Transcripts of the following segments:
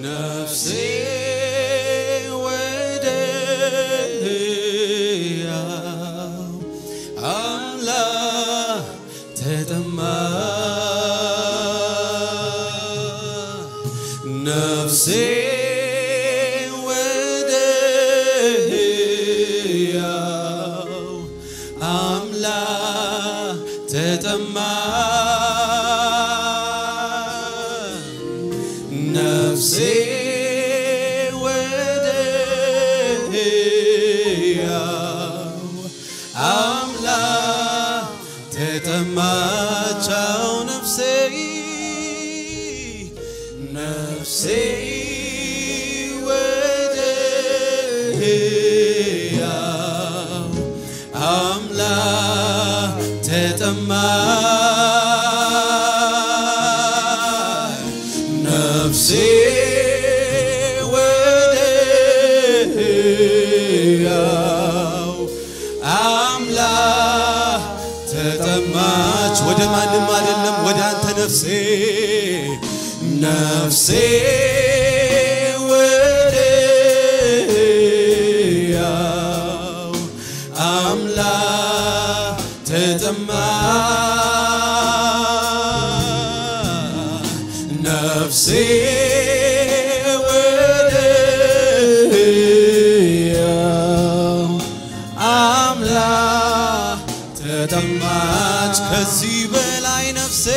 ነፍሴ ወደ ሕያው አምላክ ተጠማች ነፍሴ ወደ ሕያው አምላክ ተጠማች ነፍሴ ወደ ሕያው አምላክ ተጠማቻው ነፍሴ ነፍሴ ወደ ሕያው አምላክ ተጠማች ነፍሴ ወደ ሕያው አምላክ ተጠማች። ወደ ማንም አይደለም፣ ወደ አንተ ነፍሴ ነፍሴ ወደ ሕያው አምላክ ተጠማች። ነፍሴ ወደ ሕያው አምላክ ተጠማች። ከዚህ በላይ ነፍሴ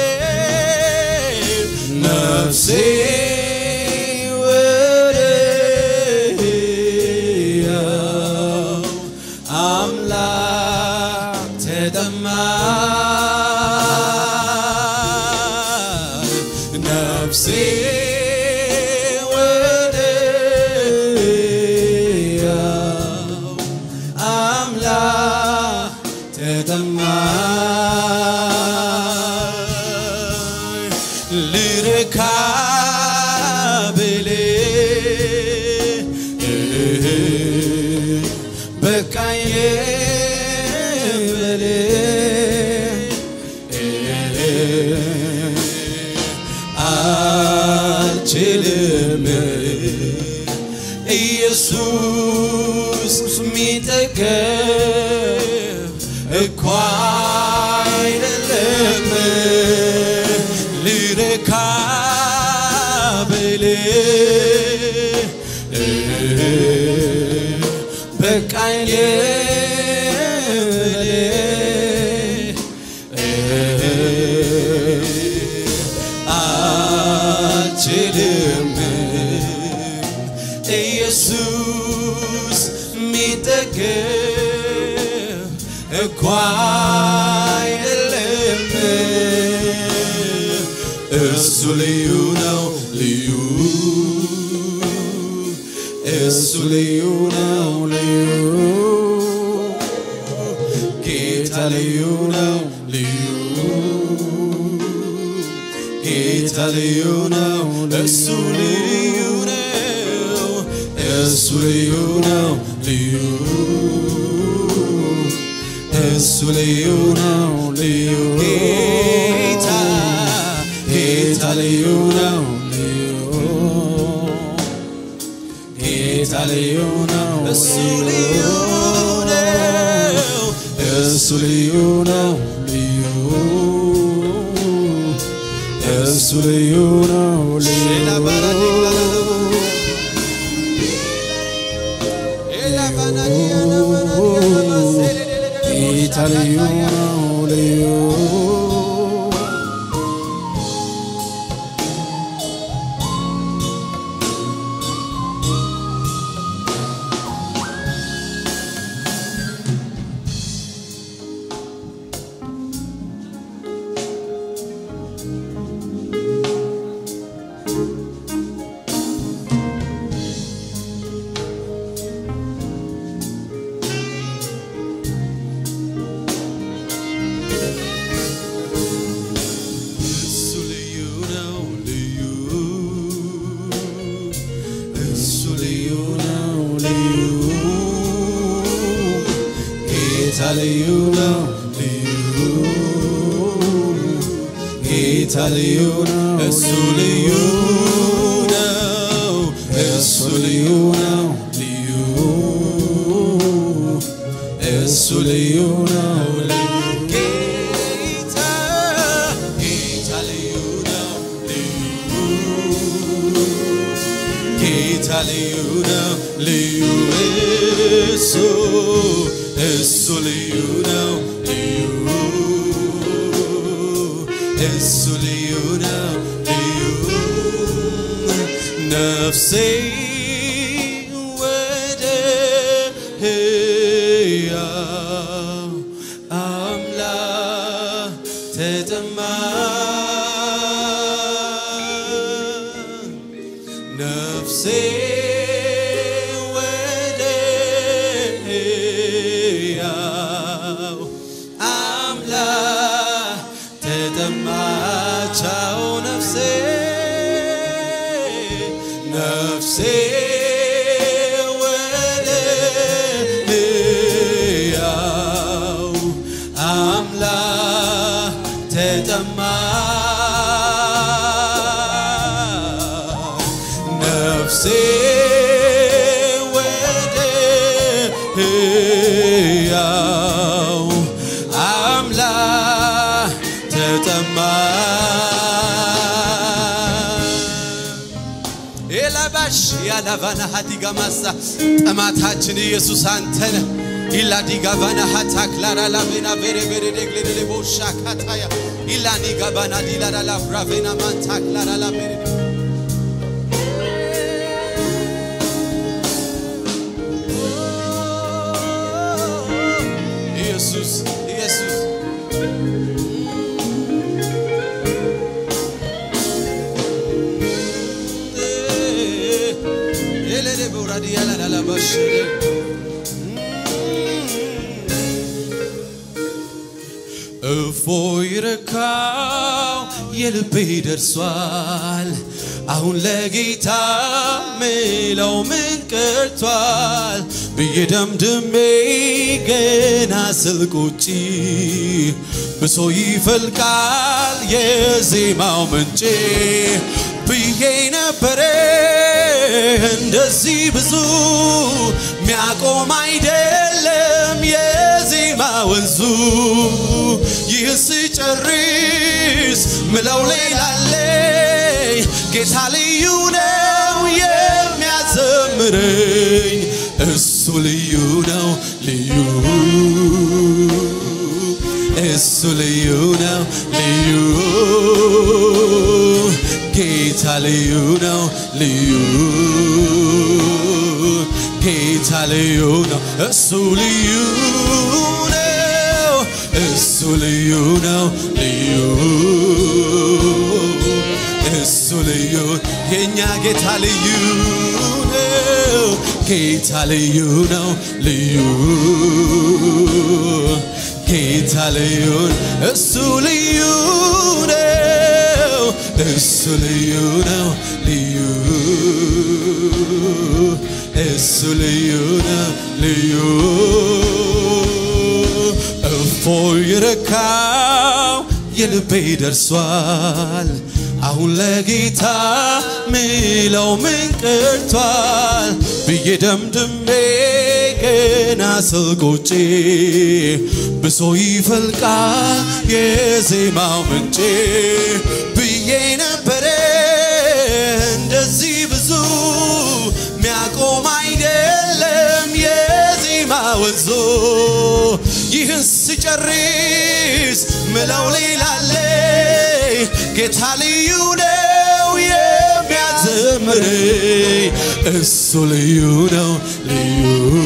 ነፍሴ ወደ ሕያው አምላክ ተጠማች። ነፍሴ ወደ ሕያው አምላክ ተጠማች። ልረካ ብል በቃኝ ብል አልችልም ኢየሱስ ሚጠገብ እኳ አይደለም ልረካ ብል በቃኝ ብል አልችልም ኢየሱስ ሚጠገብ እኳ የለም እሱ ልዩ ነው ልዩ እሱ ልዩ ነው ልዩ ጌታ ልዩ ነው ልዩ ጌታ ልዩ ነው እሱ ልዩ ነው እሱ ልዩ ነው ልዩ እሱ ልዩ ነው ልዩ ጌታ ጌታ ልዩ ነው ልዩ ጌታ ልዩ ነው እሱ ልዩ ነው እሱ ልዩ ነው ልዩ እሱ ልዩ ነው ጌታ ልዩ ነው ልዩ እሱ ልዩ ነው ልዩ እሱ ልዩ ነው ልዩ ጌታ ልዩ ነው ልዩ ጌታ ልዩ ነው እሱ ልዩ ነው ልዩ ነው ልዩ እሱ እሱ ልዩ ነው ልዩ እሱ ልዩ ነው ልዩ ነፍሴ ወደ ሕያው አምላክ ተጠማች ነፍሴ ወደ ሕያው አምላክ ተጠማቻው ነፍሴ ነፍሴ ወደ ሕያው አምላክ ተጠማች ነፍሴ ወደ ሕያው አምላክ ተጠማች ኤላባሽ ያላቫና ሀዲጋማሳ ጠማታችን ኢየሱስ አንተነ ኢላ ዲጋቫና ሀታክላራ ላቬና ቬሬ ቬሬ ደግሌሌ ቦሻ ካታያ ኢላ ኒጋባና ዲላራ ላፍራቬና ማንታክላራ ላቬሬ ኢየሱስ ኢየሱስ ኤሌሌ በውራዲ ያላላላባሽ እፎይ ረካው የልቤ ደርሷል አሁን ለጌታ ምለው ምን ቀርቷል ብዬ ደምድሜ ገና ስልቁጪ ብሶ ይፈልቃል የዜማው ምንጭ ብዬ ነበረ እንደዚህ ብዙ ሚያቆም አይደለም የዜማ ወንዙ ይህ ስጨርስ ምለው ሌላለኝ ጌታ ልዩ ነው የሚያዘምረኝ እሱ ልዩ ነው ልዩ እሱ ልዩ ነው ልዩ ጌታ ልዩ ነው ልዩ ጌታ ልዩ ነው እሱ ልዩ ነው እሱ ልዩ ነው ልዩ እሱ ልዩ የእኛ ጌታ ልዩ ነው ጌታ ልዩ ነው ልዩ ጌታ ልዩ እሱ ልዩ ነው እሱ ልዩ ነው ልዩ እሱ ልዩ ነው ልዩ እፎይ ረካው የልቤ ደርሷል አሁን ለጌታ ምለው ምን ቀርቷል ብዬ ደምድሜ ገና ስልቆቼ ብሶ ይፈልቃል የዜማው ምንጭ ብዬ ነበረ እንደዚህ ብዙ ሚያቆም አይደለም የዜማ ወንዞ ይህን ስጨርስ ምለው ሌላለ ጌታ ልዩ ነው የሚያዘምረኝ እሱ ልዩ ነው ልዩ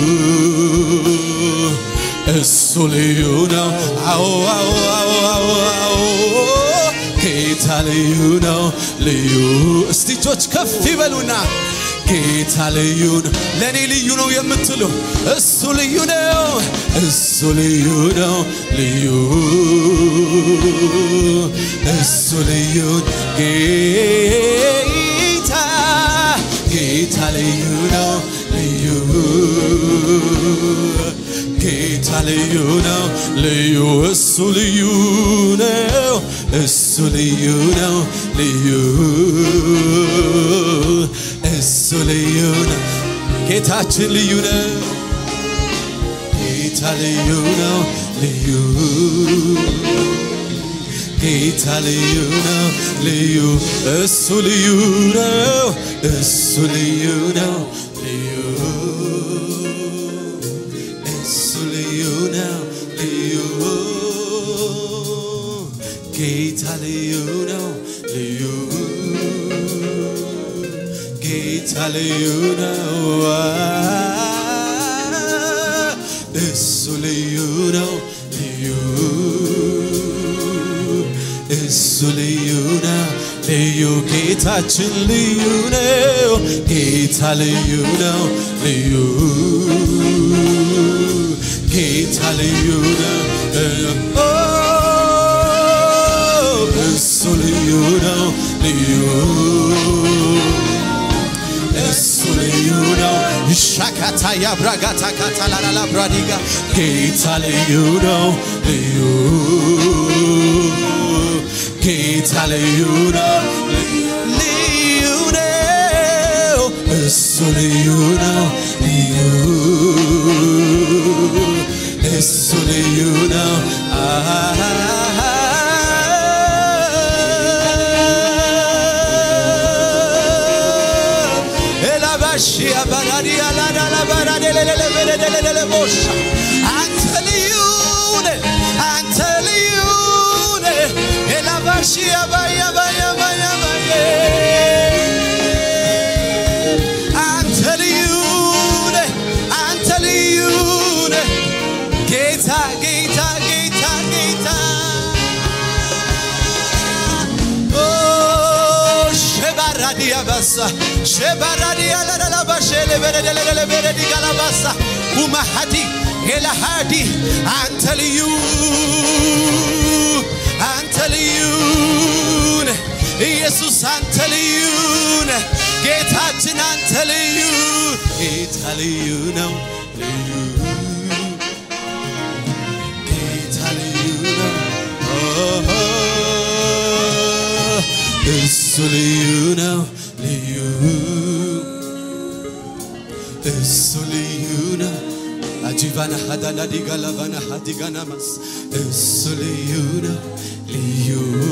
እሱ ልዩ ነው አዎ አዎ አዎ አዎ አዎ ጌታ ልዩ ነው ልዩ እስቲ እጆች ከፍ ይበሉና ጌታ ልዩ ነው ለእኔ ልዩ ነው የምትሉ እሱ ልዩ ነው እሱ ልዩ ነው ልዩ እሱ ልዩ ጌታ ጌታ ልዩ ነው ልዩ ጌታ ልዩ ነው ልዩ እሱ ልዩ ነው እሱ ልዩ ነው ልዩ እሱ ልዩ ነው ጌታችን ልዩ ነው ጌታ ልዩ ነው ልዩ ጌታ ልዩ ነው ልዩ እሱ ልዩ ነው እሱ ልዩ ነው ጌታ ልዩ ነው ልዩ ጌታ ልዩ ነው እሱ ልዩ ነው ልዩ እሱ ልዩ ነው ልዩ ጌታችን ልዩ ነው ጌታ ልዩ ነው ልዩ ጌታ ልዩ ነው ኦ፣ እሱ ልዩ ነው ልዩ እሱ ልዩ ነው ሻካታ ያብራጋታ ካታላላላ ብራዲጋ ጌታ ልዩ ነው ልዩ ጌታ ልዩ ነው ልዩ ነው እሱ ልዩ ነው ልዩ እሱ ልዩ ነው ኤላባሺ አባራዲ አላዳላ ባራዲ ለለለለለለለለ ቦሻ አንተ ልዩ ነህ አንተ ልዩ ነህ ኤላባሺ አባያ ባያ ባያ ባያ አንተ ልዩ ነህ አንተ ልዩ ነህ ጌታ ጌታ ጌታ ጌታ ኦ ሸባራዲያ ባሳ ሸባራዲያ ለለለባሼ ለበረደለለበረዲ ጋላባሳ ውማሃዲ ሄላሃዲ አንተ ልዩ አንተ ልዩ ነህ ኢየሱስ አንተ ልዩ ነህ ጌታችን አንተ ልዩ ጌታ ልዩ ነው ልዩ ጌታ ልዩ ነው ኦሆ፣ እሱ ልዩ ነው ልዩ እሱ ልዩ ነው አጂቫና ሀዳና ዲጋላቫና ሀዲጋናማስ እሱ ልዩ ነው ልዩ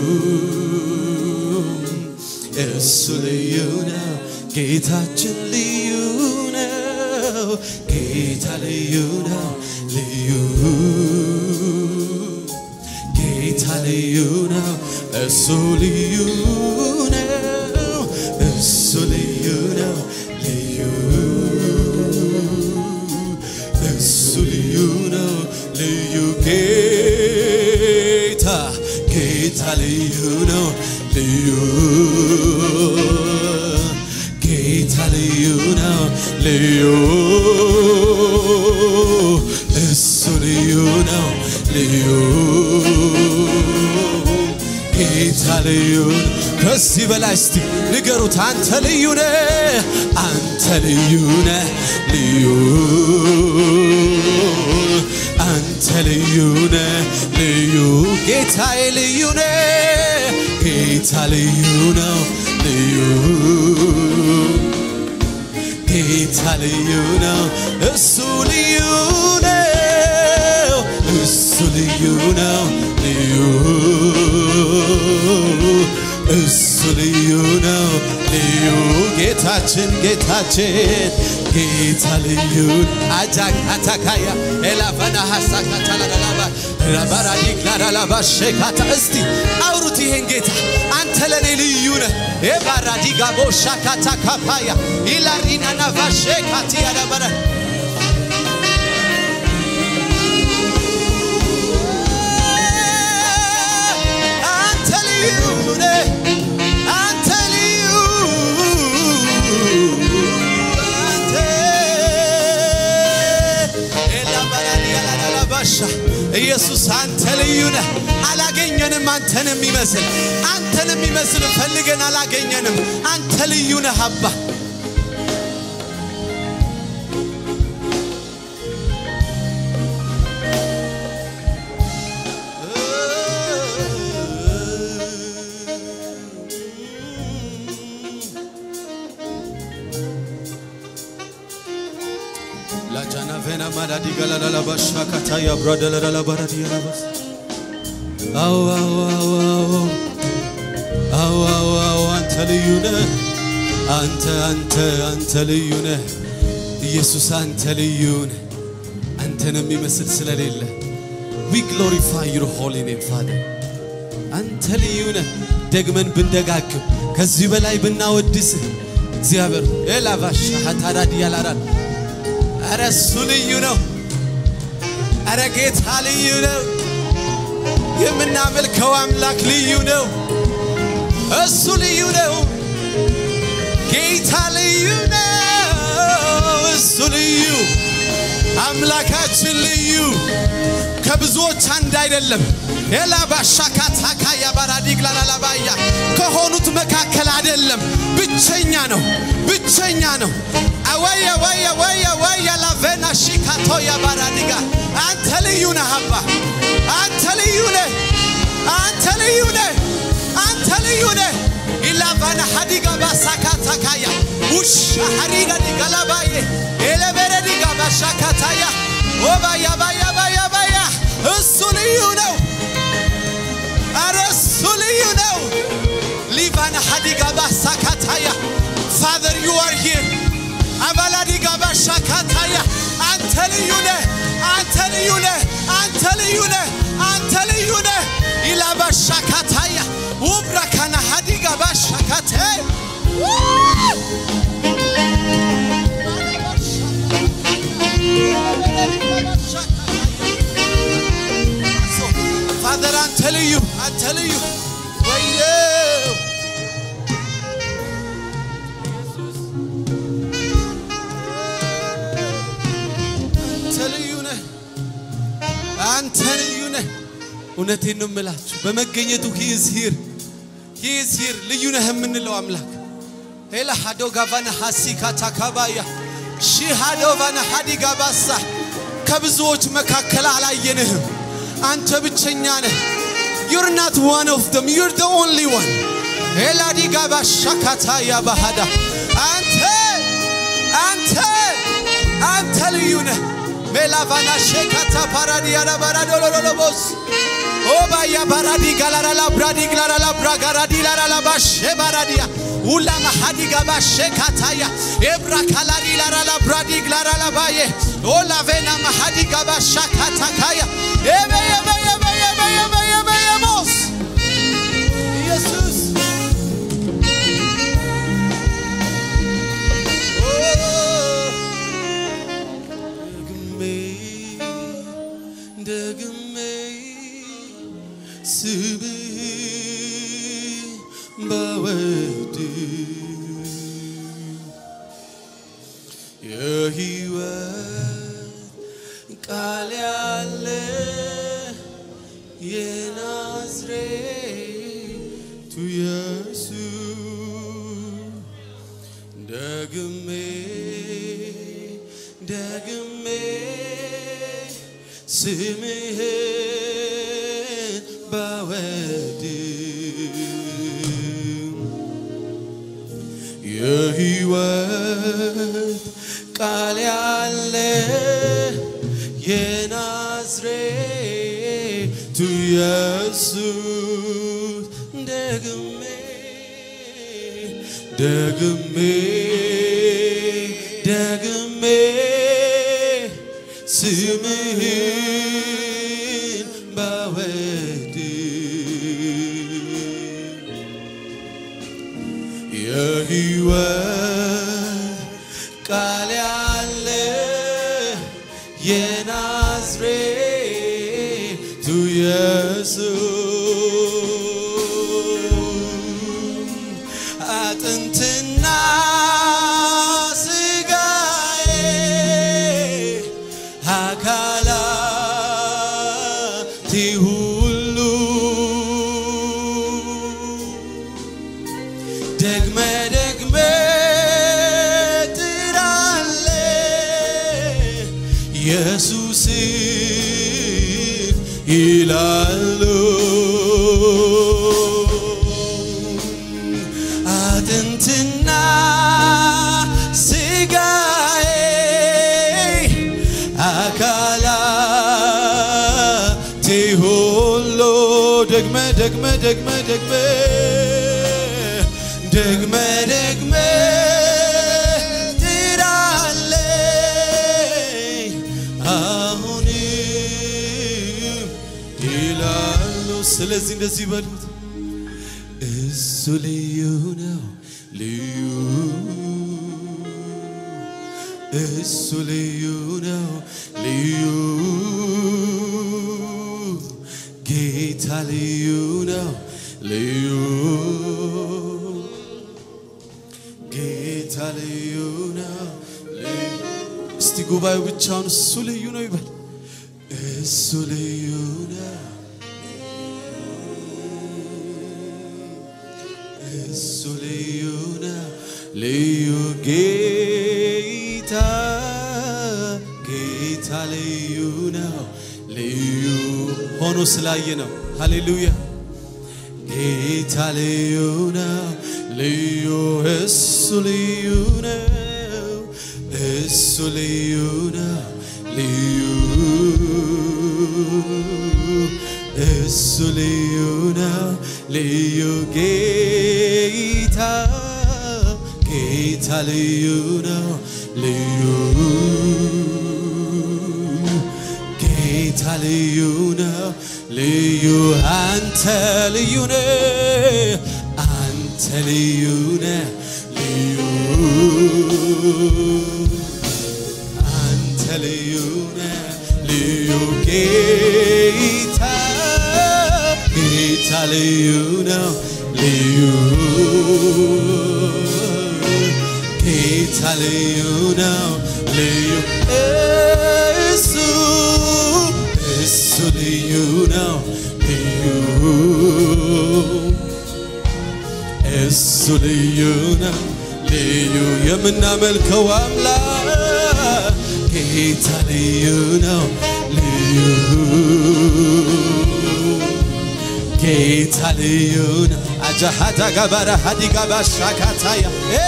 እሱ ልዩ ነው ጌታችን ልዩ ነው ጌታ ልዩ ነው ልዩ ጌታ ልዩ ነው እሱ ልዩ ነው እሱ ልዩ ነው ልዩ እሱ ልዩ ነው ልዩ ጌታ ጌታ ልዩ ነው ልዩ ጌታ ልዩ ነው ልዩ እሱ ልዩ ነው ልዩ ጌታ ልዩ ከዚህ በላይ እስቲ ንገሩት አንተ ልዩ ነህ አንተ ልዩ ነህ ልዩ አንተ ልዩ ነህ ልዩ ጌታዬ ልዩ ነህ ጌታ ልዩ ነው ልዩ ጌታ ልዩ ነው እሱ ልዩ ነው እሱ ልዩ ነው ልዩ እሱ ልዩ ነው ልዩ ጌታችን ጌታችን ጌታ ልዩ አጃክ አታካያ ኤላፈና ሀሳካታላላባ ራባራዲክላራላባ ሼካታ እስቲ አውሩት ይሄን ጌታ አንተ ለእኔ ልዩ ነህ ኤባራዲጋ ቦሻካታ ካፓያ ኢላሪናናቫ ሼካቲ ያዳበረ አንተ ልዩ ነህ አንተ ልዩ አንተ ኤላባራዲያላላባሻ ኢየሱስ አንተ ልዩ ነህ። አላገኘንም አንተን የሚመስል አንተን የሚመስል ፈልገን አላገኘንም። አንተ ልዩ ነህ አባ ላጃና ቬና ማዳዲ ገላላላ ባሻ ካታያ ብራደለላላ ባራዲ ያላባስ አዎ አዎ አዎ አዎ አዎ አዎ አዎ አንተ ልዩ ነህ አንተ አንተ አንተ ልዩ ነህ ኢየሱስ አንተ ልዩ ነህ አንተን የሚመስል ስለሌለ ዊ ግሎሪፋይ ዩር ሆሊ ኔም ፋደር አንተ ልዩ ነህ። ደግመን ብንደጋግም ከዚህ በላይ ብናወድስህ እግዚአብሔር ኤላቫሻ ሀታዳድ ያላራል። ኧረ እሱ ልዩ ነው። ኧረ ጌታ ልዩ ነው። የምናመልከው አምላክ ልዩ ነው። እሱ ልዩ ነው። ጌታ ልዩ ነው። እሱ ልዩ አምላካችን ልዩ ከብዙዎች አንድ አይደለም። ኤላ ባሻካታካ ያባራዲግ ላላላባያ ከሆኑት መካከል አይደለም። ብቸኛ ነው፣ ብቸኛ ነው። አወያ ወያ ወያ ወያ ላቬና ሺካቶ ያባራዲጋ አንተ ልዩ ነህ አባ፣ አንተ ልዩ ነህ፣ አንተ ልዩ ነህ፣ አንተ ልዩ ነህ። ኢላቫና ሀዲጋ ባሳካታካያ ውሻ ሀዲጋ ዲጋላባዬ ኤለበረ ዲጋ ባሻካታያ ኦባያ ባያ ባያ ባያ እሱ ልዩ ነው። አረ እሱ ልዩ ነው። ሊቫና ሀዲጋ ባሳካታያ ፋዘር ዩ አር ሂር አባላዲጋ ባሻካታያ አንተ ልዩ ነህ፣ አንተ ልዩ ነህ፣ አንተ ልዩ ነህ፣ አንተ ልዩ ነህ። ኢላ ባሻካታያ ውብራካና ሀዲጋ ባሻካቴ ፋዘር አንተ ልዩ አንተ ልዩ ወየው አንተ ልዩ ነህ አንተ ልዩ ነህ እውነቴን ነው የምላችሁ በመገኘቱ ሂዝ ሂር ሂዝ ሂር ልዩ ነህ የምንለው አምላክ ሄላ ሃዶ ጋቫና ሐሲካ ታካባያ ሺ ሃዶ ቫና ሃዲጋ ባሳ ከብዙዎች መካከል አላየንህም አንተ ብቸኛ ነህ ዩር ናት ዋን ኦፍ ደም ዩር ደ ኦንሊ ዋን ኤላዲጋ ባሻካታ ያባሃዳ አንተ አንተ አንተ ልዩ ነህ ሜላቫና ሼካታ ፓራዲ ያላባራዶሎሎሎቦስ ኦባያ ባራዲ ጋላራላ ብራዲ ግላራላ ብራጋራዲ ላራላ ባሼ ባራዲያ ውላ ማሃዲጋ ባሼ ካታያ ኤብራ ካላሪ ላራላ ብራዲ ግላራላ ባዬ ኦላቬና ማሃዲጋ ባሻ ካታካያ ኤበ ኤበ ኤበ ኤበ ኤበ ኤበ ኤቦስ ኢየሱስ ደግሜ ደግሜ ስብህ ባወድ የሕይወት ቃል ያለ የናዝሬቱ ኢየሱስ ደግሜ ደግሜ ስምህን ባወድ የሕይወት ቃል ያለ የናዝሬቱ ኢየሱስ ደግሜ ደግሜ ደግሜ ስምህን ባወድ የሕይወት ቃል ያለ የናዝሬቱ ኢየሱስ አጥንትና ስጋዬ አካላቴ ሁሉ ደግመ ደግመ ጥራለ ኢየሱስ ይላሉ አጥንትና ስጋዬ አካላቴ ሁሉ ደግመ ደግመ ደግመ ደግመ ደግመ ደግመ ትላለኝ አሁንም ይላሉ ስለ ስለዚህ እንደዚህ በሉት፣ እሱ ልዩ ነው ልዩ እሱ ልዩ ነው ልዩ ጌታ ልዩ ነው ልዩ ጌታ ልዩ ነው ልዩ እስቲ ጉባኤው ብቻውን እሱ ልዩ ነው ይበል እሱ ልዩ ነው እሱ ልዩ ነው ልዩ ጌታ ጌታ ልዩ ነው ልዩ ሆኖ ስላየ ነው ሃሌሉያ ጌታ ልዩ ነው ልዩ እሱ ልዩ ነው እሱ ልዩ ነው ልዩ እሱ ልዩ ነው ልዩ ጌታ ጌታ ልዩ ነው ልዩ ጌታ ልዩ ነው ልዩ አንተ ልዩ ነህ አንተ ልዩ ነህ ልዩ አንተ ልዩ ነህ ልዩ ጌታ ጌታ ልዩ ነው ልዩ ጌታ ልዩ ነው ልዩ እሱ እሱ ልዩ ነው ልዩ እሱ ልዩ ነው ልዩ የምናመልከው አምላክ ጌታ ልዩ ነው ልዩ ጌታ ልዩ ነው አጃሃዳ ጋባራ ሀዲጋባ ሻካታያ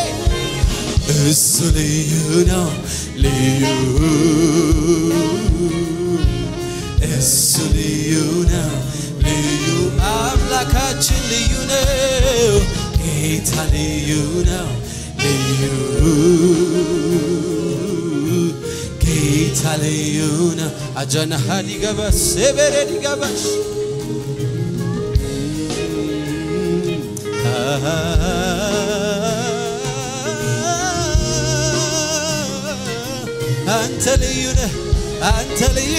እሱ ልዩ ነው ልዩ እሱ ልዩ ነው ልዩ አምላካችን ልዩ ነው ጌታ ልዩ ነው ልዩ ጌታ ልዩ ነው አጀናሃ ዲገባ ሴበሬ ዲገባሽ አንተ ልዩ ነህ አንተ ልዩ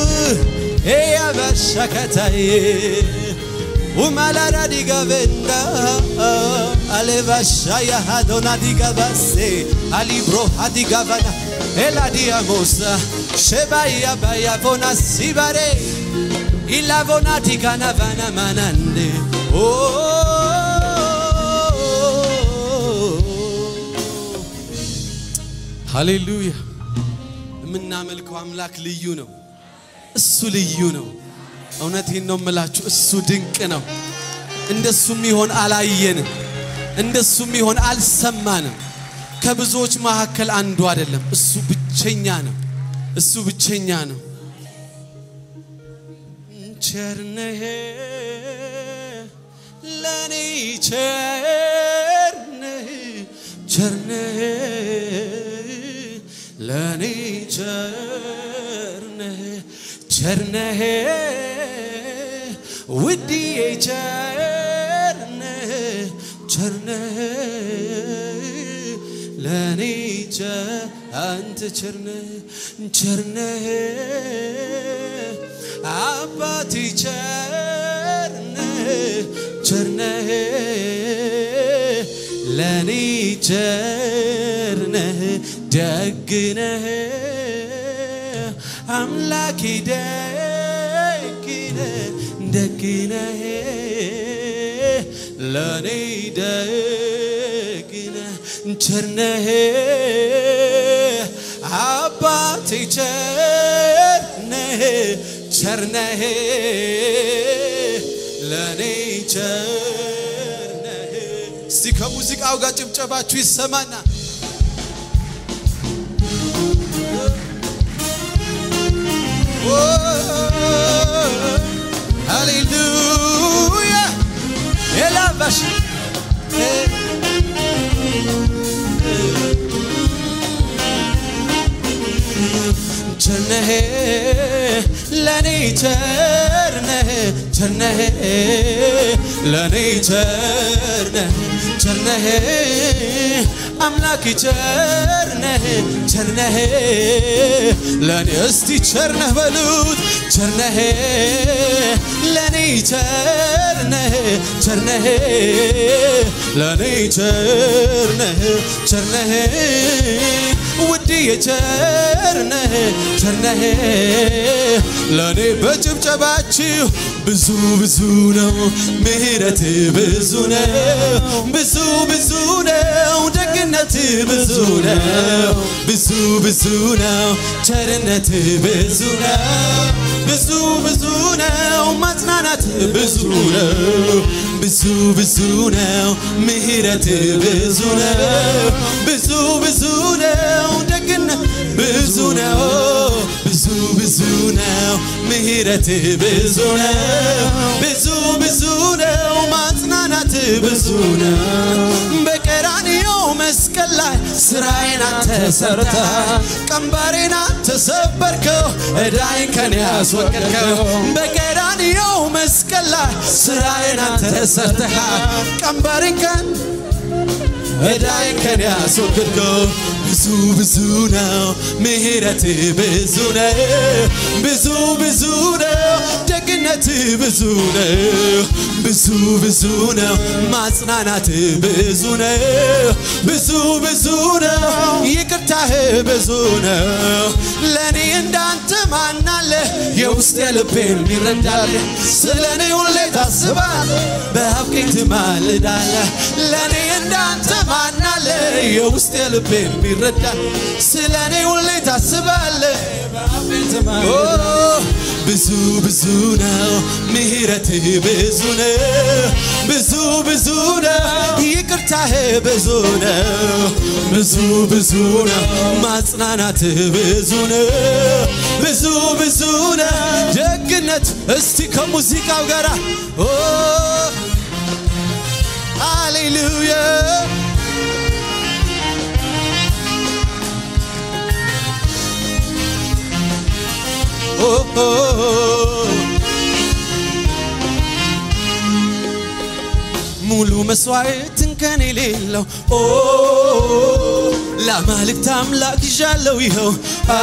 ያባሻከታይ umalara digavenda alevasha yahadona digavase alibro hadigavana eladiamosa shebaya bayavona sibare ilavona tikanavana manande ሃሌሉያ የምናመልከው አምላክ ልዩ ነው እሱ ልዩ ነው እውነቴን ነው የምላችሁ እሱ ድንቅ ነው እንደሱም ይሆን አላየንም እንደሱም ይሆን አልሰማንም ከብዙዎች መካከል አንዱ አይደለም እሱ ብቸኛ ነው እሱ ብቸኛ ነው ቸርነህ ለኔ ቸርነህ ቸርነህ ለኔ ቸርነህ ቸርነህ ውድዬ ቸርነህ ቸርነህ ለኔ አንተ ቸርነህ ቸርነህ አባቴ ቸርነህ ቸርነህ ለኔ ቸርነህ ደግነህ አምላኬ ደግነህ ደግነህ ለኔ ደግነህ ቸርነህ አባቴ ቸርነህ ቸርነህ ለኔ ቸርነህ እስቲ ከሙዚቃው ጋር ጭብጨባችሁ ይሰማና ሃሌሉያ የላባሽ ቸርነህ ለኔ ቸርነህ ቸርነህ ለኔ ቸርነህ ቸርነህ አምላክ ቸርነህ ቸርነህ ለኔ እስቲ ቸርነህ በሉት ቸርነህ ለኔ ቸርነህ ቸርነህ ለኔ ቸርነህ ቸርነህ ውድ የቸርነህ ቸርነህ ለኔ በጭብጨባችሁ ብዙ ብዙ ነው ምሕረት ብዙ ነው ብዙ ብዙ ነው ደግነት ብዙ ነው ብዙ ብዙ ነው ቸርነት ብዙ ነው ብዙ ብዙ ነው ማጽናናት ብዙ ነው ብዙ ብዙ ነው ምሕረት ብዙ ነው ብዙ ብዙ ነው ደግነት ብዙ ነው ብዙ ብዙ ነው ምሕረት ብዙ ነው ብዙ ብዙ ነው ማጽናናት ብዙ ነው በቀራንዮ መስቀል ላይ ስራዬን አንተ ሰርተሃል ቀንበሬን አንተ ሰበርከው ዕዳዬን ከኔ ያስወገድከው በቀራንዮ መስቀል ላይ ስራዬን አንተ ሰርተሃል ቀንበሬን ከን ዕዳዬን ከኔ ያስወገድከው ብዙ ብዙ ነው ምሕረት ብዙ ነው ብዙ ብዙ ነው ደግነት ብዙ ነው ብዙ ብዙ ነው ማጽናናት ብዙ ነው ብዙ ብዙ ነው ይቅርታህ ብዙ ነው ለእኔ እንዳንተ ማናለ የውስጥ የልቤን ይረዳል ስለ እኔ ሁሌ ታስባል በአብቀኝ ትማልዳለ ለእኔ እንዳንተ ማናለ የውስጥ የልቤን ይረዳል ስለ እኔ ሁሌ ታስባለ በአብቀኝ ትማልዳለ ብዙ ብዙ ነው ምሕረት ብዙ ነው ብዙ ብዙ ነው ይቅርታህ ብዙ ነው ብዙ ብዙ ነው ማጽናናት ብዙ ነው ብዙ ብዙ ነው ደግነት እስቲ ከሙዚቃው ጋር ኦ ሃሌሉያ ኦ ኦ ሙሉ መስዋዕትን ከኔ የሌለው ኦ ለአማልክት አምላክ ይዣለው ይኸው አ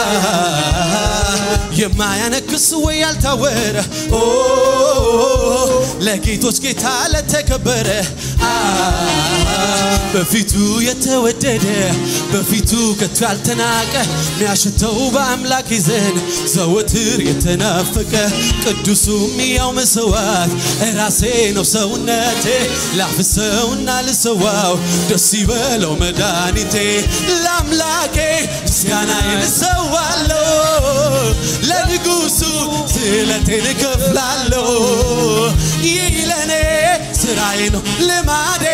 የማያነክስ ወይ ያልታወረ ኦ ለጌቶች ጌታ ለተከበረ አ በፊቱ የተወደደ በፊቱ ከቶ ያልተናቀ ሚያሸተው በአምላክ ይዘን ዘወትር የተናፈቀ ቅዱሱም ያው መስዋዕት ራሴ ነው ሰውነቴ ላፍሰውና ልሰዋው ደስ ይበለው መድኃኒቴ ለአምላኬ ምስጋናዬን እሰዋለሁ ለንጉሱ ስለቴን እከፍላለሁ ይህ ለእኔ ስራዬ ነው ልማዴ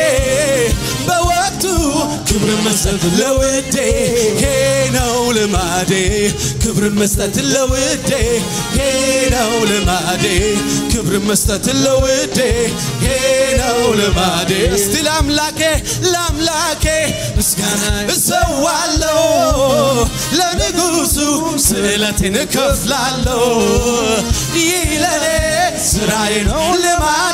በወቅቱ ክብርን መስጠት ለውዴ ይሄ ነው ልማዴ ክብርን መስጠት ለውዴ ይሄ ነው ልማዴ ክብርን መስጠት ለውዴ ይሄ ነው ልማዴ እስቲ ለአምላኬ ለአምላኬ ምስጋና እሰዋለሁ ለንጉሱ ስለቴን እከፍላለሁ ይህ ለኔ ስራዬ ነው ልማዴ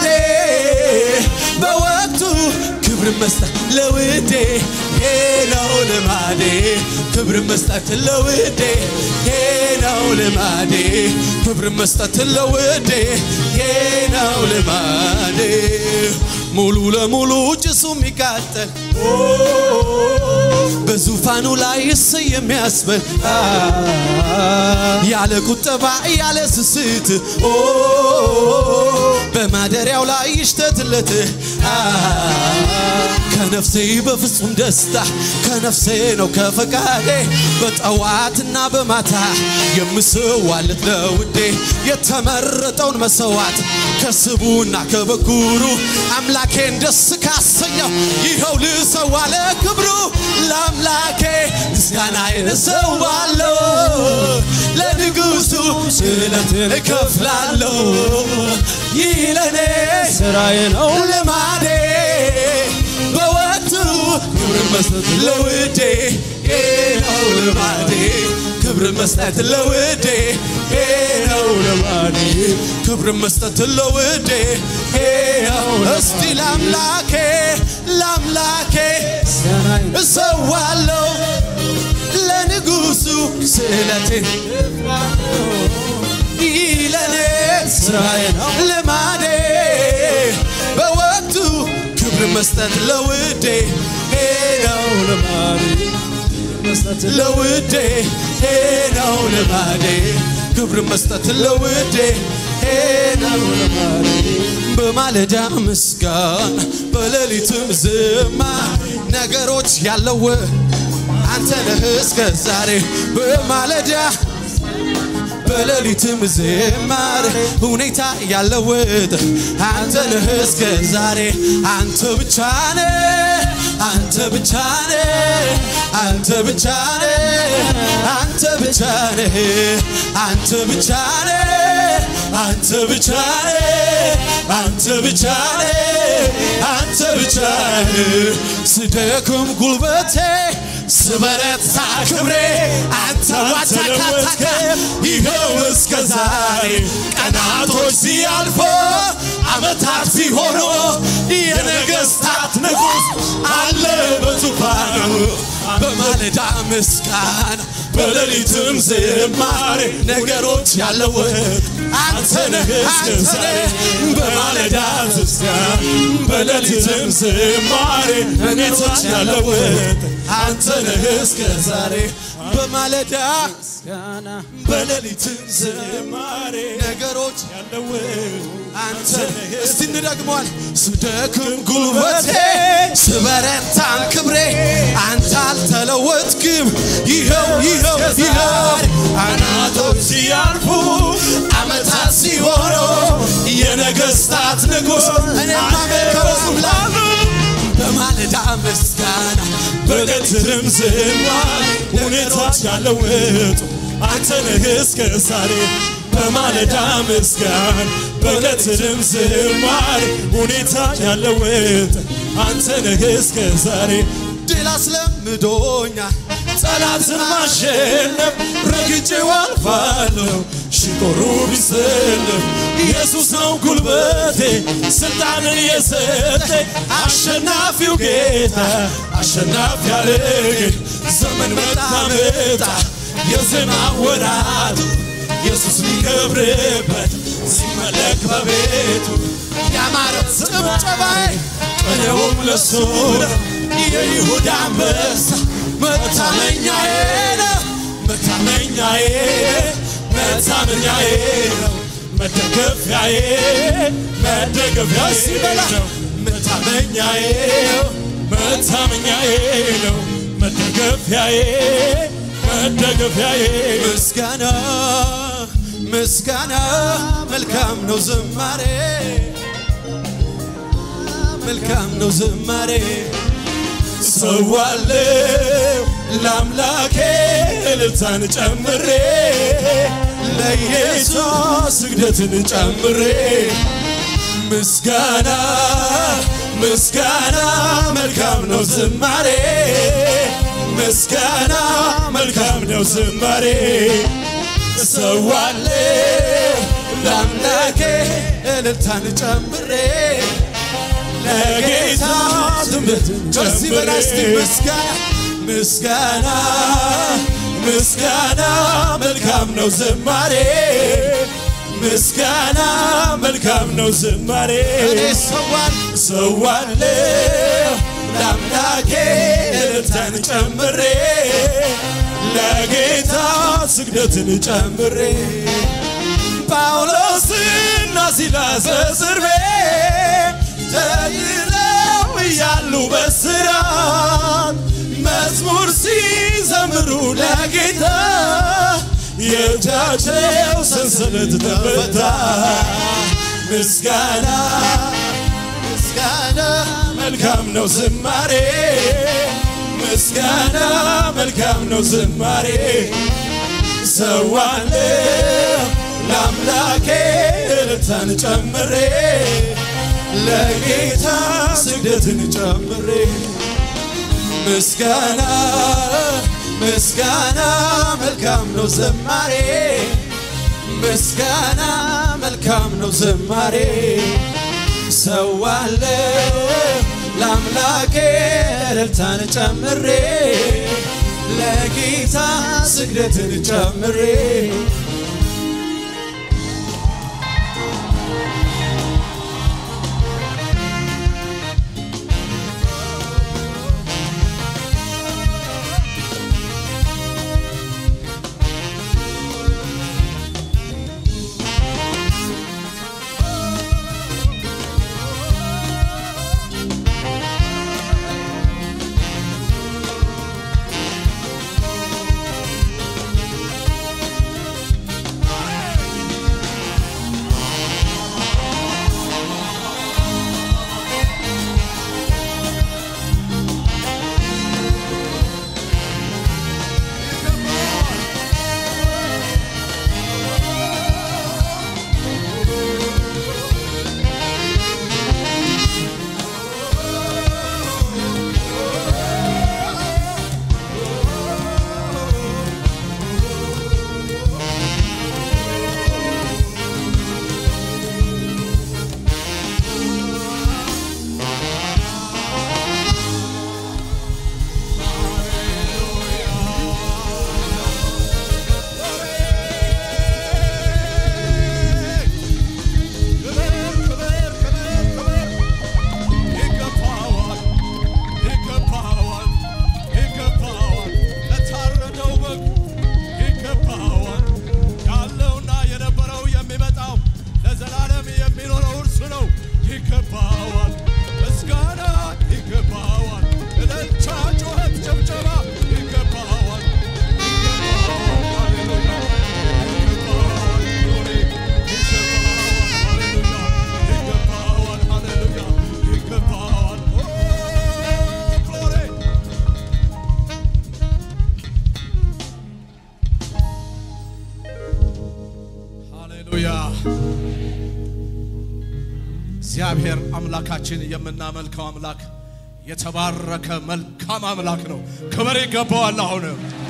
በወቅቱ ክብር መስጠት ለውዴ ይሄ ነው ልማዴ ክብር መስጠት ለውዴ ይሄ ነው ልማዴ ክብር መስጠት ለውዴ ይሄ ነው ልማዴ ሙሉ ለሙሉ ጭሱ የሚቃጠል በዙፋኑ ላይ እስ የሚያስበል ያለ ቁጠባ ያለ ስስት ኦ በማደሪያው ላይ ይሽተትለት ከነፍሴ በፍጹም ደስታ ከነፍሴ ነው ከፈቃዴ በጠዋትና በማታ የምስዋለት ለውዴ የተመረጠውን መሰዋት ከስቡና ከበኩሩ አምላኬን ደስ ካሰኘው ይኸው ልሰዋ ለክብሩ ለአምላኬ ምስጋናዬን እሰዋለሁ ለንጉሱ ስለትን እከፍላለሁ ይህ ለእኔ ስራዬ ነው ልማዴ በወቅቱ ክብር መስጠት ለውዴ ይህ ነው ልማዴ ክብር ክብር መስጠት ለውዴ ነው ለማኔ ክብር መስጠት ለውዴ ነው እስቲ ለአምላኬ ለአምላኬ እሰዋለሁ ለንጉሱ ስዕለቴ ይለኔ ስራዬ ነው ልማዴ በወቅቱ ክብር መስጠት ለውዴ ነው ልማዴ መስጠት ለውዴ ነው ልማዴ ክብር መስጠት ለውዴ ነው ልማዴ በማለዳ ምስጋና በሌሊትም ዝማ ነገሮች ያለው አንተ ነህ እስከ ዛሬ በማለዳ በሌሊትም ዝማሬ ሁኔታ ያለውጥ አንተ ነህ እስከ ዛሬ አንተ ብቻ ነህ አንተ ብቻ ነህ አንተ ብቻ ነህ አንተ ብቻ ነህ አንተ ብቻ ነህ አንተ ብቻ ነህ አንተ ብቻ ነህ አንተ ብቻ ነህ ስደክም ጉልበቴ ስበረታ ክብሬ አንተ ዋታካታካ ይኸው እስከ ዛሬ ቀናቶች ሲያልፎ ዓመታት ሲሆኑ የነገሥታት ንጉሥ አለ በዙፋኑ በማለዳ ምስጋና በሌሊትም ዝማሬ ነገሮች ያለወጥ አንተ ነህ እስከ ዛሬ በማለዳ ምስጋና በሌሊትም ዝማሬ ነገሮች ያለወጥ አንተ ነህ እስከ ዛሬ በማለዳ ምስጋና በሌሊትም ዝማሬ ነገሮች ያለወጥ አንተ ነህ እስቲ እንደግመዋል ስደክም ጉልበቴ ስበረታም ክብሬ አንተ አልተለወጥክም ይኸው ይኸው ይኸው አናቶች ሲያልፉ ዓመታት ሲሆኑ የነገሥታት ንጉሥ እኔማ መልከው አምላክ በማለዳ ምስጋና በሌሊትም ዝማሬ ሁኔታዎች ያለወጡ አንተ ነህ እስከ ዛሬ በማለዳ ምስጋና በሌሊትም ዝማሬ ሁኔታ ያለወጥ አንተ ነህ እስከ ዛሬ ድል አስለምዶኛል ጠላትን ማሸነፍ ረግጬው አልፋለሁ ሽጦሩ ቢሰለፍ ኢየሱስ ነው ጉልበቴ ስልጣንን የሰጠ አሸናፊው ጌታ አሸናፊ ያደረገኝ ዘመን መጣ መጣ የዜማ ወራቱ ኢየሱስ ሊከብርበት ሲመለክ በቤቱ ያማረ ጭብጨባዬ ቅኔውም ለሱ ነው የይሁዳ አንበሳ መታመኛዬ ነው መታመኛዬ መታመኛዬ ነው መደገፊያዬ መደገፊያዬ ነው መታመኛዬ መታመኛዬ ነው መደገፊያዬ መደገፊያዬ ምስጋና ምስጋና መልካም ነው ዝማሬ መልካም ነው ዝማሬ ሰዋለው ለአምላኬ እልልታን ጨምሬ ለኢየሱስ ስግደትን ጨምሬ ምስጋና ምስጋና መልካም ነው ዝማሬ ምስጋና መልካም ነው ዝማሬ ሰዋለው ለአምላኬ እልልታን ጨምሬ ለጌታ ትምህርትን ከዚህ በላይ እስቲ ጨምሬ ምስጋና ምስጋና ምስጋና መልካም ነው ዝማሬ ምስጋና መልካም ነው ዝማሬ እኔ ሰዋል ሰዋለሁ ለአምላኬ እልልታን ጨምሬ ለጌታ ስግደትን ጨምሬ ጳውሎስና ሲላስ በእስር ቤት ተይዘው እያሉ በስራት መዝሙር ሲዘምሩ ለጌታ የእጃቸው ሰንሰለት ተፈታ። ምስጋና ምስጋና መልካም ነው ዝማሬ ምስጋና መልካም ነው ዝማሬ ሰዋለሁ ለአምላኬ እልልታን ጨምሬ ለጌታ ስግደትን ጨምሬ ምስጋና ምስጋና መልካም ነው ዝማሬ ምስጋና መልካም ነው ዝማሬ ሰዋለው ለአምላኬ እልልታን ጨምሬ ለጌታ ስግደትን ጨምሬ ይገባዋል፣ ይገባዋል፣ ይገባዋል። ለታረደው በግ ይገባዋል። ያለውና የነበረው የሚመጣው ለዘላለም የሚኖረው እርሱ ነው። ይገባዋል፣ ምስጋና ይገባዋል፣ እልልታ፣ ጩኸት፣ ጭብጨባ ይገባዋል። ይገባዋል፣ ሃሌሉያ፣ ይገባዋል፣ ግሎሪ፣ ይገባዋል፣ ሃሌሉያ፣ ይገባዋል፣ ሃሌሉያ፣ ይገባዋል። ኦ፣ ግሎሪ ሃሌሉያ እግዚአብሔር አምላካችን የምናመልከው አምላክ የተባረከ መልካም አምላክ ነው። ክብር ይገባዋል። አሁን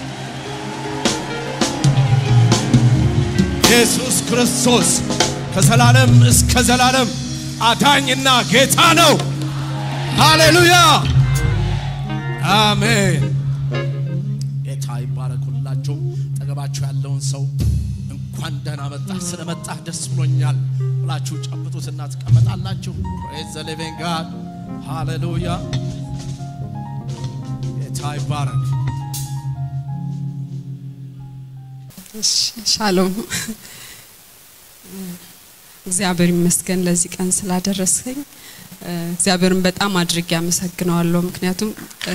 ኢየሱስ ክርስቶስ ከዘላለም እስከ ዘላለም አዳኝና ጌታ ነው። ሃሌሉያ አሜን። ጌታ ይባረኩላችሁ። ጠገባችሁ ያለውን ሰው እንኳን ደህና መጣህ፣ ስለመጣህ ደስ ብሎኛል ብላችሁ ጨብጡትና ትቀመጣላችሁ። ፕሬዝ ዘ ሊቪንግ ጋድ ሃሌሉያ። ጌታ ይባረክ። እሺ፣ ሻሎም እግዚአብሔር ይመስገን ለዚህ ቀን ስላደረስከኝ እ፣ እግዚአብሔርን በጣም አድርጌ አመሰግነዋለሁ። ምክንያቱም እ፣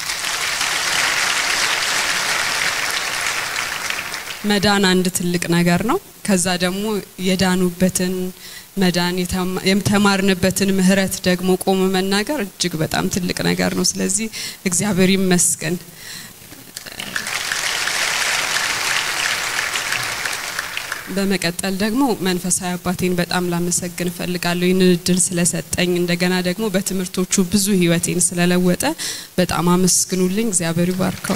መዳን አንድ ትልቅ ነገር ነው። ከዛ ደግሞ የዳኑበትን መዳን የተማ- የተማርንበትን ምሕረት ደግሞ ቆሞ መናገር እጅግ በጣም ትልቅ ነገር ነው። ስለዚህ እግዚአብሔር ይመስገን። በመቀጠል ደግሞ መንፈሳዊ አባቴን በጣም ላመሰግን እፈልጋለሁ ይህንን እድል ስለሰጠኝ፣ እንደገና ደግሞ በትምህርቶቹ ብዙ ህይወቴን ስለለወጠ በጣም አመስግኑልኝ። እግዚአብሔር ይባርከው።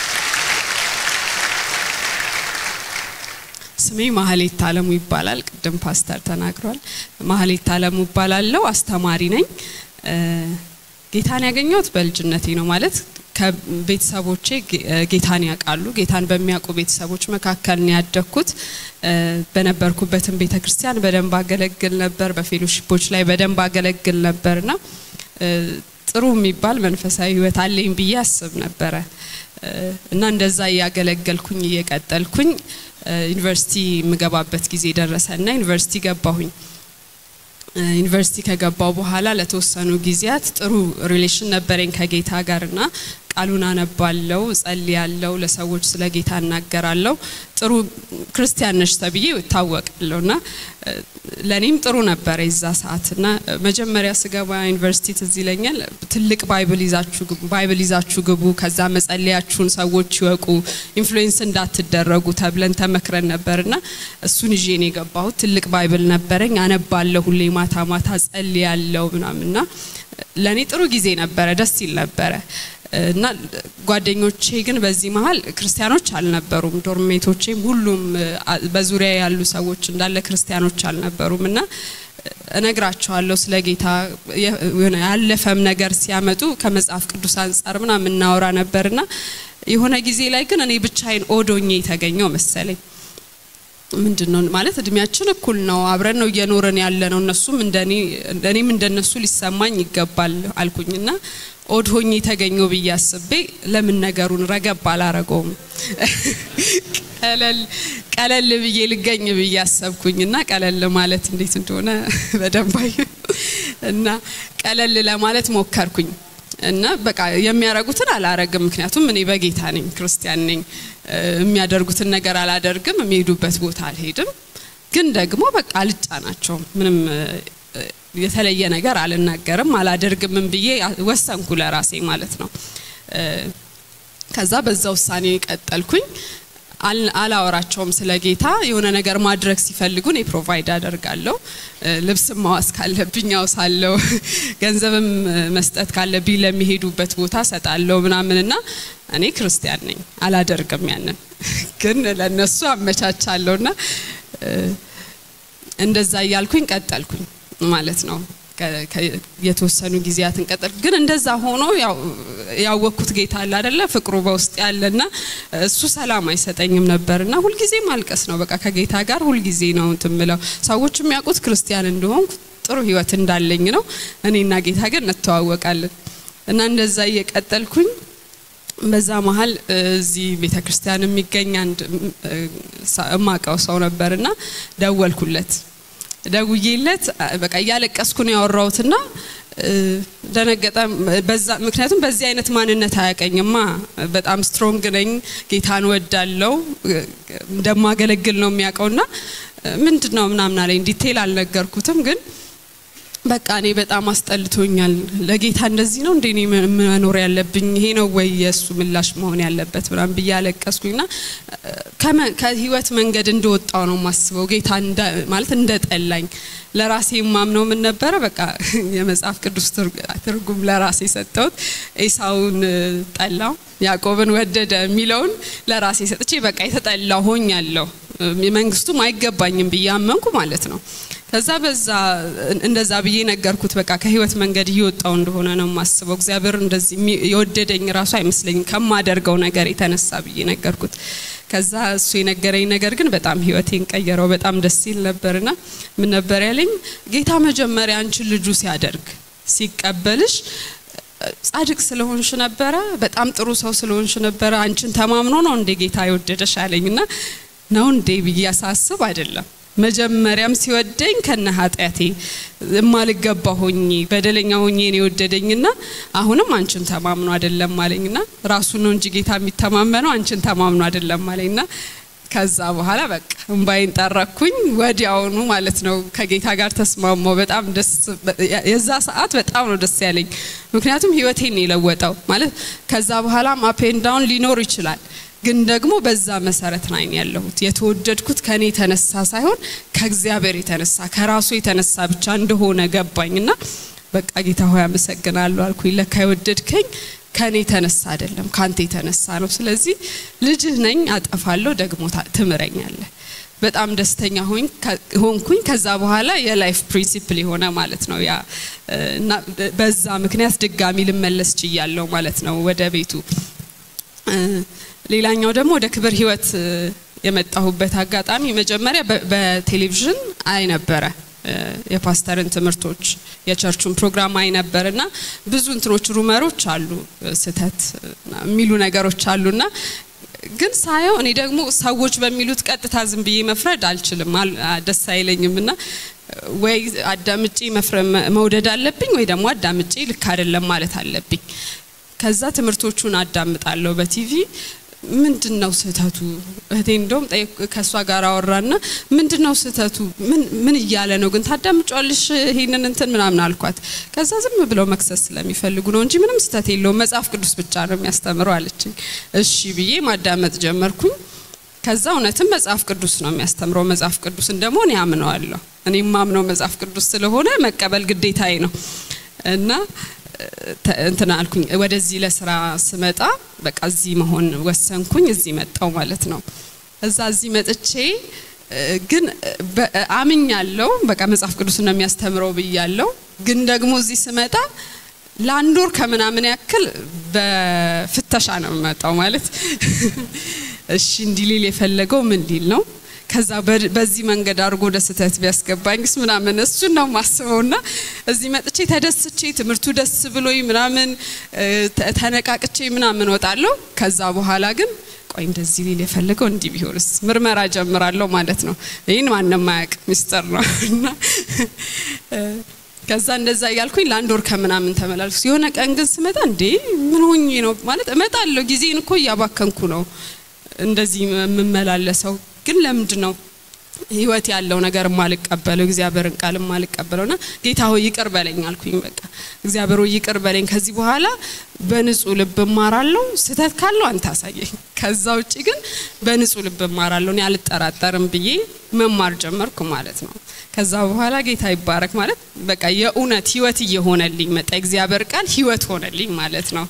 ስሜ ማህሌት አለሙ ይባላል። ቅድም ፓስተር ተናግሯል። ማህሌት አለሙ ይባላለሁ። አስተማሪ ነኝ። እ፣ ጌታን ያገኘሁት በልጅነቴ ነው ማለት ከቤተሰቦቼ ጌ- እ፣ ጌታን ያውቃሉ። ጌታን በሚያውቁ ቤተሰቦች መካከል ነው ያደግኩት። እ፣ በነበርኩበትም ቤተ ክርስቲያን በደንብ አገለግል ነበር። በፌሎሺፖች ላይ በደንብ አገለግል ነበርና እ፣ ጥሩ የሚባል መንፈሳዊ ህይወት አለኝ ብዬ አስብ ነበረ እ፣ እና እንደዛ እያገለገልኩኝ እየቀጠልኩኝ እ፣ ዩኒቨርሲቲ የምገባበት ጊዜ ደረሰ እና ዩኒቨርሲቲ ገባሁኝ። እ፣ ዩኒቨርሲቲ ከገባው በኋላ ለተወሰኑ ጊዜያት ጥሩ ሪሌሽን ነበረኝ ከጌታ ጋር እና ቃሉን አነባለው፣ ጸልያለው፣ ለሰዎች ስለ ጌታ እናገራለው። ጥሩ ክርስቲያን ነሽ ተብዬ እታወቃለሁ እና እ፣ ለእኔም ጥሩ ነበረ የዛ ሰዓት እና እ፣ መጀመሪያ ስገባ ዩኒቨርሲቲ ትዝ ይለኛል ትልቅ ባይብል ይዛችሁ ግቡ፣ ባይብል ይዛችሁ ግቡ፣ ከዛ መጸለያችሁን ሰዎች ይወቁ፣ ኢንፍሉዌንስ እንዳትደረጉ ተብለን ተመክረን ነበርና እሱን ይዤ ነው የገባሁት። ትልቅ ባይብል ነበረኝ፣ አነባለሁ ሁሌ ማታ ማታ ጸልያለሁ ምናምንና ለእኔ ጥሩ ጊዜ ነበረ፣ ደስ ይል ነበረ። እና ጓደኞቼ ግን በዚህ መሀል ክርስቲያኖች አልነበሩም። ዶርሜቶቼም ሁሉም አ- በዙሪያ ያሉ ሰዎች እንዳለ ክርስቲያኖች አልነበሩም እና እነግራቸዋለሁ ስለ ጌታ የ- የሆነ ያለፈም ነገር ሲያመጡ ከመጽሐፍ ቅዱስ አንጻር ምናምን እናወራ ነበርና የሆነ ጊዜ ላይ ግን እኔ ብቻዬን ኦዶኜ የተገኘው መሰለኝ። ምንድን ነው ማለት እድሜያችን እኩል ነው፣ አብረን ነው እየኖረን ያለ ነው። እነሱም እንደኔ እኔም እንደነሱ ሊሰማኝ ይገባል አልኩኝና ኦድ ሆኜ የተገኘው ብዬ አስቤ ለምን ነገሩን ረገብ አላረገውም ቀለል ቀለል ብዬ ልገኝ ብዬ አሰብኩኝና ቀለል ማለት እንዴት እንደሆነ በደንብ አየሁ እና ቀለል ለማለት ሞከርኩኝ እና በቃ የሚያደርጉትን አላረግም። ምክንያቱም እኔ በጌታ ነኝ፣ ክርስቲያን ነኝ። እ፣ የሚያደርጉትን ነገር አላደርግም፣ የሚሄዱበት ቦታ አልሄድም። ግን ደግሞ በቃ አልጫናቸውም። ምንም እ፣ የተለየ ነገር አልናገርም፣ አላደርግምም ብዬ ወሰንኩ ለራሴ ማለት ነው። እ፣ ከዛ በዛ ውሳኔ ቀጠልኩኝ። አል- አላወራቸውም ስለ ጌታ። የሆነ ነገር ማድረግ ሲፈልጉ እኔ ፕሮቫይድ አደርጋለሁ። እ፣ ልብስም ማዋስ ካለብኝ አውሳለሁ፣ ገንዘብም እ፣ መስጠት ካለብኝ ለሚሄዱበት ቦታ ሰጣለሁ ምናምንና እኔ ክርስቲያን ነኝ፣ አላደርግም ያንን ግን ለነሱ አመቻቻለሁና እ፣ እንደዛ እያልኩኝ ቀጠልኩኝ ማለት ነው። ከ- ከ- የተወሰኑ ጊዜያትን ቀጠል ግን እንደዛ ሆኖ ያው ያወቅኩት ጌታ አለ አይደለ ፍቅሩ በውስጥ ያለና እሱ ሰላም አይሰጠኝም ነበርና ሁልጊዜ ማልቀስ ነው በቃ ከጌታ ጋር ሁልጊዜ ነው እንትን ምለው ሰዎች የሚያውቁት ክርስቲያን እንደሆንኩ ጥሩ ህይወት እንዳለኝ ነው እኔና ጌታ ግን እንተዋወቃለን እና እንደዛ እየቀጠልኩኝ በዛ መሀል እ፣ እዚህ ቤተ ክርስቲያን የሚገኝ አንድ እ፣ ሳ- እማቀው ሰው ነበርና ደወልኩለት ደውዬለት አ፣ በቃ እያለቀስኩ ነው ያወራሁትና እ፣ ደነገጠ። በዛ ምክንያቱም በዚህ አይነት ማንነት አያቀኝማ። በጣም ስትሮንግ ነኝ፣ ጌታን ወዳለው እንደማገለግል ነው የሚያውቀውና ምንድን ነው ምናምን አለኝ። ዲቴል አልነገርኩትም ግን በቃ እኔ በጣም አስጠልቶኛል። ለጌታ እንደዚህ ነው እንዴ እኔ መኖር ያለብኝ? ይሄ ነው ወይ የእሱ ምላሽ መሆን ያለበት? ምናምን ብዬ አለቀስኩኝና ከመ- ከህይወት መንገድ እንደወጣው ነው የማስበው። ጌታ እንደ- ማለት እንደጠላኝ ለራሴ የማምነው ምን ነበረ? በቃ የመጽሐፍ ቅዱስ ትርግ- ትርጉም ለራሴ ሰጠሁት። ኤሳውን እ፣ ጠላው ያዕቆብን ወደደ የሚለውን ለራሴ ሰጥቼ በቃ የተጠላ ሆኛለሁ፣ መንግስቱም አይገባኝም ብዬ አመንኩ ማለት ነው። ከዛ በዛ እንደዛ ብዬ ነገርኩት። በቃ ከህይወት መንገድ እየወጣው እንደሆነ ነው የማስበው። እግዚአብሔር እንደዚህ የሚ- የወደደኝ ራሱ አይመስለኝም ከማደርገው ነገር የተነሳ ብዬ ነገርኩት። ከዛ እሱ የነገረኝ ነገር ግን በጣም ህይወቴን ቀየረው። በጣም ደስ ይል ነበርና ምን ነበር ያለኝ? ጌታ መጀመሪያ አንቺን ልጁ ሲያደርግ ሲቀበልሽ ጻድቅ ስለሆንሽ ነበረ፣ በጣም ጥሩ ሰው ስለሆንሽ ነበረ። አንቺን ተማምኖ ነው እንዴ ጌታ የወደደሽ አለኝና ነው እንዴ ብዬ ሳስብ አይደለም መጀመሪያም ሲወደኝ ከነ ኃጢአቴ የማልገባ ሆኜ በደለኛ ሆኜ ነው የወደደኝና አሁንም አንቺን ተማምኖ አይደለም አለኝና ራሱ ነው እንጂ ጌታ የሚተማመነው አንቺን ተማምኖ አይደለም አለኝና ከዛ በኋላ በቃ እምባይን ጠረኩኝ ወዲያውኑ ማለት ነው ከጌታ ጋር ተስማማው። በጣም ደስ የዛ ሰዓት በጣም ነው ደስ ያለኝ፣ ምክንያቱም ህይወቴን ነው የለወጠው ማለት ከዛ በኋላም አፕ ኤንድ ዳውን ሊኖር ይችላል ግን ደግሞ በዛ መሰረት ላይ ነው ያለሁት። የተወደድኩት ከኔ የተነሳ ሳይሆን ከእግዚአብሔር የተነሳ ከራሱ የተነሳ ብቻ እንደሆነ ገባኝና በቃ ጌታ ሆይ አመሰግናለሁ አልኩኝ። ለካ የወደድከኝ ከኔ የተነሳ አይደለም ካንተ የተነሳ ነው። ስለዚህ ልጅህ ነኝ፣ አጠፋለሁ፣ ደግሞ ታ- ትምረኛለህ። በጣም ደስተኛ ሆኝ ሆንኩኝ። ከዛ በኋላ የላይፍ ፕሪንሲፕል የሆነ ማለት ነው ያ እና በዛ ምክንያት ድጋሚ ልመለስ ችያለሁ ማለት ነው ወደ ቤቱ። እ፣ ሌላኛው ደግሞ ወደ ክብር ህይወት እ፣ የመጣሁበት አጋጣሚ መጀመሪያ በ- በቴሌቪዥን አይ ነበረ እ፣ የፓስተርን ትምህርቶች የቸርቹን ፕሮግራም አይ ነበር እና ብዙ እንትኖች ሩመሮች አሉ እ፣ ስህተት እ፣ የሚሉ ነገሮች አሉና ግን ሳየው እኔ ደግሞ ሰዎች በሚሉት ቀጥታ ዝም ብዬ መፍረድ አልችልም፣ አል- አ- ደስ አይለኝም እና ወይ አዳምጬ መፍረ- መ- መውደድ አለብኝ ወይ ደግሞ አዳምጬ ልክ አይደለም ማለት አለብኝ። ከዛ ትምህርቶቹን አዳምጣለሁ በቲቪ ምንድን ነው ስህተቱ? እህቴ እንደውም ጠየቅ- ከእሷ ጋር አወራና ምንድን ነው ስህተቱ? ምን ምን እያለ ነው ግን ታዳምጫለሽ ይሄንን እንትን ምናምን አልኳት። ከዛ ዝም ብለው መክሰስ ስለሚፈልጉ ነው እንጂ ምንም ስህተት የለውም መጽሐፍ ቅዱስ ብቻ ነው የሚያስተምረው አለችኝ። እሺ ብዬ ማዳመጥ ጀመርኩኝ። ከዛ እውነትም መጽሐፍ ቅዱስ ነው የሚያስተምረው። መጽሐፍ ቅዱስን ደግሞ እኔ አምነዋለሁ። እኔ የማምነው መጽሐፍ ቅዱስ ስለሆነ መቀበል ግዴታዬ ነው እና ተ- እንትን አልኩኝ ወደዚህ ለስራ ስመጣ በቃ እዚህ መሆን ወሰንኩኝ። እዚህ መጣው ማለት ነው። እዛ እዚህ መጥቼ እ፣ ግን በ- አምኛለሁ በቃ መጽሐፍ ቅዱስ ነው የሚያስተምረው ብያለሁ። ግን ደግሞ እዚህ ስመጣ ለአንድ ወር ከምናምን ያክል በፍተሻ ነው የምመጣው ማለት እሺ እንዲህ ሊል የፈለገው ምን ሊል ነው ከዛ በ- በዚህ መንገድ አድርጎ ወደ ስህተት ቢያስገባኝስ ምናምን እሱን ነው የማስበው። ና እዚህ መጥቼ ተደስቼ ትምህርቱ ደስ ብሎኝ ምናምን እ፣ ተ- ተነቃቅቼ ምናምን ወጣለሁ። ከዛ በኋላ ግን ቆይ እንደዚህ ሊል የፈለገው እንዲህ ቢሆንስ ምርመራ ጀምራለሁ ማለት ነው። ይህን ማንም አያውቅ ሚስጥር ነው እና እ፣ ከዛ እንደዛ እያልኩኝ ለአንድ ወር ከምናምን ተመላልኩ። የሆነ ቀን ግን ስመጣ እንዴ ምን ሆኜ ነው ማለት እመጣለሁ፣ ጊዜን እኮ እያባከንኩ ነው እንደዚህ የምመላለሰው ግን ለምንድን ነው ህይወት ያለው ነገር ማልቀበለው እግዚአብሔርን ቃል ማልቀበለው ና ጌታ ሆይ ይቅር በለኝ አልኩኝ። በቃ እግዚአብሔር ሆይ ይቅር በለኝ። ከዚህ በኋላ በንጹህ ልብ እማራለሁ። ስህተት ካለው አንተ አሳየኝ። ከዛ ውጭ ግን በንጹህ ልብ እማራለሁ፣ እኔ አልጠራጠርም ብዬ መማር ጀመርኩ ማለት ነው። ከዛ በኋላ ጌታ ይባረክ ማለት በቃ የእውነት ህይወት እየሆነልኝ መጣ። እግዚአብሔር ቃል ህይወት ሆነልኝ ማለት ነው።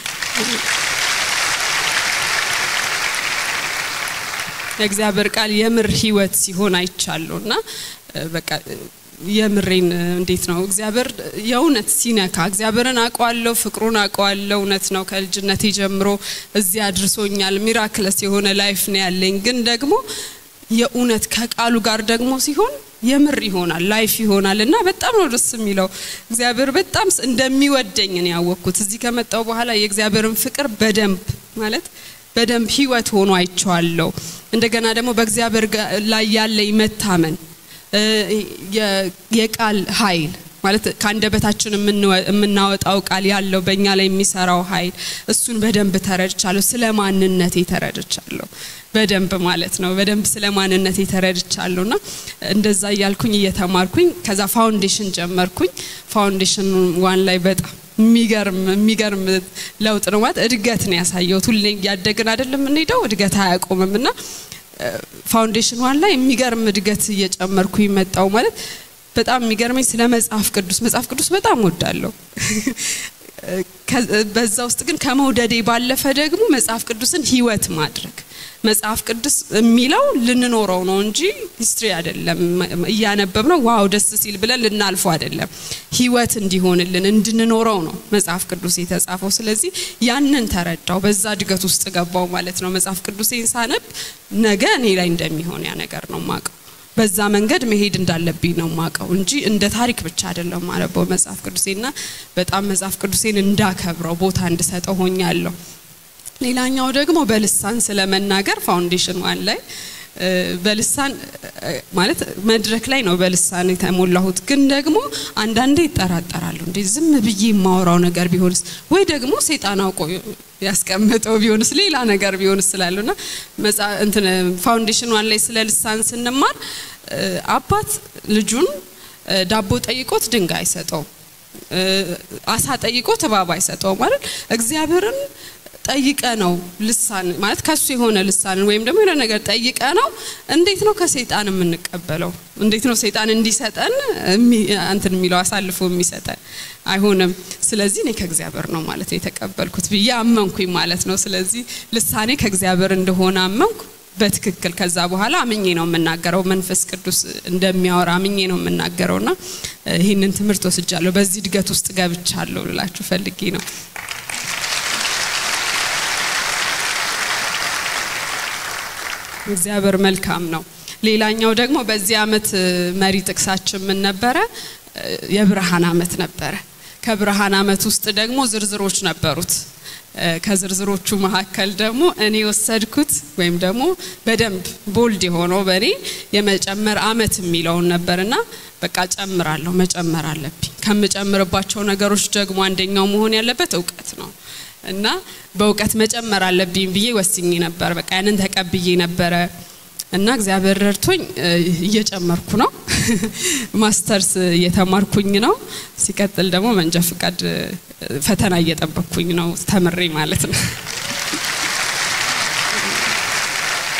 የእግዚአብሔር ቃል የምር ህይወት ሲሆን አይቻለሁ እና እ፣ በቃ እ፣ የምሬን እ፣ እንዴት ነው እግዚአብሔር የእውነት ሲነካ እግዚአብሔርን አውቀዋለሁ፣ ፍቅሩን አውቀዋለሁ። እውነት ነው ከልጅነቴ ጀምሮ እዚህ አድርሶኛል። ሚራክለስ የሆነ ላይፍ ነው ያለኝ። ግን ደግሞ የእውነት ከቃሉ ጋር ደግሞ ሲሆን የምር ይሆናል ላይፍ ይሆናል እና በጣም ነው ደስ የሚለው። እግዚአብሔር በጣም ስ- እንደሚወደኝ ነው ያወቅኩት። እዚህ ከመጣው በኋላ የእግዚአብሔርን ፍቅር በደንብ ማለት በደንብ ህይወት ሆኖ አይቼዋለሁ። እንደገና ደግሞ በእግዚአብሔር ጋ- ላይ ያለኝ መታመን እ፣ የ- የቃል ኃይል ማለት ከአንደበታችን የምንወ- የምናወጣው ቃል ያለው በእኛ ላይ የሚሰራው ኃይል እሱን በደንብ ተረድቻለሁ። ስለ ማንነቴ ተረድቻለሁ በደንብ ማለት ነው። በደንብ ስለ ማንነቴ ተረድቻለሁ እና እንደዛ እያልኩኝ እየተማርኩኝ ከዛ ፋውንዴሽን ጀመርኩኝ። ፋውንዴሽን ዋን ላይ በጣም የሚገርም የሚገርም ለውጥ ነው ማለት እድገት ነው ያሳየሁት። ሁሌ እያደግን አይደለም የምንሄደው እድገት አያቆምም እና ፋውንዴሽን ዋን ላይ የሚገርም እድገት እየጨመርኩ መጣው ማለት በጣም የሚገርመኝ ስለ መጽሐፍ ቅዱስ መጽሐፍ ቅዱስ በጣም ወዳለሁ። ከ- በዛ ውስጥ ግን ከመውደዴ ባለፈ ደግሞ መጽሐፍ ቅዱስን ህይወት ማድረግ መጽሐፍ ቅዱስ የሚለው ልንኖረው ነው እንጂ ሂስትሪ አይደለም። እያነበብ ነው ዋው ደስ ሲል ብለን ልናልፈው አይደለም። ህይወት እንዲሆንልን እንድንኖረው ነው መጽሐፍ ቅዱስ የተጻፈው። ስለዚህ ያንን ተረዳው፣ በዛ እድገት ውስጥ ገባው ማለት ነው። መጽሐፍ ቅዱሴን ሳነብ ነገ እኔ ላይ እንደሚሆን ያ ነገር ነው ማቀው በዛ መንገድ መሄድ እንዳለብኝ ነው ማቀው እንጂ እንደ ታሪክ ብቻ አይደለም ማነበው መጽሐፍ ቅዱሴና በጣም መጽሐፍ ቅዱሴን እንዳከብረው ቦታ እንድሰጠው ሆኛለሁ። ሌላኛው ደግሞ በልሳን ስለመናገር ፋውንዴሽን ዋን ላይ እ፣ በልሳን እ፣ ማለት መድረክ ላይ ነው በልሳን የተሞላሁት። ግን ደግሞ አንዳንዴ ይጠራጠራሉ። እንዴ ዝም ብዬ የማወራው ነገር ቢሆንስ ወይ ደግሞ ሰይጣን አውቆ ያስቀመጠው ቢሆንስ ሌላ ነገር ቢሆንስ ስላሉና መጽአ- እንትን ፋውንዴሽን ዋን ላይ ስለ ልሳን ስንማር እ፣ አባት ልጁን እ፣ ዳቦ ጠይቆት ድንጋይ አይሰጠውም። እ፣ አሳ ጠይቆት እባብ አይሰጠውም ማለት እግዚአብሔርን ጠይቀ ነው ልሳን ማለት ከሱ የሆነ ልሳንን ወይም ደግሞ የሆነ ነገር ጠይቀ ነው። እንዴት ነው ከሰይጣን የምንቀበለው? እንዴት ነው ሰይጣን እንዲሰጠን እሚ- እንትን የሚለው አሳልፎ የሚሰጠን? አይሆንም። ስለዚህ እኔ ከእግዚአብሔር ነው ማለት ነው የተቀበልኩት ብዬ አመንኩኝ ማለት ነው። ስለዚህ ልሳኔ ከእግዚአብሔር እንደሆነ አመንኩ በትክክል። ከዛ በኋላ አምኜ ነው የምናገረው፣ መንፈስ ቅዱስ እንደሚያወራ አምኜ ነው የምናገረውና ይህንን ትምህርት ወስጃለሁ። በዚህ እድገት ውስጥ ገብቻለሁ ልላችሁ ፈልጌ ነው። እግዚአብሔር መልካም ነው። ሌላኛው ደግሞ በዚህ አመት እ፣ መሪ ጥቅሳችን ምን ነበረ? እ፣ የብርሃን አመት ነበረ። ከብርሃን አመት ውስጥ ደግሞ ዝርዝሮች ነበሩት። እ፣ ከዝርዝሮቹ መካከል ደግሞ እኔ የወሰድኩት ወይም ደግሞ በደንብ ቦልድ የሆነው በእኔ የመጨመር አመት የሚለውን ነበርና በቃ ጨምራለሁ፣ መጨመር አለብኝ። ከምጨምርባቸው ነገሮች ደግሞ አንደኛው መሆን ያለበት እውቀት ነው። እና በእውቀት መጨመር አለብኝ ብዬ ወስኜ ነበር። በቃ ያንን ተቀብዬ ነበረ እና እግዚአብሔር ረድቶኝ እ፣ እየጨመርኩ ነው። ማስተርስ እየተማርኩኝ ነው። ሲቀጥል ደግሞ መንጃ ፍቃድ እ፣ ፈተና እየጠበቅኩኝ ነው ተምሬ ማለት ነው።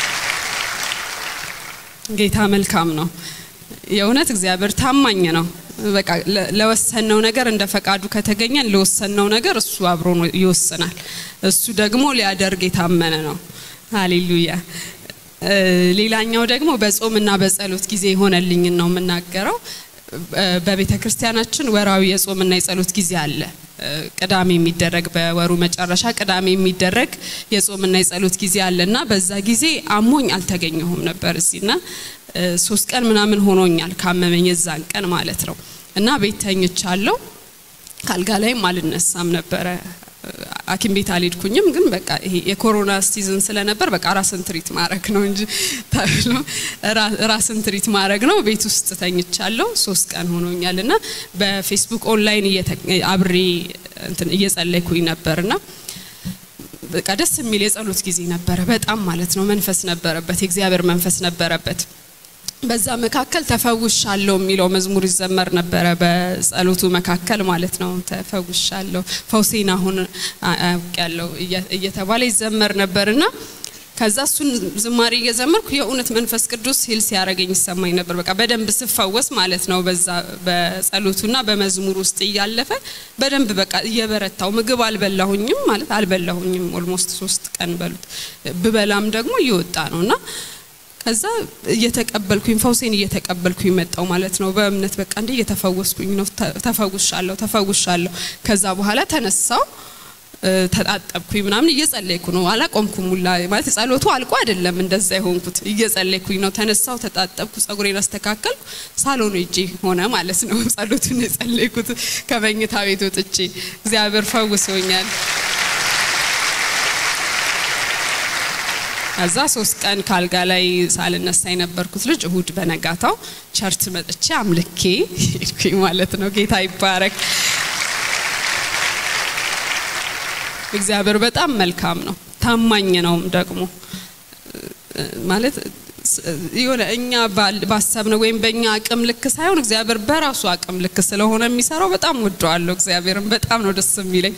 ጌታ መልካም ነው። የእውነት እግዚአብሔር ታማኝ ነው። በቃ ለ- ለወሰንነው ነገር እንደ ፈቃዱ ከተገኘን ለወሰንነው ነገር እሱ አብሮ ነው ይወስናል። እሱ ደግሞ ሊያደርግ የታመነ ነው። ሃሌሉያ። እ፣ ሌላኛው ደግሞ በጾምና በጸሎት ጊዜ የሆነልኝን ነው የምናገረው። በቤተ ክርስቲያናችን ወራዊ የጾምና የጸሎት ጊዜ አለ። እ፣ ቅዳሜ የሚደረግ በወሩ መጨረሻ ቅዳሜ የሚደረግ የጾምና የጸሎት ጊዜ አለ እና በዛ ጊዜ አሞኝ አልተገኘሁም ነበር እዚህና እ፣ ሶስት ቀን ምናምን ሆኖኛል ካመመኝ የዛን ቀን ማለት ነው እና ቤት ተኝቻለሁ። ካልጋ ላይም አልነሳም ነበረ። ሐኪም ቤት አልሄድኩኝም። ግን በቃ ይሄ የኮሮና ሲዝን ስለነበር በቃ ራስን ትሪት ማድረግ ነው እንጂ ተብሎ ራ- ራስን ትሪት ማድረግ ነው። ቤት ውስጥ ተኝቻለሁ። ሶስት ቀን ሆኖኛል እና በፌስቡክ ኦንላይን እየተ- አብሬ እንትን እየጸለይኩኝ ነበርና በቃ ደስ የሚል የጸሎት ጊዜ ነበረ። በጣም ማለት ነው መንፈስ ነበረበት፣ የእግዚአብሔር መንፈስ ነበረበት። በዛ መካከል ተፈውሻለሁ የሚለው መዝሙር ይዘመር ነበረ። በጸሎቱ መካከል ማለት ነው ተፈውሻለሁ፣ ፈውሴን አሁን አውቄያለሁ እየ- እየተባለ ይዘመር ነበርና ከዛ እሱን ዝማሬ እየዘመርኩ የእውነት መንፈስ ቅዱስ ሂል ሲያደርገኝ ይሰማኝ ነበር። በቃ በደንብ ስፈወስ ማለት ነው። በዛ በጸሎቱና በመዝሙር ውስጥ እያለፈ በደንብ በቃ እየበረታው ምግብ አልበላሁኝም ማለት አልበላሁኝም። ኦልሞስት ሶስት ቀን በሉት ብበላም ደግሞ እየወጣ ነው እና ከዛ እየተቀበልኩኝ ፈውሴን እየተቀበልኩኝ መጣው ማለት ነው። በእምነት በቃ እንደ እየተፈወስኩኝ ነው። ተ- ተፈውሻለሁ ተፈውሻለሁ። ከዛ በኋላ ተነሳው እ፣ ተጣጠብኩኝ ምናምን እየጸለይኩ ነው። አላቆምኩም ሁላ ማለት ጸሎቱ አልቆ አይደለም እንደዛ የሆንኩት እየጸለይኩኝ ነው። ተነሳው ተጣጠብኩ፣ ጸጉሬን አስተካከልኩ። ሳሎኑ ሄጄ ሆነ ማለት ነው ጸሎቱን የጸለይኩት ከመኝታ ቤት ወጥቼ እግዚአብሔር ፈውሶኛል። ከዛ ሶስት ቀን ካልጋ ላይ ሳልነሳ የነበርኩት ልጅ እሁድ በነጋታው ቸርች መጥቼ አምልኬ ሄድኩኝ ማለት ነው። ጌታ ይባረክ። እግዚአብሔር በጣም መልካም ነው፣ ታማኝ ነውም ደግሞ ማለት የሆነ እኛ ባል- ባሰብነው ወይም በእኛ አቅም ልክ ሳይሆን እግዚአብሔር በራሱ አቅም ልክ ስለሆነ የሚሰራው በጣም ወደዋለሁ። እግዚአብሔርን በጣም ነው ደስ የሚለኝ።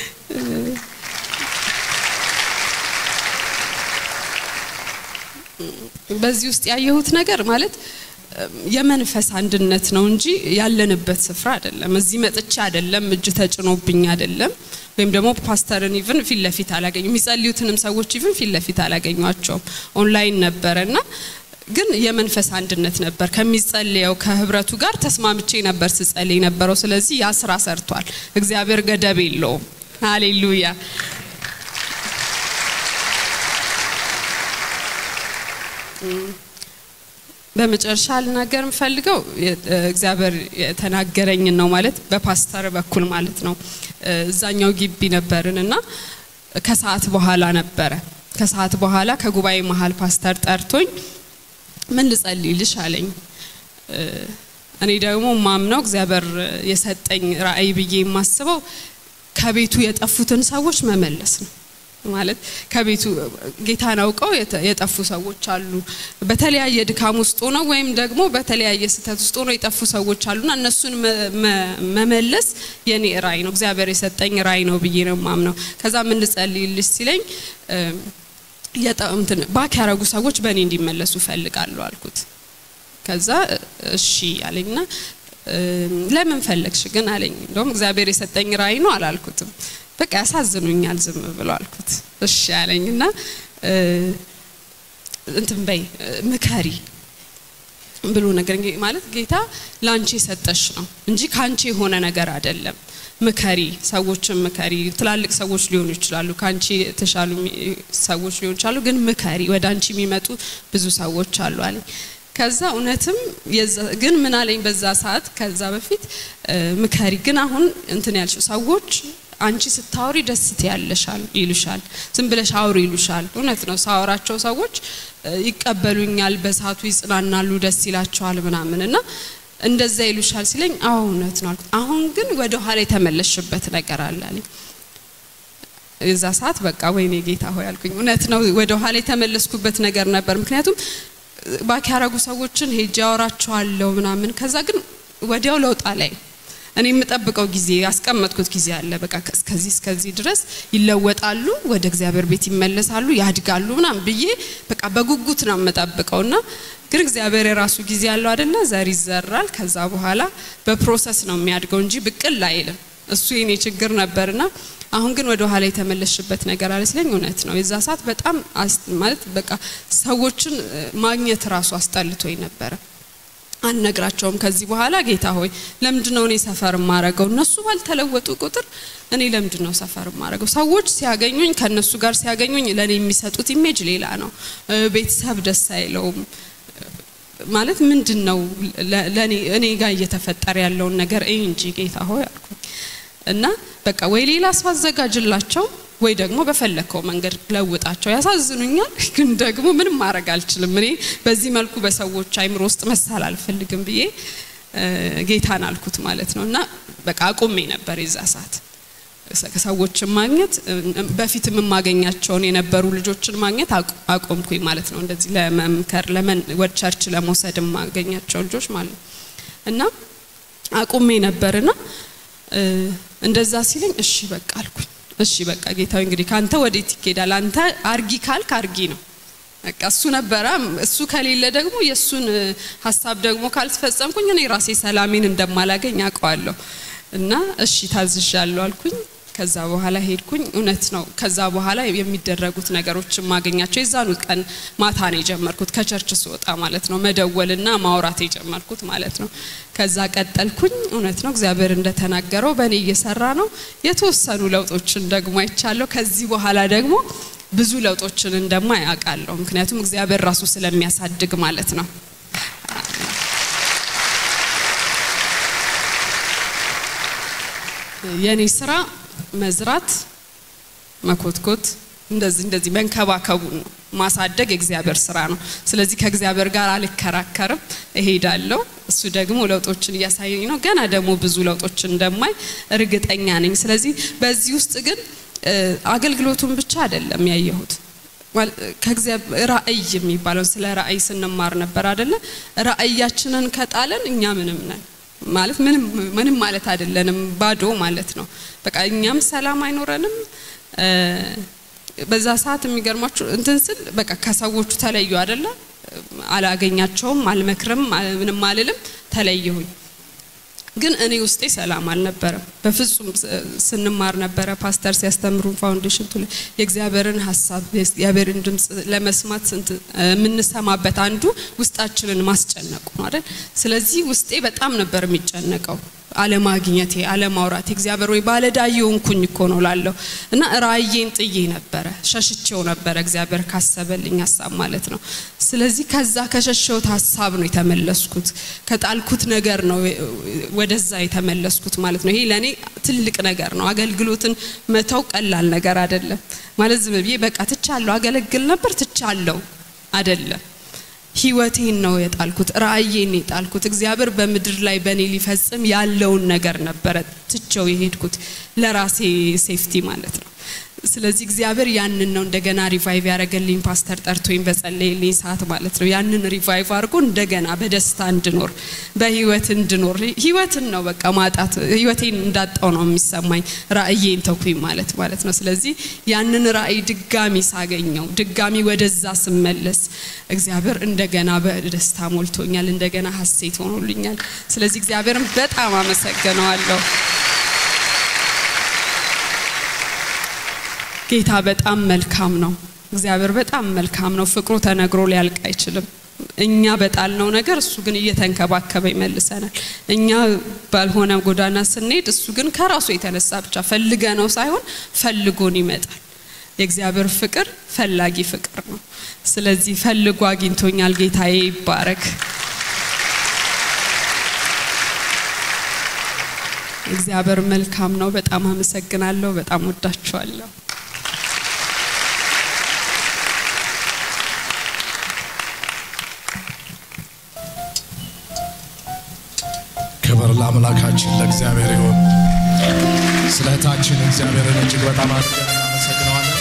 በዚህ ውስጥ ያየሁት ነገር ማለት እም፣ የመንፈስ አንድነት ነው እንጂ ያለንበት ስፍራ አይደለም። እዚህ መጥቼ አይደለም፣ እጅ ተጭኖብኝ አይደለም፣ ወይም ደግሞ ፓስተርን ኢቭን ፊት ለፊት አላገኙ የሚጸልዩትንም ሰዎች ኢቭን ፊት ለፊት አላገኟቸውም። ኦንላይን ነበረ እና ግን የመንፈስ አንድነት ነበር። ከሚጸልየው ከህብረቱ ጋር ተስማምቼ ነበር ስጸልይ ነበረው። ስለዚህ ያ ስራ ሰርቷል። እግዚአብሔር ገደብ የለውም። ሃሌሉያ። በመጨረሻ ልናገር የምፈልገው የ- እግዚአብሔር የተናገረኝን ነው ማለት በፓስተር በኩል ማለት ነው። እዛኛው ግቢ ነበርን እና ከሰዓት በኋላ ነበረ። ከሰዓት በኋላ ከጉባኤ መሀል ፓስተር ጠርቶኝ ምን ልጸልይልሽ አለኝ። እ፣ እኔ ደግሞ ማምነው እግዚአብሔር የሰጠኝ ራእይ ብዬ የማስበው ከቤቱ የጠፉትን ሰዎች መመለስ ነው። ማለት ከቤቱ ጌታን አውቀው የተ- የጠፉ ሰዎች አሉ። በተለያየ ድካም ውስጥ ሆነው ወይም ደግሞ በተለያየ ስህተት ውስጥ ሆነው የጠፉ ሰዎች አሉና እነሱን መ- መ- መመለስ የኔ ራእይ ነው፣ እግዚአብሔር የሰጠኝ ራእይ ነው ብዬ ነው የማምነው። ከዛ ምን ልጸልይልሽ ሲለኝ እ፣ የጠ- እንትን ባክ ያረጉ ሰዎች በእኔ እንዲመለሱ እፈልጋለሁ አልኩት። ከዛ እሺ አለኝና እ፣ ለምን ፈለግሽ ግን አለኝ። እንደውም እግዚአብሔር የሰጠኝ ራእይ ነው አላልኩትም። በቃ ያሳዝኑኛል ዝም ብሎ አልኩት። እሺ አለኝና እ፣ እንትን በይ እ፣ ምከሪ ብሎ ነገር እንግዲህ ማለት ጌታ ላንቺ የሰጠሽ ነው እንጂ ካንቺ የሆነ ነገር አይደለም። ምከሪ፣ ሰዎችን ምከሪ። ትላልቅ ሰዎች ሊሆኑ ይችላሉ፣ ካንቺ የተሻሉ የሚ- ሰዎች ሊሆኑ ይችላሉ። ግን ምከሪ፣ ወደ አንቺ የሚመጡ ብዙ ሰዎች አሉ አለኝ። ከዛ እውነትም የዛ- ግን ምን አለኝ በዛ ሰዓት ከዛ በፊት እ፣ ምከሪ፣ ግን አሁን እንትን ያልሽው ሰዎች አንቺ ስታወሪ ደስ ትያለሻል ይሉሻል። ዝም ብለሽ አውሪ ይሉሻል። እውነት ነው። ሳወራቸው ሰዎች እ፣ ይቀበሉኛል፣ በሰዓቱ ይጽናናሉ፣ ደስ ይላቸዋል ምናምን እና እንደዛ ይሉሻል ሲለኝ አዎ እውነት ነው አልኩት። አሁን ግን ወደ ኋላ የተመለሽበት ነገር አለ አለኝ። የዛ ሰዓት በቃ ወይኔ ጌታ ሆይ አልኩኝ። እውነት ነው ወደ ኋላ የተመለስኩበት ነገር ነበር። ምክንያቱም ባክ ያረጉ ሰዎችን ሄጄ አወራቸዋለሁ ምናምን፣ ከዛ ግን ወዲያው ለውጥ ላይ እኔ የምጠብቀው ጊዜ ያስቀመጥኩት ጊዜ አለ። በቃ እስከዚህ እስከዚህ ድረስ ይለወጣሉ፣ ወደ እግዚአብሔር ቤት ይመለሳሉ፣ ያድጋሉ ምናምን ብዬ በቃ በጉጉት ነው የምጠብቀው እና ግን እግዚአብሔር የራሱ ጊዜ ያለው አይደለ? ዘር ይዘራል። ከዛ በኋላ በፕሮሰስ ነው የሚያድገው እንጂ ብቅል አይልም። እሱ የኔ ችግር ነበርና አሁን ግን ወደ ኋላ የተመለሽበት ነገር አለ ስለኝ እውነት ነው። የዛ ሰዓት በጣም ማለት በቃ ሰዎችን ማግኘት ራሱ አስጠልቶኝ ነበረ። አልነግራቸውም ከዚህ በኋላ ጌታ ሆይ ለምንድን ነው እኔ ሰፈር ማረገው? እነሱ ባልተለወጡ ቁጥር እኔ ለምንድን ነው ሰፈር ማረገው? ሰዎች ሲያገኙኝ ከእነሱ ጋር ሲያገኙኝ ለእኔ የሚሰጡት ኢሜጅ ሌላ ነው። ቤተሰብ ደስ አይለውም። ማለት ምንድን ነው ለእኔ እኔ ጋር እየተፈጠረ ያለውን ነገር እይ እንጂ ጌታ ሆይ አልኩኝ እና በቃ ወይ ሌላ ሰው አዘጋጅላቸው ወይ ደግሞ በፈለከው መንገድ ለውጣቸው። ያሳዝኑኛል፣ ግን ደግሞ ምንም ማድረግ አልችልም። እኔ በዚህ መልኩ በሰዎች አይምሮ ውስጥ መሳል አልፈልግም ብዬ ጌታን አልኩት ማለት ነው። እና በቃ አቁሜ ነበር የዛ ሰዓት ሰዎችን ማግኘት በፊት የማገኛቸውን የነበሩ ልጆችን ማግኘት አቆምኩኝ ማለት ነው። እንደዚህ ለመምከር ወደ ቸርች ለመውሰድ የማገኛቸው ልጆች ማለት ነው እና አቁሜ ነበርና እንደዛ ሲለኝ እሺ በቃ አልኩኝ። እሺ በቃ ጌታዊ እንግዲህ ካንተ ወዴት ይኬዳል? አንተ አርጊ ካልክ አርጊ ነው። በቃ እሱ ነበረ። እሱ ከሌለ ደግሞ የእሱን ሀሳብ ደግሞ ካልተፈጸምኩኝ እኔ ራሴ ሰላሜን እንደማላገኝ አውቀዋለሁ። እና እሺ ታዝዣለሁ አልኩኝ። ከዛ በኋላ ሄድኩኝ። እውነት ነው። ከዛ በኋላ የሚደረጉት ነገሮች ማገኛቸው የዛኑ ቀን ማታ ነው የጀመርኩት፣ ከቸርች ስወጣ ማለት ነው። መደወልና ማውራት የጀመርኩት ማለት ነው። ከዛ ቀጠልኩኝ። እውነት ነው እግዚአብሔር እንደተናገረው በእኔ እየሰራ ነው። የተወሰኑ ለውጦችን ደግሞ አይቻለሁ። ከዚህ በኋላ ደግሞ ብዙ ለውጦችን እንደማ ያውቃለሁ። ምክንያቱም እግዚአብሔር ራሱ ስለሚያሳድግ ማለት ነው። የኔ ስራ መዝራት፣ መኮትኮት፣ እንደዚህ እንደዚህ መንከባከቡን ነው። ማሳደግ የእግዚአብሔር ስራ ነው። ስለዚህ ከእግዚአብሔር ጋር አልከራከርም፣ እሄዳለሁ። እሱ ደግሞ ለውጦችን እያሳየኝ ነው። ገና ደግሞ ብዙ ለውጦችን እንደማይ እርግጠኛ ነኝ። ስለዚህ በዚህ ውስጥ ግን አገልግሎቱን ብቻ አይደለም ያየሁት ከእግዚአብሔር ራእይ የሚባለው ስለ ራእይ ስንማር ነበር አይደለ? ራእያችንን ከጣለን እኛ ምንም ነን ማለት ምንም ምንም ማለት አይደለንም፣ ባዶ ማለት ነው። በቃ እኛም ሰላም አይኖረንም። በዛ ሰዓት የሚገርማችሁ እንትን ስል በቃ ከሰዎቹ ተለዩ አይደለ? አላገኛቸውም፣ አልመክርም፣ ምንም አልልም፣ ተለየሁኝ። ግን እኔ ውስጤ ሰላም አልነበረም። በፍጹም ስንማር ነበረ ፓስተር ሲያስተምሩን ፋውንዴሽን ቱ የእግዚአብሔርን ሀሳብ የእግዚአብሔርን ድምፅ ለመስማት የምንሰማበት አንዱ ውስጣችንን ማስጨነቁ ነው አይደል? ስለዚህ ውስጤ በጣም ነበር የሚጨነቀው አለማግኘቴ፣ አለማውራቴ እግዚአብሔር ወይ ባለዕዳ የሆንኩኝ እኮ ነው ላለሁ እና ራእዬን ጥዬ ነበረ፣ ሸሽቼው ነበረ እግዚአብሔር ካሰበልኝ ሀሳብ ማለት ነው። ስለዚህ ከዛ ከሸሸውት ሀሳብ ነው የተመለስኩት፣ ከጣልኩት ነገር ነው ወደዛ የተመለስኩት ማለት ነው። ይሄ ለእኔ ትልቅ ነገር ነው። አገልግሎትን መተው ቀላል ነገር አይደለም ማለት ዝም ብዬ በቃ ትቻለሁ፣ አገለግል ነበር ትቻለሁ አይደለም። ህይወቴን ነው የጣልኩት፣ ራእዬን የጣልኩት። እግዚአብሔር በምድር ላይ በእኔ ሊፈጽም ያለውን ነገር ነበረ ትቼው የሄድኩት ለራሴ ሴፍቲ ማለት ነው። ስለዚህ እግዚአብሔር ያንን ነው እንደገና ሪቫይቭ ያደረገልኝ ፓስተር ጠርቶኝ በጸለየልኝ ሰዓት ማለት ነው። ያንን ሪቫይቭ አድርጎ እንደገና በደስታ እንድኖር በህይወት እንድኖር ህይወትን ነው በቃ ማጣት ህይወቴን እንዳጣው ነው የሚሰማኝ ራእዬን ተኩኝ ማለት ማለት ነው። ስለዚህ ያንን ራእይ ድጋሚ ሳገኘው ድጋሚ ወደዛ ስመለስ እግዚአብሔር እንደገና በደስታ ሞልቶኛል፣ እንደገና ሀሴት ሆኖልኛል። ስለዚህ እግዚአብሔርን በጣም አመሰግነዋለሁ። ጌታ በጣም መልካም ነው። እግዚአብሔር በጣም መልካም ነው። ፍቅሩ ተነግሮ ሊያልቅ አይችልም። እኛ በጣልነው ነገር እሱ ግን እየተንከባከበ ይመልሰናል። እኛ ባልሆነ ጎዳና ስንሄድ እሱ ግን ከራሱ የተነሳ ብቻ ፈልገ ነው ሳይሆን ፈልጎን ይመጣል። የእግዚአብሔር ፍቅር ፈላጊ ፍቅር ነው። ስለዚህ ፈልጎ አግኝቶኛል። ጌታዬ ይባረክ። እግዚአብሔር መልካም ነው። በጣም አመሰግናለሁ። በጣም ወዳችኋለሁ። ክብር ለአምላካችን ለእግዚአብሔር ይሁን። ስለ እህታችን እግዚአብሔርን እጅግ በጣም አድርገን እናመሰግነዋለን።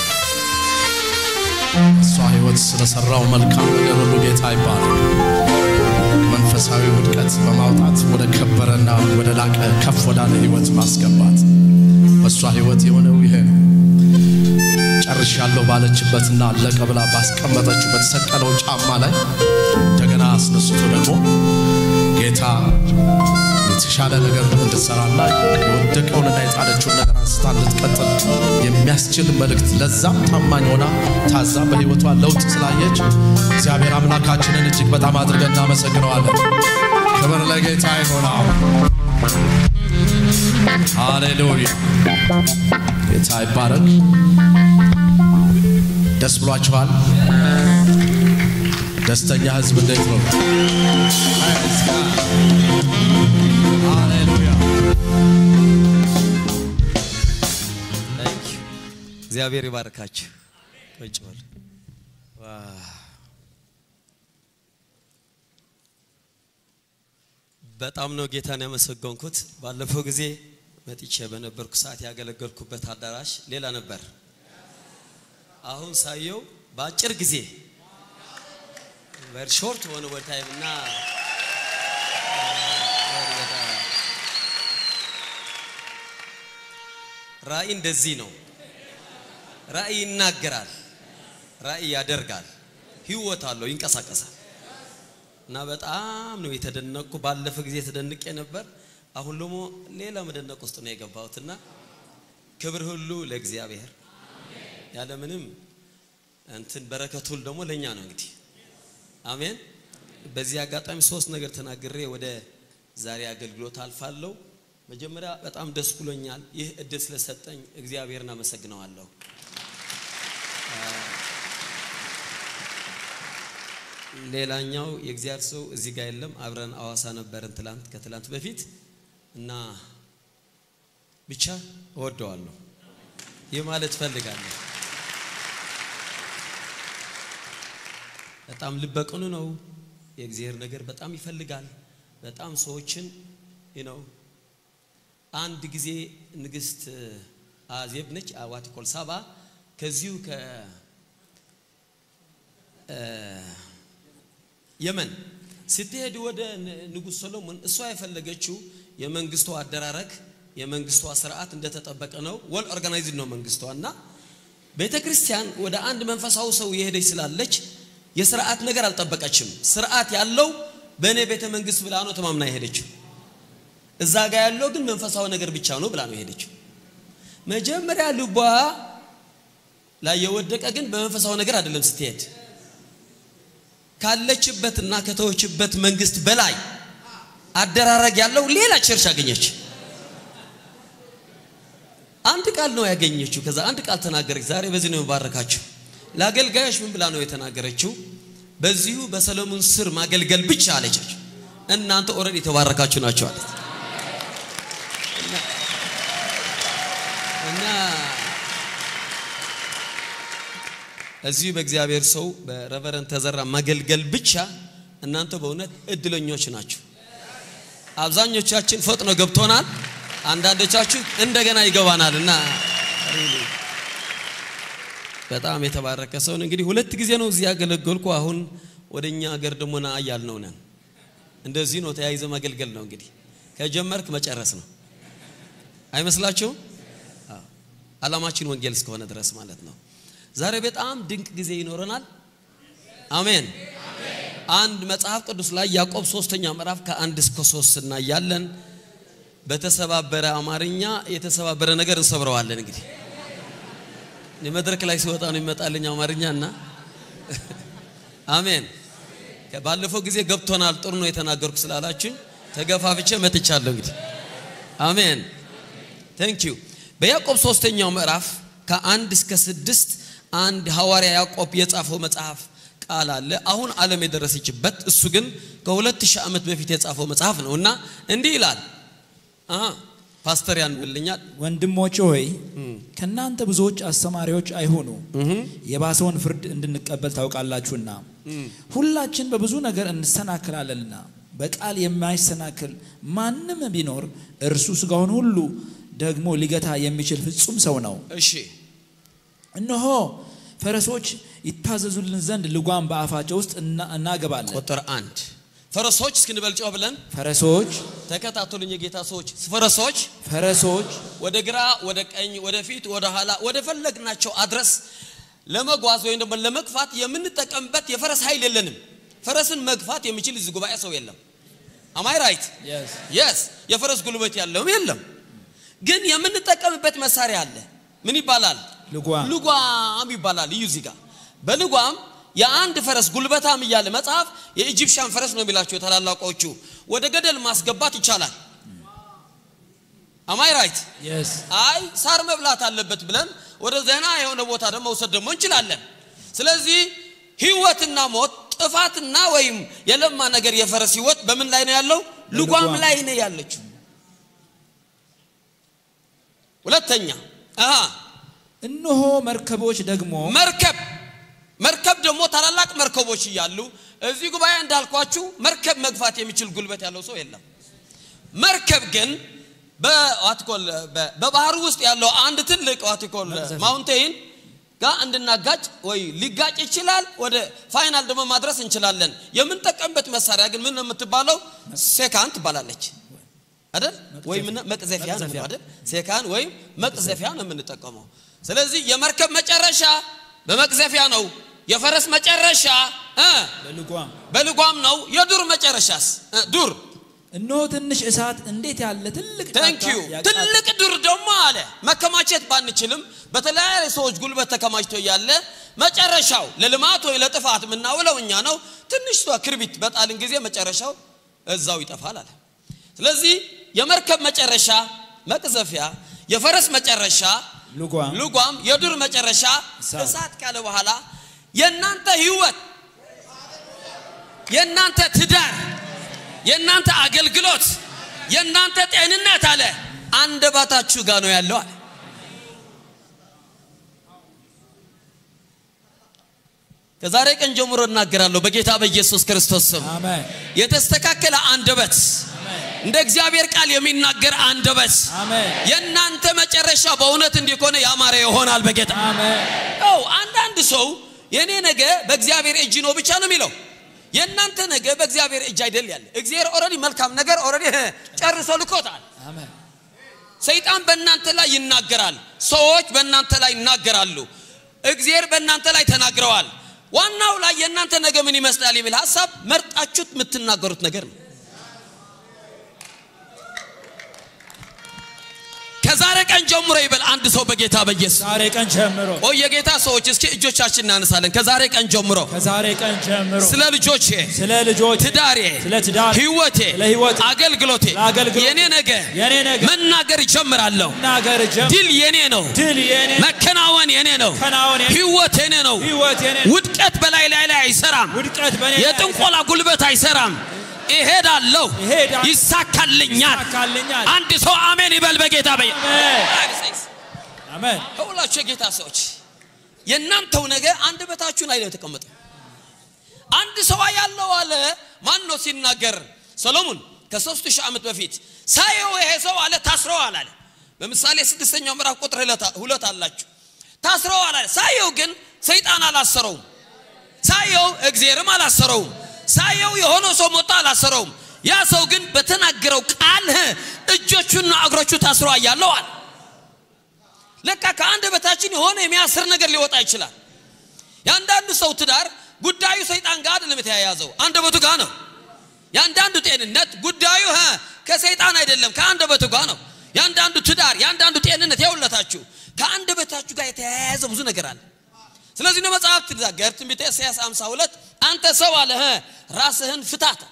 እሷ ህይወት ስለሰራው መልካም ነገር ሁሉ ጌታ ይባረክ። መንፈስ ከመንፈሳዊ ውድቀት በማውጣት ወደ ከበረና ወደ ላቀ ከፍ ወዳለ ህይወት ማስገባት በእሷ ህይወት የሆነው ይሄ ነው። ጨርሻለሁ ባለችበትና አለቀ ብላ ባስቀመጠችው በተሰቀለው ጫማ ላይ እንደገና አስነስቶ ደግሞ ጌታ የተሻለ ነገር እንድትሰራና የወደቀውንና የጣለችውን ነገር አንስታ እንድትቀጥል የሚያስችል መልእክት ለዛም ታማኝ ሆና ታዛ በህይወቷ ለውጥ ስላየች እግዚአብሔር አምላካችንን እጅግ በጣም አድርገን እናመሰግነዋለን። ክብር ለጌታ ይሆናል። ሃሌሉያ። ጌታ ይባረክ። ደስ ብሏችኋል? ደስተኛ ህዝብ እንዴት ነው? ሃሌሉያ። እግዚአብሔር ይባርካችሁ። ቁጭ በሉ። ዋው። በጣም ነው ጌታን ያመሰገንኩት። ባለፈው ጊዜ መጥቼ በነበርኩ ሰዓት ያገለገልኩበት አዳራሽ ሌላ ነበር። አሁን ሳየው በአጭር ጊዜ ቨሪ ሾርት ሆነ ወደ ታይም እና ራእይ እንደዚህ ነው። ራእይ ይናገራል፣ ራእይ ያደርጋል፣ ህይወት አለው፣ ይንቀሳቀሳል። እና በጣም ነው የተደነቅኩ። ባለፈ ጊዜ ተደንቄ ነበር። አሁን ደግሞ ሌላ መደነቅ ውስጥ ነው የገባሁትና ክብር ሁሉ ለእግዚአብሔር ያለምንም እንትን በረከት ሁሉ ደግሞ ለእኛ ነው እንግዲህ አሜን። በዚህ አጋጣሚ ሶስት ነገር ተናግሬ ወደ ዛሬ አገልግሎት አልፋለሁ። መጀመሪያ በጣም ደስ ብሎኛል። ይህ እድል ስለሰጠኝ እግዚአብሔርን አመሰግነዋለሁ። ሌላኛው የእግዚአብሔር ሰው እዚህ ጋር የለም። አብረን አዋሳ ነበርን ትላንት ከትላንት በፊት እና ብቻ እወደዋለሁ። ይህ ማለት ፈልጋለሁ። በጣም ልበቅኑ ነው። የእግዚአብሔር ነገር በጣም ይፈልጋል። በጣም ሰዎችን ነው። አንድ ጊዜ ንግስት አዜብ ነች አዋቲኮል ሳባ ከዚሁ ከ የመን ስትሄድ ወደ ንጉሥ ሰሎሞን እሷ የፈለገችው የመንግስቷ አደራረግ የመንግስቷ ስርዓት እንደተጠበቀ ነው። ወል ኦርጋናይዝድ ነው መንግስቷ እና ቤተ ክርስቲያን ወደ አንድ መንፈሳዊ ሰው የሄደች ስላለች የስርዓት ነገር አልጠበቀችም። ስርዓት ያለው በእኔ ቤተ መንግስት ብላ ነው ተማምና የሄደችው። እዛ ጋር ያለው ግን መንፈሳዊ ነገር ብቻ ነው ብላ ነው የሄደችው። መጀመሪያ ልቧ ላይ የወደቀ ግን በመንፈሳዊ ነገር አይደለም ስትሄድ ካለችበትና ከተወችበት መንግስት በላይ አደራረግ ያለው ሌላ ቸርች አገኘች። አንድ ቃል ነው ያገኘችው። ከዛ አንድ ቃል ተናገረች። ዛሬ በዚህ ነው የምባረካችሁ። ለአገልጋዮች ምን ብላ ነው የተናገረችው? በዚሁ በሰለሞን ስር ማገልገል ብቻ አለች። እናንተ ኦልሬዲ የተባረካችሁ ናቸው አለች። እና እዚሁ በእግዚአብሔር ሰው በረቨረንት ተዘራ ማገልገል ብቻ እናንተ በእውነት እድለኞች ናችሁ። አብዛኞቻችን ፈጥኖ ገብቶናል። አንዳንዶቻችሁ እንደገና ይገባናል እና በጣም የተባረከ ሰውን እንግዲህ ሁለት ጊዜ ነው እዚህ ያገለገልኩ። አሁን ወደ እኛ ሀገር ደግሞ ና እያልነው ነን። እንደዚህ ነው ተያይዘ ማገልገል ነው እንግዲህ ከጀመርክ መጨረስ ነው አይመስላችሁም? አላማችን ወንጌል እስከሆነ ድረስ ማለት ነው። ዛሬ በጣም ድንቅ ጊዜ ይኖረናል። አሜን። አንድ መጽሐፍ ቅዱስ ላይ ያዕቆብ ሶስተኛ ምዕራፍ ከአንድ እስከ ሶስት እናያለን። በተሰባበረ አማርኛ የተሰባበረ ነገር እንሰብረዋለን። እንግዲህ የመድረክ ላይ ሲወጣ ነው ይመጣልኝ አማርኛ እና አሜን። ባለፈው ጊዜ ገብቶናል፣ ጥሩ ነው የተናገርኩ ስላላችን ተገፋፍቼ መጥቻለሁ። እንግዲህ አሜን ቴንክ ዩ። በያዕቆብ ሶስተኛው ምዕራፍ ከአንድ እስከ ስድስት አንድ ሐዋርያ ያዕቆብ የጻፈው መጽሐፍ ቃል አለ። አሁን ዓለም የደረሰችበት እሱ ግን ከሁለት ሺህ ዓመት በፊት የጻፈው መጽሐፍ ነው እና እንዲህ ይላል። አሃ ፓስተር ያንብልኛል። ወንድሞች ሆይ ከእናንተ ብዙዎች አስተማሪዎች አይሁኑ፣ የባሰውን ፍርድ እንድንቀበል ታውቃላችሁና። ሁላችን በብዙ ነገር እንሰናክላለንና በቃል የማይሰናክል ማንም ቢኖር እርሱ ስጋውን ሁሉ ደግሞ ሊገታ የሚችል ፍጹም ሰው ነው። እሺ እነሆ ፈረሶች ይታዘዙልን ዘንድ ልጓም በአፋቸው ውስጥ እና- እናገባለን። ቁጥር አንድ ፈረሶች እስክንበል ጮህ ብለን ፈረሶች ተከታተሉኝ የጌታ ሰዎች ፈረሶች ፈረሶች ወደ ግራ ወደ ቀኝ ወደ ፊት ወደ ኋላ ወደ ፈለግናቸው አድረስ ለመጓዝ ወይም ደግሞ ለመግፋት የምንጠቀምበት የፈረስ ኃይል የለንም ፈረስን መግፋት የሚችል እዚህ ጉባኤ ሰው የለም አማይ ራይት Yes. የስ የፈረስ ጉልበት ያለውም የለም ግን የምንጠቀምበት መሳሪያ አለ ምን ይባላል ልጓም ልጓም ይባላል እዩ እዚህ ጋር በልጓም የአንድ ፈረስ ጉልበታም እያለ መጽሐፍ የኢጂፕሽያን ፈረስ ነው የሚላቸው የታላላቆቹ ወደ ገደል ማስገባት ይቻላል አማይ ራይት Yes. አይ ሳር መብላት አለበት ብለን ወደ ዘና የሆነ ቦታ ደግሞ መውሰድ ደግሞ እንችላለን ስለዚህ ህይወትና ሞት ጥፋትና ወይም የለማ ነገር የፈረስ ህይወት በምን ላይ ነው ያለው ልጓም ልጓም። ላይ ነው ያለችው ሁለተኛ አሃ እነሆ መርከቦች ደግሞ መርከብ መርከብ ደግሞ ታላላቅ መርከቦች እያሉ እዚህ ጉባኤ እንዳልኳችሁ መርከብ መግፋት የሚችል ጉልበት ያለው ሰው የለም መርከብ ግን በዋትኮል በባህር ውስጥ ያለው አንድ ትልቅ ዋትኮል ማውንቴን ጋር እንድናጋጭ ወይ ሊጋጭ ይችላል ወደ ፋይናል ደግሞ ማድረስ እንችላለን የምንጠቀምበት መሳሪያ ግን ምን ነው የምትባለው ሴካን ትባላለች አይደል ወይም መቅዘፊያ ነው የሚለው አይደል ሴካን ወይም መቅዘፊያ ነው የምንጠቀመው ስለዚህ የመርከብ መጨረሻ በመቅዘፊያ ነው የፈረስ መጨረሻ እ በልጓም በልጓም ነው የዱር መጨረሻስ እ ዱር እነሆ ትንሽ እሳት እንዴት ያለ ትልቅ ታንክ ዩ ጫካ ትልቅ ዱር ደግሞ አለ መከማቸት ባንችልም በተለያየ ሰዎች ጉልበት ተከማችቶ ያለ መጨረሻው ለልማት ወይ ለጥፋት የምናውለው እኛ ነው ትንሽ ሷ ክርቢት በጣልን ጊዜ መጨረሻው እዛው ይጠፋል አለ ስለዚህ የመርከብ መጨረሻ መቅዘፊያ የፈረስ መጨረሻ ልጓም ልጓም የዱር መጨረሻ እሳት። እሳት ካለ በኋላ የእናንተ ህይወት የእናንተ ትዳር የእናንተ አገልግሎት የእናንተ ጤንነት አለ አንደበታችሁ ጋር ነው ያለው አለ ከዛሬ ቀን ጀምሮ እናገራለሁ በጌታ በኢየሱስ ክርስቶስ ስም አሜን የተስተካከለ አንደበት እንደ እግዚአብሔር ቃል የሚናገር አንደበት አሜን የእናንተ መጨረሻ በእውነት እንዲሆነ ያማረ ይሆናል በጌታ አሜን ው አንዳንድ ሰው የእኔ ነገ በእግዚአብሔር እጅ ነው ብቻ ነው የሚለው የእናንተ ነገ በእግዚአብሔር እጅ አይደል ያለ እግዚአብሔር ኦልሬዲ መልካም ነገር ኦልሬዲ ጨርሶ ልኮታል አሜን ሰይጣን በእናንተ ላይ ይናገራል ሰዎች በእናንተ ላይ ይናገራሉ እግዚአብሔር በእናንተ ላይ ተናግረዋል ዋናው ላይ የእናንተ ነገ ምን ይመስላል የሚል ሀሳብ መርጣችሁት የምትናገሩት ነገር ነው ከዛሬ ቀን ጀምሮ ይበል አንድ ሰው በጌታ በኢየሱስ ዛሬ ቀን ጀምሮ ኦ የጌታ ሰዎች እስኪ እጆቻችን እናነሳለን ከዛሬ ቀን ጀምሮ ከዛሬ ቀን ጀምሮ ስለ ልጆቼ ስለ ልጆች ትዳሬ ስለ ትዳር ህይወቴ ስለ ህይወቴ አገልግሎቴ ለአገልግሎቴ የኔ ነገ የኔ ነገ መናገር ይጀምራለሁ ናገር ጀምሮ ድል የኔ ነው ድል የኔ መከናወን የኔ ነው ከናወን የኔ ህይወት የኔ ነው ህይወት የኔ ውድቀት በላይ ላይ ላይ አይሰራም ውድቀት በኔ ላይ የጥንቆላ ጉልበት አይሰራም እሄዳለሁ እሄዳለሁ። ይሳካልኛል ይሳካልኛል። አንድ ሰው አሜን ይበል በጌታ በየ አሜን አሜን ከሁላችሁ የጌታ ሰዎች የእናንተው ነገር አንድ በታችሁ ላይ ነው የተቀመጠው አንድ ሰው ያለው አለ ማን ነው ሲናገር ሰሎሞን ከሶስት ሺህ ዓመት በፊት ሳየው ይሄ ሰው አለ ታስረዋል አለ በምሳሌ ስድስተኛው ምዕራፍ ቁጥር ሁለት- ሁለት አላችሁ ታስረዋል አለ ሳየው ግን ሰይጣን አላሰረውም ሳየው እግዚአብሔርም አላሰረውም ሳየው የሆነ ሰው ሞታ አላሰረውም ያ ሰው ግን በተናገረው ቃል እጆቹና እግሮቹ ታስሮ አያለዋል ለካ ከአንድ በታችን የሆነ የሚያስር ነገር ሊወጣ ይችላል የአንዳንዱ ሰው ትዳር ጉዳዩ ሰይጣን ጋር አይደለም የተያያዘው አንደበቱ ጋር ነው የአንዳንዱ ጤንነት ጉዳዩ ሀ ከሰይጣን አይደለም ከአንደበቱ ጋር ነው የአንዳንዱ ትዳር የአንዳንዱ ጤንነት የውለታችሁ ከአንደበታችሁ ጋር የተያያዘ ብዙ ነገር አለ ስለዚህ ነው መጽሐፍ ትናገር ትንቢተ ኢሳያስ 52 አንተ ሰው አለ ሀ ራስህን ፍታት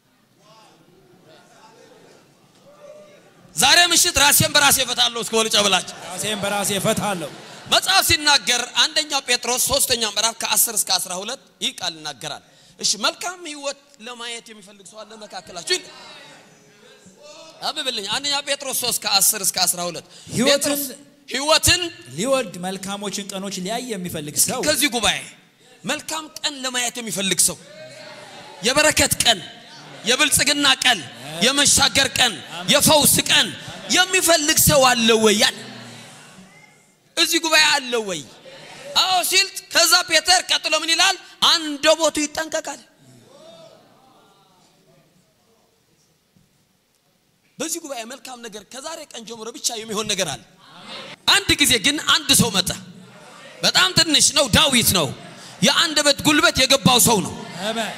ዛሬ ምሽት ራሴን በራሴ እፈታለሁ እስከ ወልጨ ብላችሁ ራሴን በራሴ እፈታለሁ መጽሐፍ ሲናገር አንደኛ ጴጥሮስ ሶስተኛ ምዕራፍ ከ10 እስከ 12 ይህ ቃል ይናገራል እሺ መልካም ህይወት ለማየት የሚፈልግ ሰው አለ መካከላችሁ ይል አብብልኝ አንደኛ ጴጥሮስ 3 ከ10 እስከ 12 ህይወትን- ጴጥሮስ ህይወትን ሊወድ መልካሞችን ቀኖች ሊያይ የሚፈልግ ሰው ከዚህ ጉባኤ መልካም ቀን ለማየት የሚፈልግ ሰው የበረከት ቀን የብልጽግና ቀን የመሻገር ቀን የፈውስ ቀን የሚፈልግ ሰው አለ ወይ ያል እዚህ ጉባኤ አለ ወይ አዎ ሲል ከዛ ፔተር ቀጥሎ ምን ይላል አንደበቱ ይጠንቀቃል በዚህ ጉባኤ መልካም ነገር ከዛሬ ቀን ጀምሮ ብቻ የሚሆን ነገር አለ። አንድ ጊዜ ግን አንድ ሰው መጣ። በጣም ትንሽ ነው፣ ዳዊት ነው። የአንደበት ጉልበት የገባው ሰው ነው። አሜን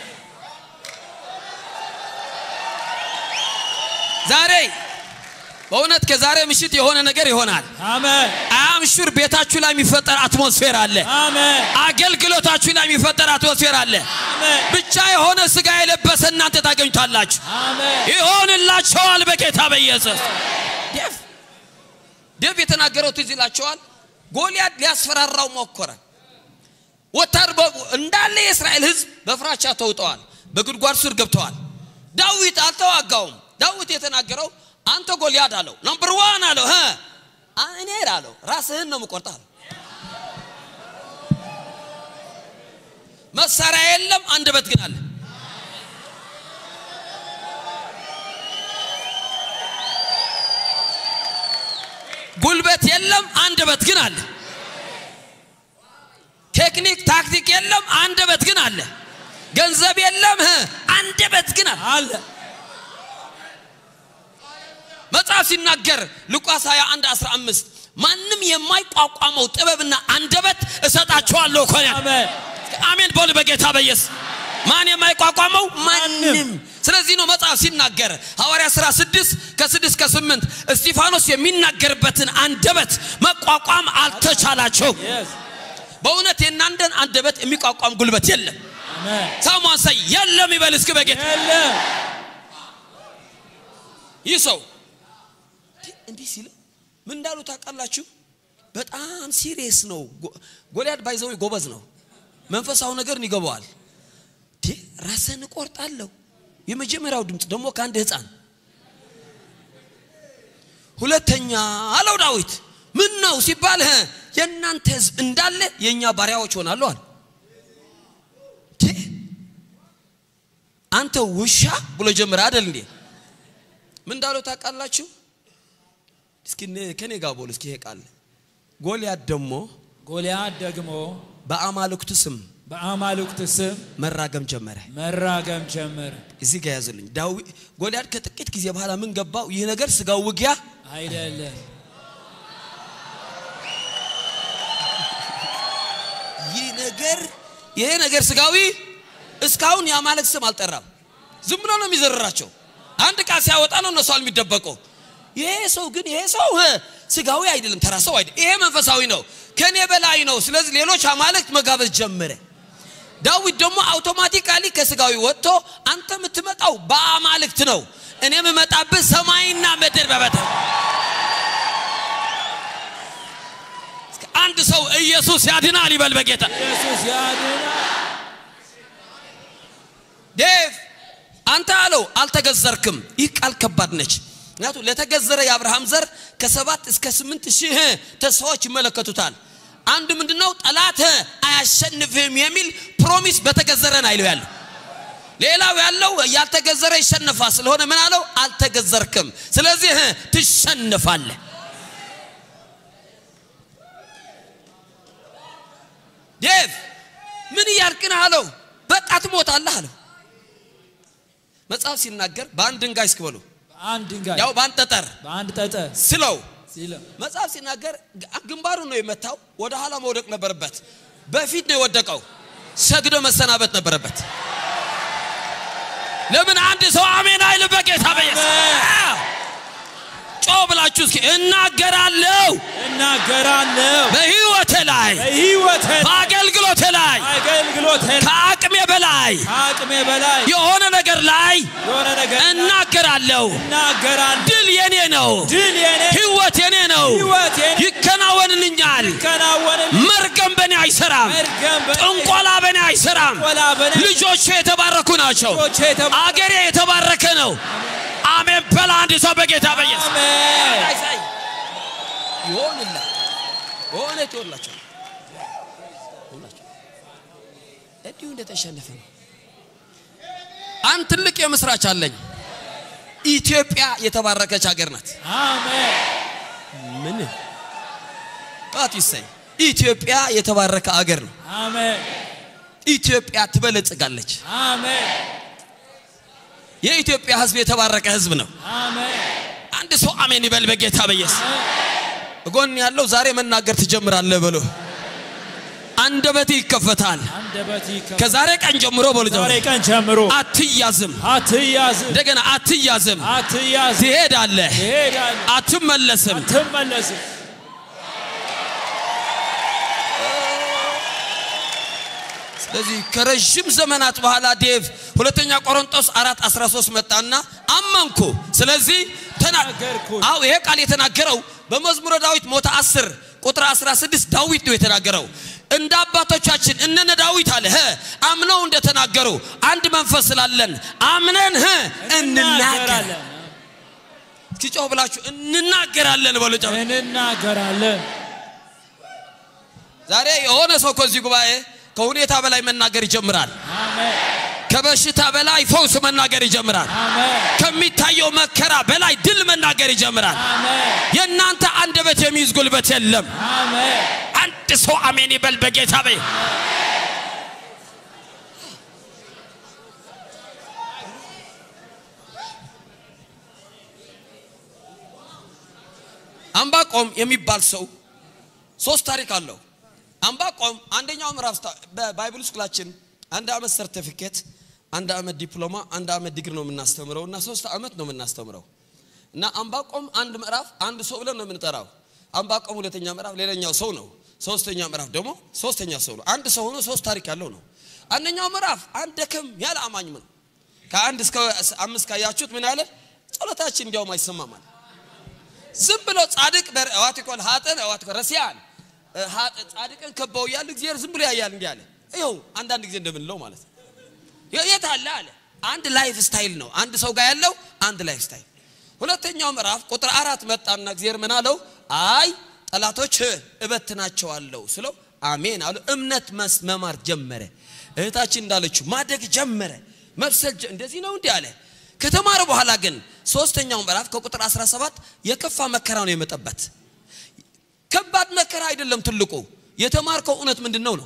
ዛሬ በእውነት ከዛሬ ምሽት የሆነ ነገር ይሆናል። አሜን አምሹር ቤታችሁ ላይ የሚፈጠር አትሞስፌር አለ። አሜን አገልግሎታችሁ ላይ የሚፈጠር አትሞስፌር አለ። አሜን ብቻ የሆነ ስጋ የለበሰ እናንተ ታገኙታላችሁ። አሜን ይሆንላቸዋል በጌታ በኢየሱስ ዴቭ ዴቭ የተናገረው ትዝ ይላቸዋል። ጎልያድ ሊያስፈራራው ሞከረ። ወታር እንዳለ የእስራኤል ሕዝብ በፍራቻ ተውጠዋል፣ በጉድጓድ ስር ገብተዋል። ዳዊት አልተዋጋውም። ዳዊት የተናገረው አንተ ጎልያድ አለው፣ ነምበር ዋን አለው እ እኔ አለው ራስህን ነው የምቆርጥ አለው። መሳሪያ የለም፣ አንደበት ግን አለ። ጉልበት የለም፣ አንደበት ግን አለ። ቴክኒክ ታክቲክ የለም፣ አንደበት ግን አለ። ገንዘብ የለም፣ እ አንደበት ግን አለ። አለ መጽሐፍ ሲናገር ሉቃስ 21 15 ማንም የማይቋቋመው ጥበብና አንደበት እሰጣቸዋለሁ እኮ ነው። አሜን አሜን በሉ በጌታ በኢየሱስ ማን የማይቋቋመው ማንም ማንም። ስለዚህ ነው መጽሐፍ ሲናገር ሐዋርያ ሥራ 6 ከ6 ከ8 እስጢፋኖስ የሚናገርበትን አንደበት መቋቋም አልተቻላቸው yes በእውነት የእናንተን አንደበት የሚቋቋም ጉልበት የለም አሜን ሳሟን ሳይ የለም ይበል እስኪ በጌታ የለም ይህ ሰው እንዲህ ሲል ምን እንዳሉ ታውቃላችሁ? በጣም ሲሪየስ ነው። ጎ- ጎልያድ ባይዘው ጎበዝ ነው። መንፈሳዊ ነገርን ይገባዋል። ቴ ራስህን እቆርጣለሁ። የመጀመሪያው ድምፅ ደግሞ ከአንድ ሕፃን። ሁለተኛ አለው ዳዊት ምን ነው ሲባል ህ የእናንተ ሕዝብ እንዳለ የእኛ ባሪያዎች ሆናሉ አለ። ቴ አንተ ውሻ ብሎ ጀምረ አደል እንዴ? ምን እንዳለው ታውቃላችሁ? እስኪ ነ- ከኔ ጋር ቦል እስኪ ይሄ ቃል ጎልያድ ደግሞ ጎልያድ ደግሞ በአማልክቱ ስም በአማልክት ስም መራገም ጀመረ። መራገም ጀመረ እዚህ ጋር ያዙልኝ። ዳዊ ጎልያድ ከጥቂት ጊዜ በኋላ ምን ገባው? ይህ ነገር ስጋው ውጊያ አይደለም ይህ ነገር ይሄ ነገር ስጋዊ እስካሁን የአማልክት ስም አልጠራም። ዝም ብሎ ነው የሚዘርራቸው። አንድ ቃል ሲያወጣ ነው እነሱ የሚደበቀው። ይሄ ሰው ግን ይሄ ሰው እ ስጋዊ አይደለም፣ ተራ ሰው አይደለም። ይሄ መንፈሳዊ ነው፣ ከኔ በላይ ነው። ስለዚህ ሌሎች አማልክት መጋበዝ ጀመረ። ዳዊት ደግሞ አውቶማቲካሊ ከስጋዊ ወጥቶ አንተ የምትመጣው በአማልክት ነው፣ እኔ የምመጣብህ ሰማይና ምድር በበተን አንድ ሰው ኢየሱስ ያድናል ይበል በጌታ ኢየሱስ ያድናል ዴቭ አንተ አለው አልተገዘርክም። ይህ ቃል ከባድ ነች። ምክንያቱም ለተገዘረ የአብርሃም ዘር ከሰባት እስከ ስምንት ሺህ ተስፋዎች ይመለከቱታል። አንዱ ምንድነው ጠላት አያሸንፍህም የሚል ፕሮሚስ በተገዘረን አይለው ያለው። ሌላው ያለው ያልተገዘረ ይሸነፋል። ስለሆነ ምን አለው አልተገዘርክም፣ ስለዚህ ትሸንፋለህ። ዴቭ ምን እያልክ ነህ አለው። በቃ ትሞታለህ አለው። መጽሐፍ ሲናገር በአንድ ድንጋይ እስክበሉ በአንድ ድንጋይ ያው በአንድ ጠጠር በአንድ ጠጠር ስለው ሲለው መጽሐፍ ሲናገር ግንባሩን ነው የመታው። ወደ ኋላ መውደቅ ነበረበት። በፊት ነው የወደቀው። ሰግዶ መሰናበት ነበረበት። ለምን አንድ ሰው አሜን አይልም? በጌታ በኢየሱስ ጮ ብላችሁ እስኪ እናገራለሁ እናገራለሁ በህይወቴ ላይ በሕይወቴ በአገልግሎቴ ላይ አገልግሎቴ ከአቅሜ በላይ ከአቅሜ በላይ የሆነ ነገር ላይ የሆነ ነገር እናገራለሁ። እናገራለሁ ድል የኔ ነው። ድል የኔ ህይወት የኔ ነው። ሕይወት የኔ ይከናወንልኛል። ይከናወንልኝ መርገም በእኔ አይሰራም። መርገም በእኔ ጥንቆላ በእኔ አይሰራም። ጥንቆላ በእኔ ልጆቼ የተባረኩ ናቸው። ልጆቼ የተባ- አገሬ የተባረከ ነው። አሜን በላ አንድ ሰው በጌታ በኢየሱስ አሜን አይሳይ ይሆንላ ሆነ ትሆንላቸው ይሆንላቸው እንዲሁ እንደተሸነፈ ነው። አንድ ትልቅ የምስራች አለኝ። ኢትዮጵያ የተባረከች ሀገር ናት። አሜን ምን ባት ይሰኝ ኢትዮጵያ የተባረከ ሀገር ነው። አሜን ኢትዮጵያ ትበለጽጋለች። አሜን የኢትዮጵያ ሕዝብ የተባረከ ሕዝብ ነው። አሜን አንድ ሰው አሜን ይበል በጌታ በኢየሱስ ጎን ያለው ዛሬ መናገር ትጀምራለህ በሎ አንደበት ይከፈታል አንደበት ይከፈታል። ከዛሬ ቀን ጀምሮ በሎ ዛሬ ቀን ጀምሮ አትያዝም አትያዝም፣ እንደገና አትያዝም አትያዝም፣ ትሄዳለህ ትሄዳለህ፣ አትመለስም አትመለስም። ስለዚህ ከረዥም ዘመናት በኋላ ዴቭ ሁለተኛ ቆሮንቶስ አራት 13 መጣና አመንኩ ስለዚህ ተና- ተናገርኩኝ። አዎ ይሄ ቃል የተናገረው በመዝሙረ ዳዊት ሞተ 10 ቁጥር 16 ዳዊት ነው የተናገረው እንደ አባቶቻችን እነነ ዳዊት አለ ህ አምነው እንደተናገሩ አንድ መንፈስ ስላለን አምነን ህ እንናገራለን እንናገራለን እስኪ ጮህ ብላችሁ እንናገራለን በሉ ጮህ። እንናገራለን። ዛሬ የሆነ ሰው ከዚህ ጉባኤ ከሁኔታ በላይ መናገር ይጀምራል አሜን ከበሽታ በላይ ፈውስ መናገር ይጀምራል አሜን ከሚታየው መከራ በላይ ድል መናገር ይጀምራል። አሜን የእናንተ አንደበት የሚይዝ ጉልበት የለም። አሜን አንድ ሰው አሜን ይበል በጌታ በይ። አምባቆም የሚባል ሰው ሶስት ታሪክ አለው። አምባቆም አንደኛው ምዕራፍ ስታ- በባይብል ስኩላችን አንድ አመት ሰርቲፊኬት፣ አንድ አመት ዲፕሎማ፣ አንድ አመት ዲግሪ ነው የምናስተምረው እና ሶስት አመት ነው የምናስተምረው እና አምባቆም አንድ ምዕራፍ አንድ ሰው ብለን ነው የምንጠራው። አምባቆም ሁለተኛ ምዕራፍ ሌላኛው ሰው ነው። ሶስተኛ ምዕራፍ ደግሞ ሶስተኛ ሰው ነው። አንድ ሰው ሆኖ ሶስት ታሪክ ያለው ነው። አንደኛው ምዕራፍ አንድ ደከም ያለ አማኝ ነው። ከአንድ እስከ አምስት ካያችሁት ምን አለ? ጸሎታችን እንዲያውም አይሰማማል። ዝም ብሎ ጻድቅ ዋቲኮል ሀጥን ዋቲኮል ረሲያን ሀጥ ጻድቅን ከበው እያሉ እግዚአብሔር ዝም ብሎ ያያል እንዲህ አለ። ይኸው አንዳንድ ጊዜ እንደምንለው ማለት ነው። የ- የት አለ አለ። አንድ ላይፍ ስታይል ነው አንድ ሰው ጋር ያለው አንድ ላይፍ ስታይል። ሁለተኛው ምዕራፍ ቁጥር አራት መጣና እግዚአብሔር ምን አለው? አይ ጠላቶች እበትናቸዋለሁ ስለው አሜን አሉ። እምነት መስ- መማር ጀመረ። እህታችን እንዳለችው ማደግ ጀመረ። መብሰል ጀ- እንደዚህ ነው እንዲህ አለ። ከተማረ በኋላ ግን ሶስተኛው ምዕራፍ ከቁጥር 17 የከፋ መከራ ነው የመጠበት። ከባድ መከራ አይደለም ትልቁ የተማርከው እውነት ምንድን ነው ነው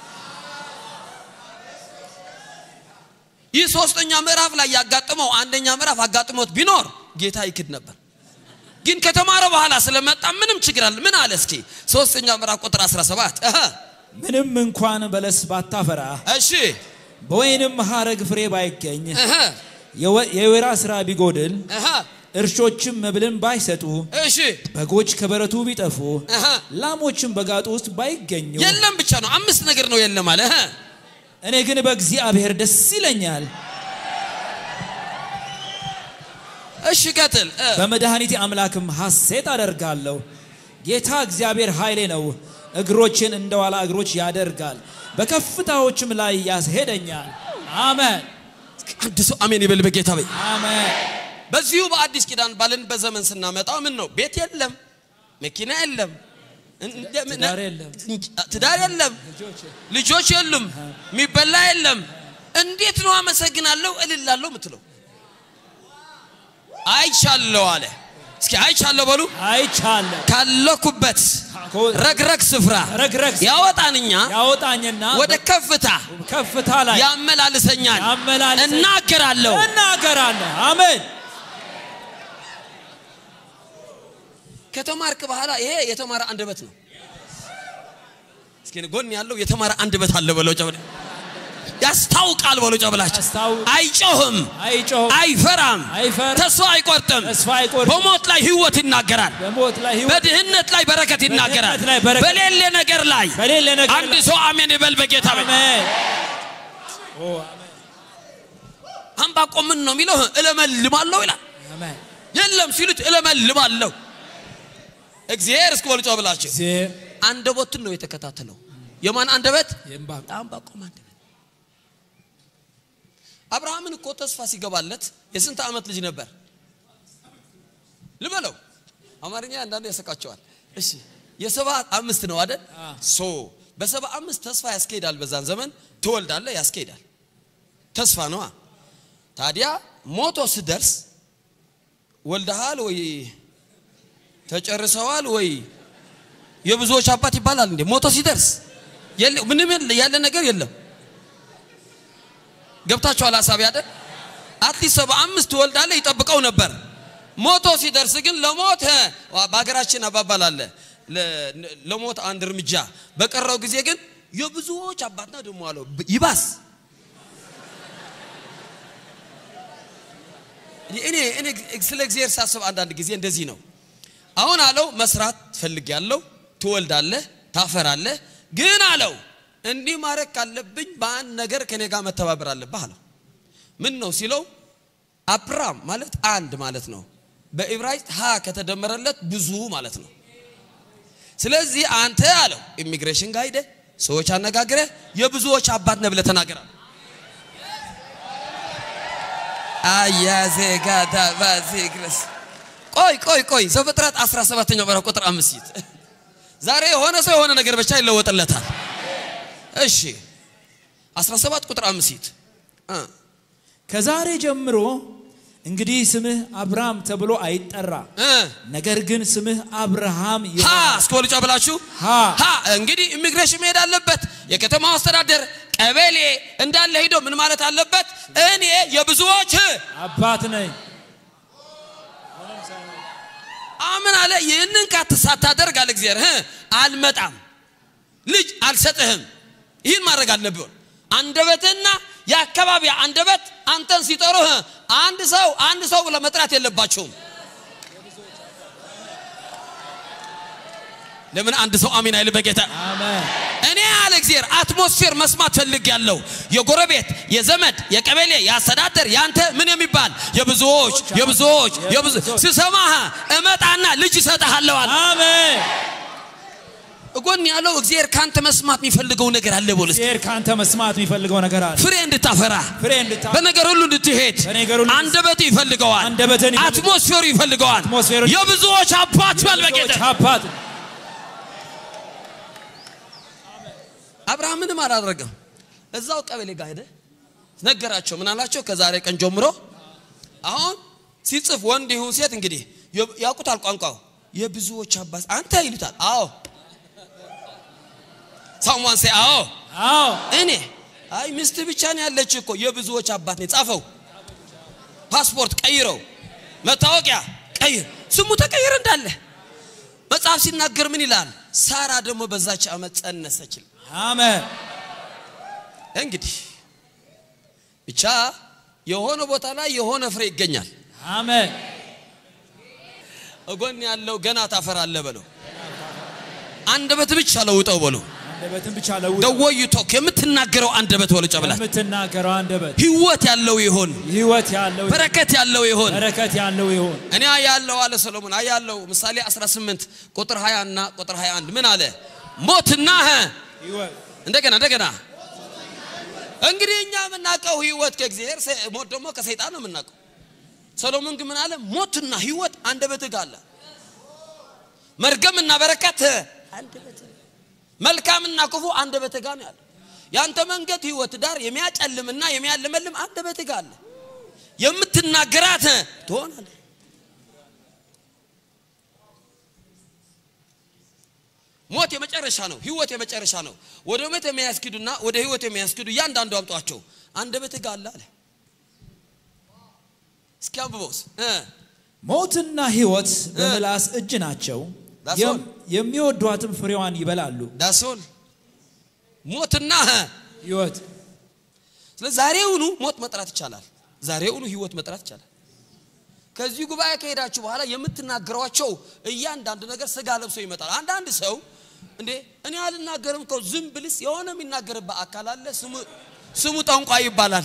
ይህ ሶስተኛ ምዕራፍ ላይ ያጋጥመው አንደኛ ምዕራፍ አጋጥሞት ቢኖር ጌታ ይክድ ነበር። ግን ከተማረ በኋላ ስለመጣ ምንም ችግር አለ። ምን አለ እስኪ ሶስተኛ ምዕራፍ ቁጥር 17 እህ ምንም እንኳን በለስ ባታፈራ እሺ በወይንም ሐረግ ፍሬ ባይገኝ እህ የወ- የወይራ ስራ ቢጎድል እህ እርሾችም መብልን ባይሰጡ እሺ በጎች ከበረቱ ቢጠፉ እህ ላሞችም በጋጡ ውስጥ ባይገኙ የለም ብቻ ነው። አምስት ነገር ነው የለም አለ። እህ እኔ ግን በእግዚአብሔር ደስ ይለኛል፣ እሺ ቀጥል። እህ በመድኃኒቴ አምላክም ሐሴት አደርጋለሁ። ጌታ እግዚአብሔር ኃይሌ ነው፣ እግሮችን እንደ ዋላ እግሮች ያደርጋል፣ በከፍታዎችም ላይ ያስሄደኛል። አሜን አንድ ሰው አሜን ይበል በጌታ በይ። አሜን። በዚሁ በአዲስ ኪዳን ባለን በዘመን ስናመጣው ምን ነው ቤት የለም፣ መኪና የለም፣ እንደ- ምን- ትዳር የለም። ትዳር የለም፣ ልጆች የሉም፣ የሚበላ የለም። እንዴት ነው አመሰግናለሁ እልላለሁ ምትለው? አይቻለሁ አለ። እስኪ አይቻለሁ በሉ። አይቻለሁ ካለኩበት ረግረግ ስፍራ ረግረግ ስፍራ ያወጣንኛ ያወጣኝና ወደ ከፍታ ከፍታ ላይ ያመላልሰኛል። ያመላልሰኛል። እናገራለሁ። እናገራለሁ። አሜን ከተማርክ በኋላ ይሄ የተማረ አንደበት ነው። እስኪ ጎን ያለው የተማረ አንደበት አለ በለው ጨብለ ያስታውቃል በለው ጨብላችሁ ያስታውቅ- አይጮህም፣ አይጮህም፣ አይፈራም፣ አይፈራም፣ ተስፋ አይቆርጥም። ተስፋ አይቆርጥም። በሞት ላይ ህይወት ይናገራል። በሞት ላይ ህይወት በድህነት ላይ በረከት ይናገራል። በድህነት ላይ በረከት- በሌለ ነገር ላይ በሌለ ነገር አንድ ላይ- ሰው አሜን ይበል በጌታ በይ። አሜን ዕንባቆም ምን ነው የሚለው? እለመልማለሁ ይላል። አሜን የለም ሲሉት እለመልማለሁ። እግዚአብሔር እስኪ በሉ ጨብላችሁ እግዚአብሔር አንደበቱን ነው የተከታተለው። የማን አንደበት? የዕንባቆም የዕንባቆም አንደበት። አብርሃምን እኮ ተስፋ ሲገባለት የስንት ዓመት ልጅ ነበር ልበለው? አማርኛ አንዳንዱ ያሰቃቸዋል። እሺ የሰባ አምስት ነው አይደል? ሶ በሰባ አምስት ተስፋ ያስኬዳል። በዛን ዘመን ትወልዳለህ፣ ያስኬዳል። ተስፋ ነዋ። ታዲያ ሞቶ ስደርስ ወልደሃል ወይ ተጨርሰዋል ወይ የብዙዎች አባት ይባላል እንዴ? ሞቶ ሲደርስ የለ- ምንም የለ- ያለ ነገር የለም። ገብታችኋል ሀሳብ ያደ አትሊስት ሰባ አምስት ትወልዳለህ ይጠብቀው ነበር። ሞቶ ሲደርስ ግን ለሞት በሀገራችን አባባል አለ ለ- ለሞት አንድ እርምጃ በቀረው ጊዜ ግን የብዙዎች አባት ነው ደግሞ አለው ይባስ እኔ እኔ ስለ እግዚአብሔር ሳስብ አንዳንድ ጊዜ እንደዚህ ነው አሁን አለው መስራት ፈልጌያለሁ ትወልዳለህ ታፈራለህ ግን አለው እንዲህ ማድረግ ካለብኝ በአንድ ነገር ከኔ ጋር መተባበር አለብህ አለው ምን ነው ሲለው አብራም ማለት አንድ ማለት ነው በዕብራይስጥ ሀ ከተደመረለት ብዙ ማለት ነው ስለዚህ አንተ አለው ኢሚግሬሽን ጋር ሄደህ ሰዎች አነጋግረህ የብዙዎች አባት ነህ ብለህ ተናገራል አያዜጋዳ ባዜግረስ ቆይ ቆይ ቆይ ዘፍጥረት 17ኛው ምዕራፍ ቁጥር አምስት ዛሬ የሆነ ሰው የሆነ ነገር ብቻ ይለወጥለታል እሺ 17 ቁጥር አምስት እ ከዛሬ ጀምሮ እንግዲህ ስምህ አብርሃም ተብሎ አይጠራ፣ እ ነገር ግን ስምህ አብርሃም ሀ ይሆናል። እስከ ወልጫ ብላችሁ ሀ ሀ እንግዲህ ኢሚግሬሽን መሄድ አለበት። የከተማው አስተዳደር ቀበሌ እንዳለ ሄዶ ምን ማለት አለበት? እኔ የብዙዎች አባት ነኝ። አምን አለ። ይህንን ካት ሳታደርግ አለ እግዚአብሔር እ አልመጣም፣ ልጅ አልሰጥህም። ይህን ማድረግ አለብህ። አንደበትና የአካባቢ አንደበት አንተን ሲጠሩህ አንድ ሰው አንድ ሰው ብለህ መጥራት የለባቸውም። ለምን አንድ ሰው አሚን አይል በጌታ አሜን። እኔ አለ እግዚአብሔር አትሞስፌር መስማት ፈልግ ያለው የጎረቤት የዘመድ የቀበሌ የአስተዳደር ያንተ ምን የሚባል የብዙዎች የብዙዎች የብዙ ስሰማህ እመጣና ልጅ እሰጥሃለሁ አለ። አሜን። እጎን ያለው እግዚአብሔር ካንተ መስማት የሚፈልገው ነገር አለ ቦልስ እግዚአብሔር ካንተ መስማት የሚፈልገው ነገር አለ። ፍሬ እንድታፈራ ፍሬ እንድታ በነገር ሁሉ እንድትሄድ በነገር ሁሉ አንደበት ይፈልገዋል፣ አንደበትን ይፈልገዋል። አትሞስፌሩ ይፈልገዋል። አትሞስፌሩ የብዙዎች አባት በል በጌታ ሰዎች አባት አብርሃም ምንም አላደረገም። እዛው ቀበሌ ጋር ሄደ፣ ነገራቸው። ምን አላቸው? ከዛሬ ቀን ጀምሮ አሁን ሲጽፍ ወንድ ይሁን ሴት እንግዲህ የ- ያውቁታል ቋንቋው። የብዙዎች አባት አንተ ይሉታል። አዎ ሳሙዋን ሴ አዎ አዎ እኔ አይ ሚስት ብቻ ነው ያለች እኮ የብዙዎች አባት ነው። ጻፈው፣ ፓስፖርት ቀይረው፣ መታወቂያ ቀይር፣ ስሙ ተቀይር እንዳለ መጽሐፍ ሲናገር ምን ይላል? ሳራ ደግሞ በዛች ዓመት ጸነሰች ይላል። አሜን። እንግዲህ ብቻ የሆነ ቦታ ላይ የሆነ ፍሬ ይገኛል። አሜን። እጎን ያለው ገና ታፈራለህ በለው። አንደበት ብቻ ለውጠው በለው። አንደበትን ብቻ ለውጥ ደወዩ ቶክ የምትናገረው አንደበት በለው ጨብላት የምትናገረው አንደበት ህይወት ያለው ይሆን፣ ህይወት ያለው በረከት ያለው ይሆን። በረከት ያለው ይሁን። እኔ ያለው አለ ሰሎሞን አያለው ምሳሌ 18 ቁጥር 20 እና ቁጥር 21 ምን አለ? ሞትና ህ ህይወት እንደገና እንደገና እንግዲህ እኛ የምናውቀው ህይወት ከእግዚአብሔር ሰ- ሞት ደግሞ ከሰይጣን ነው የምናውቀው። ሰሎሞን ግን ምን አለ? ሞትና ህይወት አንደበትህ ጋር አለ። መርገምና በረከት አንደበትህ፣ መልካምና ክፉ አንደበትህ ጋር ነው ያለው። ያንተ መንገድ ህይወት ዳር የሚያጨልምና የሚያለመልም አንደበትህ ጋር አለ። የምትናገራት ትሆናለህ። ሞት የመጨረሻ ነው። ህይወት የመጨረሻ ነው። ወደ ሞት የሚያስኪዱና ወደ ህይወት የሚያስኪዱ እያንዳንዱ አምጧቸው አንደበትህ ጋር አለ አለ። እስኪ አንብበውስ እ ሞትና ህይወት በምላስ እጅ ናቸው፣ That's የም- all. የሚወዷትም ፍሬዋን ይበላሉ። ዳሶል ሞትና እ ህይወት ስለዚህ ዛሬውኑ ሞት መጥራት ይቻላል። ዛሬውኑ ህይወት መጥራት ይቻላል። ከዚህ ጉባኤ ከሄዳችሁ በኋላ የምትናገሯቸው እያንዳንዱ ነገር ስጋ ለብሶ ይመጣል። አንዳንድ ሰው እንዴ እኔ አልናገርም እኮ ዝም ብልስ የሆነ የሚናገርበት አካል አለ። ስሙ ስሙ ጠንቋይ ይባላል።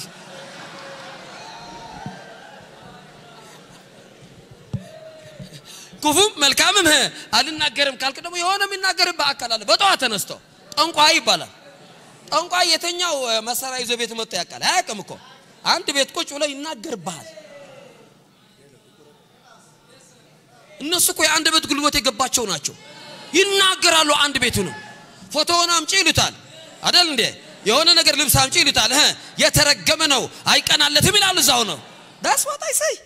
ክፉም መልካምም ህ አልናገርም ካልክ ደግሞ የሆነ የሚናገርበት አካል አለ። በጠዋት ተነስቶ ጠንቋይ ይባላል። ጠንቋይ የተኛው እ፣ መሳሪያ ይዞ ቤት መጥቶ ያውቃል? አያውቅም እኮ አንድ ቤት ቁጭ ብሎ ይናገርብሃል። እነሱ እኮ የአንድ ቤት ጉልበት የገባቸው ናቸው። ይናገራሉ። አንድ ቤቱ ነው። ፎቶውን አምጪ ይሉታል አደል እንዴ? የሆነ ነገር ልብስ አምጪ ይሉታል። እ የተረገመ ነው አይቀናለትም ይላሉ። እዛው ነው ዳስ ዋት አይ ሰይ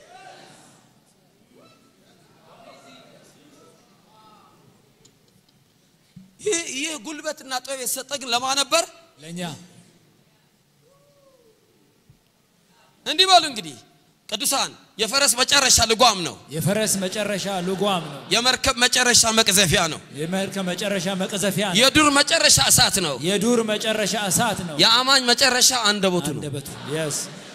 ይህ ይህ ጉልበትና ጥበብ የተሰጠ ግን ለማ ነበር? ለእኛ እንዲህ በሉ እንግዲህ ቅዱሳን የፈረስ መጨረሻ ልጓም ነው። የፈረስ መጨረሻ ልጓም ነው። የመርከብ መጨረሻ መቅዘፊያ ነው። የመርከብ መጨረሻ መቀዘፊያ ነው። የዱር መጨረሻ እሳት ነው። የዱር መጨረሻ እሳት ነው። የአማኝ መጨረሻ አንደበቱ ነው። አንደበቱ yes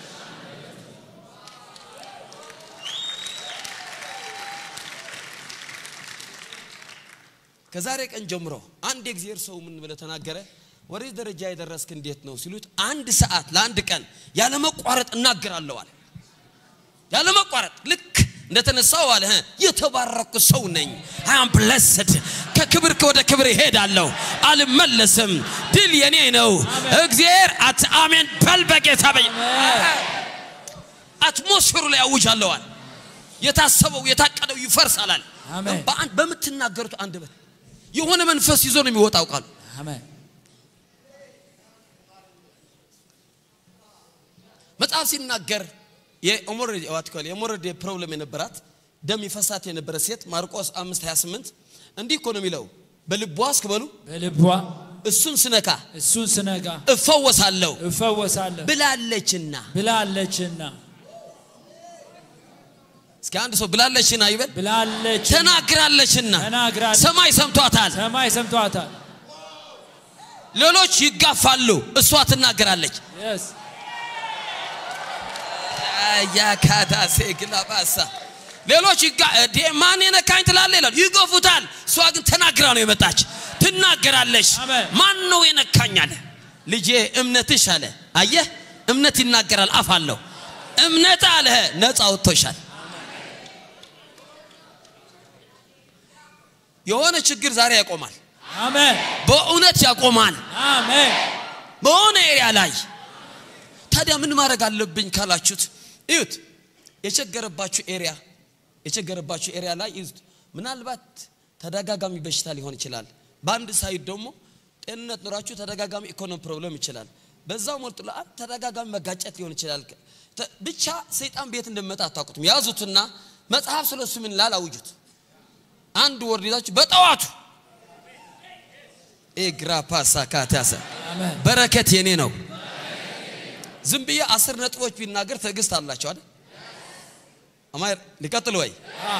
ከዛሬ ቀን ጀምሮ አንድ የእግዚአብሔር ሰው ምን ብለ ተናገረ? ወደዚህ ደረጃ የደረስክ እንዴት ነው ሲሉት፣ አንድ ሰዓት ለአንድ ቀን ያለመቋረጥ እናገራለሁ አለ። ያለመቋረጥ ልክ እንደተነሳው አለ እ የተባረኩ ሰው ነኝ። አም ብለስድ ከክብር ወደ ክብር ይሄዳለሁ፣ አልመለስም። ድል የኔ ነው። እግዚአብሔር አት አሜን በል በጌታ በይ አትሞስፌሩ ላይ አውጃለዋል። የታሰበው የታቀደው ይፈርሳላል። አሜን። በአንድ በምትናገሩት አንደበት የሆነ መንፈስ ይዞ ነው የሚወጣው ቃሉ። አሜን መጽሐፍ ሲናገር የኦሞሬድ ዋትኮል የኦሞሬድ ፕሮብለም የነበራት ደም ይፈሳት የነበረ ሴት ማርቆስ 5 28 እንዲህ እኮ ነው የሚለው በልቧ እስክበሉ በልቧ እሱን ስነካ እሱን ስነጋ እፈወሳለሁ እፈወሳለሁ ብላለችና። ብላለችና እስኪ አንድ ሰው ብላለችና ይበል። ብላለች ተናግራለችና ተናግራለች። ሰማይ ሰምቷታል። ሰማይ ሰምቷታል ሌሎች ይጋፋሉ፣ እሷ ትናገራለች። yes ያካዳሴ ግላባሳ ሌሎች ይጋ እዴ ማን የነካኝ ትላለ ይላል፣ ይገፉታል። እሷ ግን ተናግራ ነው የመጣች። ትናገራለች። አሜን። ማን ነው የነካኝ አለ። ልጄ እምነትሽ አለ። አየህ እምነት ይናገራል፣ አፍ አለው። እምነት አለ ነፃ ወጥቶሻል። የሆነ ችግር ዛሬ ያቆማል። አሜን በእውነት ያቆማል። አሜን በሆነ ኤሪያ ላይ ታዲያ ምን ማድረግ አለብኝ ካላችሁት እዩት የቸገረባችሁ ኤሪያ የቸገረባችሁ ኤሪያ ላይ እዩት ምናልባት ተደጋጋሚ በሽታ ሊሆን ይችላል በአንድ ሳይድ ደግሞ ጤንነት ኑራችሁ ተደጋጋሚ ኢኮኖሚ ፕሮብለም ይችላል በዛው ሞልጥ ለአንድ ተደጋጋሚ መጋጨት ሊሆን ይችላል ተ- ብቻ ሰይጣን ቤት እንደመጣ አታውቁትም ያዙትና መጽሐፍ ስለሱ ምን ላል አውጁት አንድ ወርድ ይዛችሁ በጠዋቱ ኤግራ ፓሳ ካታሰ አሜን በረከት የኔ ነው። ዝም ብዬ አስር ነጥቦች ቢናገር ትዕግስት አላቸው አይደል? አማር ሊቀጥል ወይ?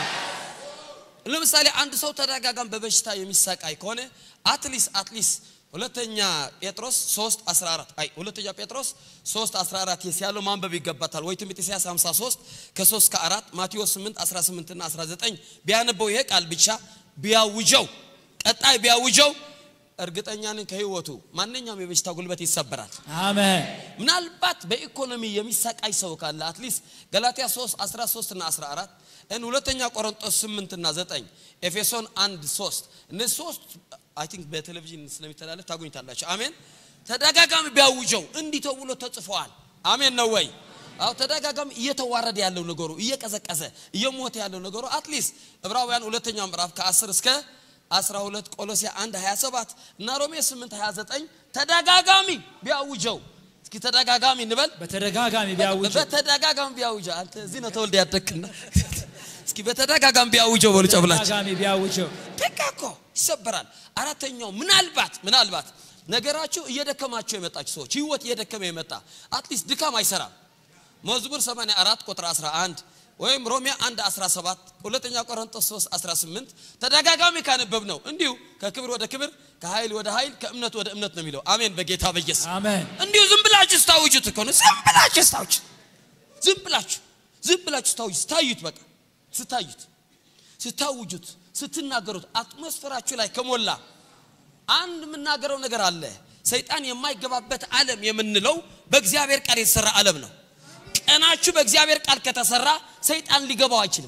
ለምሳሌ አንድ ሰው ተደጋጋም በበሽታ የሚሰቃይ ከሆነ አትሊስ አትሊስ ሁለተኛ ጴጥሮስ 3 14 አይ ሁለተኛ ጴጥሮስ 3 14 የስ ያለው ማንበብ ይገባታል። ወይ ትንቢተ ኢሳይያስ 53 ከ3 ከ4 ማቴዎስ 8 18 እና 19 ቢያነበው ይሄ ቃል ብቻ ቢያውጀው ቀጣይ ቢያውጀው እርግጠኛ ነኝ ከህይወቱ ማንኛውም የበሽታ ጉልበት ይሰበራል። አሜን ምናልባት በኢኮኖሚ የሚሰቃይ ሰው ካለ አትሊስት ገላትያ 3 13 እና 14 እን ሁለተኛ ቆሮንጦስ 8 እና 9 ኤፌሶን 1 3 እነዚህ ሶስት አይ ቲንክ በቴሌቪዥን ስለሚተላለፍ ታገኙታላችሁ። አሜን። ተደጋጋሚ ቢያውጀው እንዲህ ተብሎ ተጽፈዋል። አሜን ነው ወይ? አዎ ተደጋጋሚ እየተዋረደ ያለው ነገሩ እየቀዘቀዘ እየሞተ ያለው ነገሩ አትሊስት ዕብራውያን ሁለተኛው ምዕራፍ ከ10 እስከ 12 ቆሎሲያ 1 27 እና ሮሜ 8 29 ተደጋጋሚ ቢያውጀው እስኪ ተደጋጋሚ እንበል በተደጋጋሚ ቢያውጅ በተደጋጋሚ ቢያውጀው አንተ እዚህ ነው ተወልደ ያደግክና እስኪ በተደጋጋሚ ቢያውጀው በሉ ጨብላችሁ ተደጋጋሚ ቢያውጀው በቃ እኮ ይሰበራል። አራተኛው ምናልባት ምናልባት ነገራችሁ እየደከማቸው የመጣችሁ ሰዎች ህይወት እየደከመ የመጣ አትሊስት ድካም አይሰራም። መዝሙር 84 ቁጥር 11 ወይም ሮሜ 1 17 ሁለተኛ ቆሮንቶስ 3 18 ተደጋጋሚ ካነበብ ነው እንዲሁ ከክብር ወደ ክብር ከኃይል ወደ ኃይል ከእምነት ወደ እምነት ነው የሚለው። አሜን በጌታ በኢየሱስ አሜን እንዲሁ ዝም ብላችሁ ስታውጁት እኮ ነው። ዝም ብላችሁ ስታውጁት ዝም ብላችሁ ዝም ብላችሁ ስታውጁት ስታዩት በቃ ስታዩት ስታውጁት ስትናገሩት አትሞስፈራችሁ ላይ ከሞላ አንድ የምናገረው ነገር አለ። ሰይጣን የማይገባበት ዓለም የምንለው በእግዚአብሔር ቃል የተሰራ ዓለም ነው። ቀናችሁ በእግዚአብሔር ቃል ከተሰራ ሰይጣን ሊገባው አይችልም።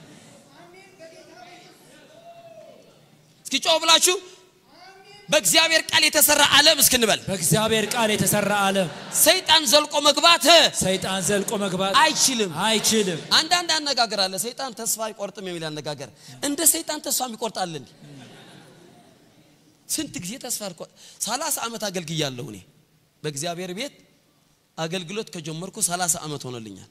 እስኪ ጮህ ብላችሁ በእግዚአብሔር ቃል የተሰራ ዓለም እስክንበል በእግዚአብሔር ቃል የተሰራ ዓለም ሰይጣን ዘልቆ መግባት ሰይጣን ዘልቆ መግባት አይችልም። አይችልም አንዳንድ አነጋገር አለ። ሰይጣን ተስፋ አይቆርጥም የሚል አነጋገር። እንደ ሰይጣን ተስፋ ይቆርጣል እንዴ? ስንት ጊዜ ተስፋ አልቆ ሰላሳ ዓመት አገልግያለሁ እኔ በእግዚአብሔር ቤት አገልግሎት ከጀመርኩ ሰላሳ ዓመት ሆኖልኛል።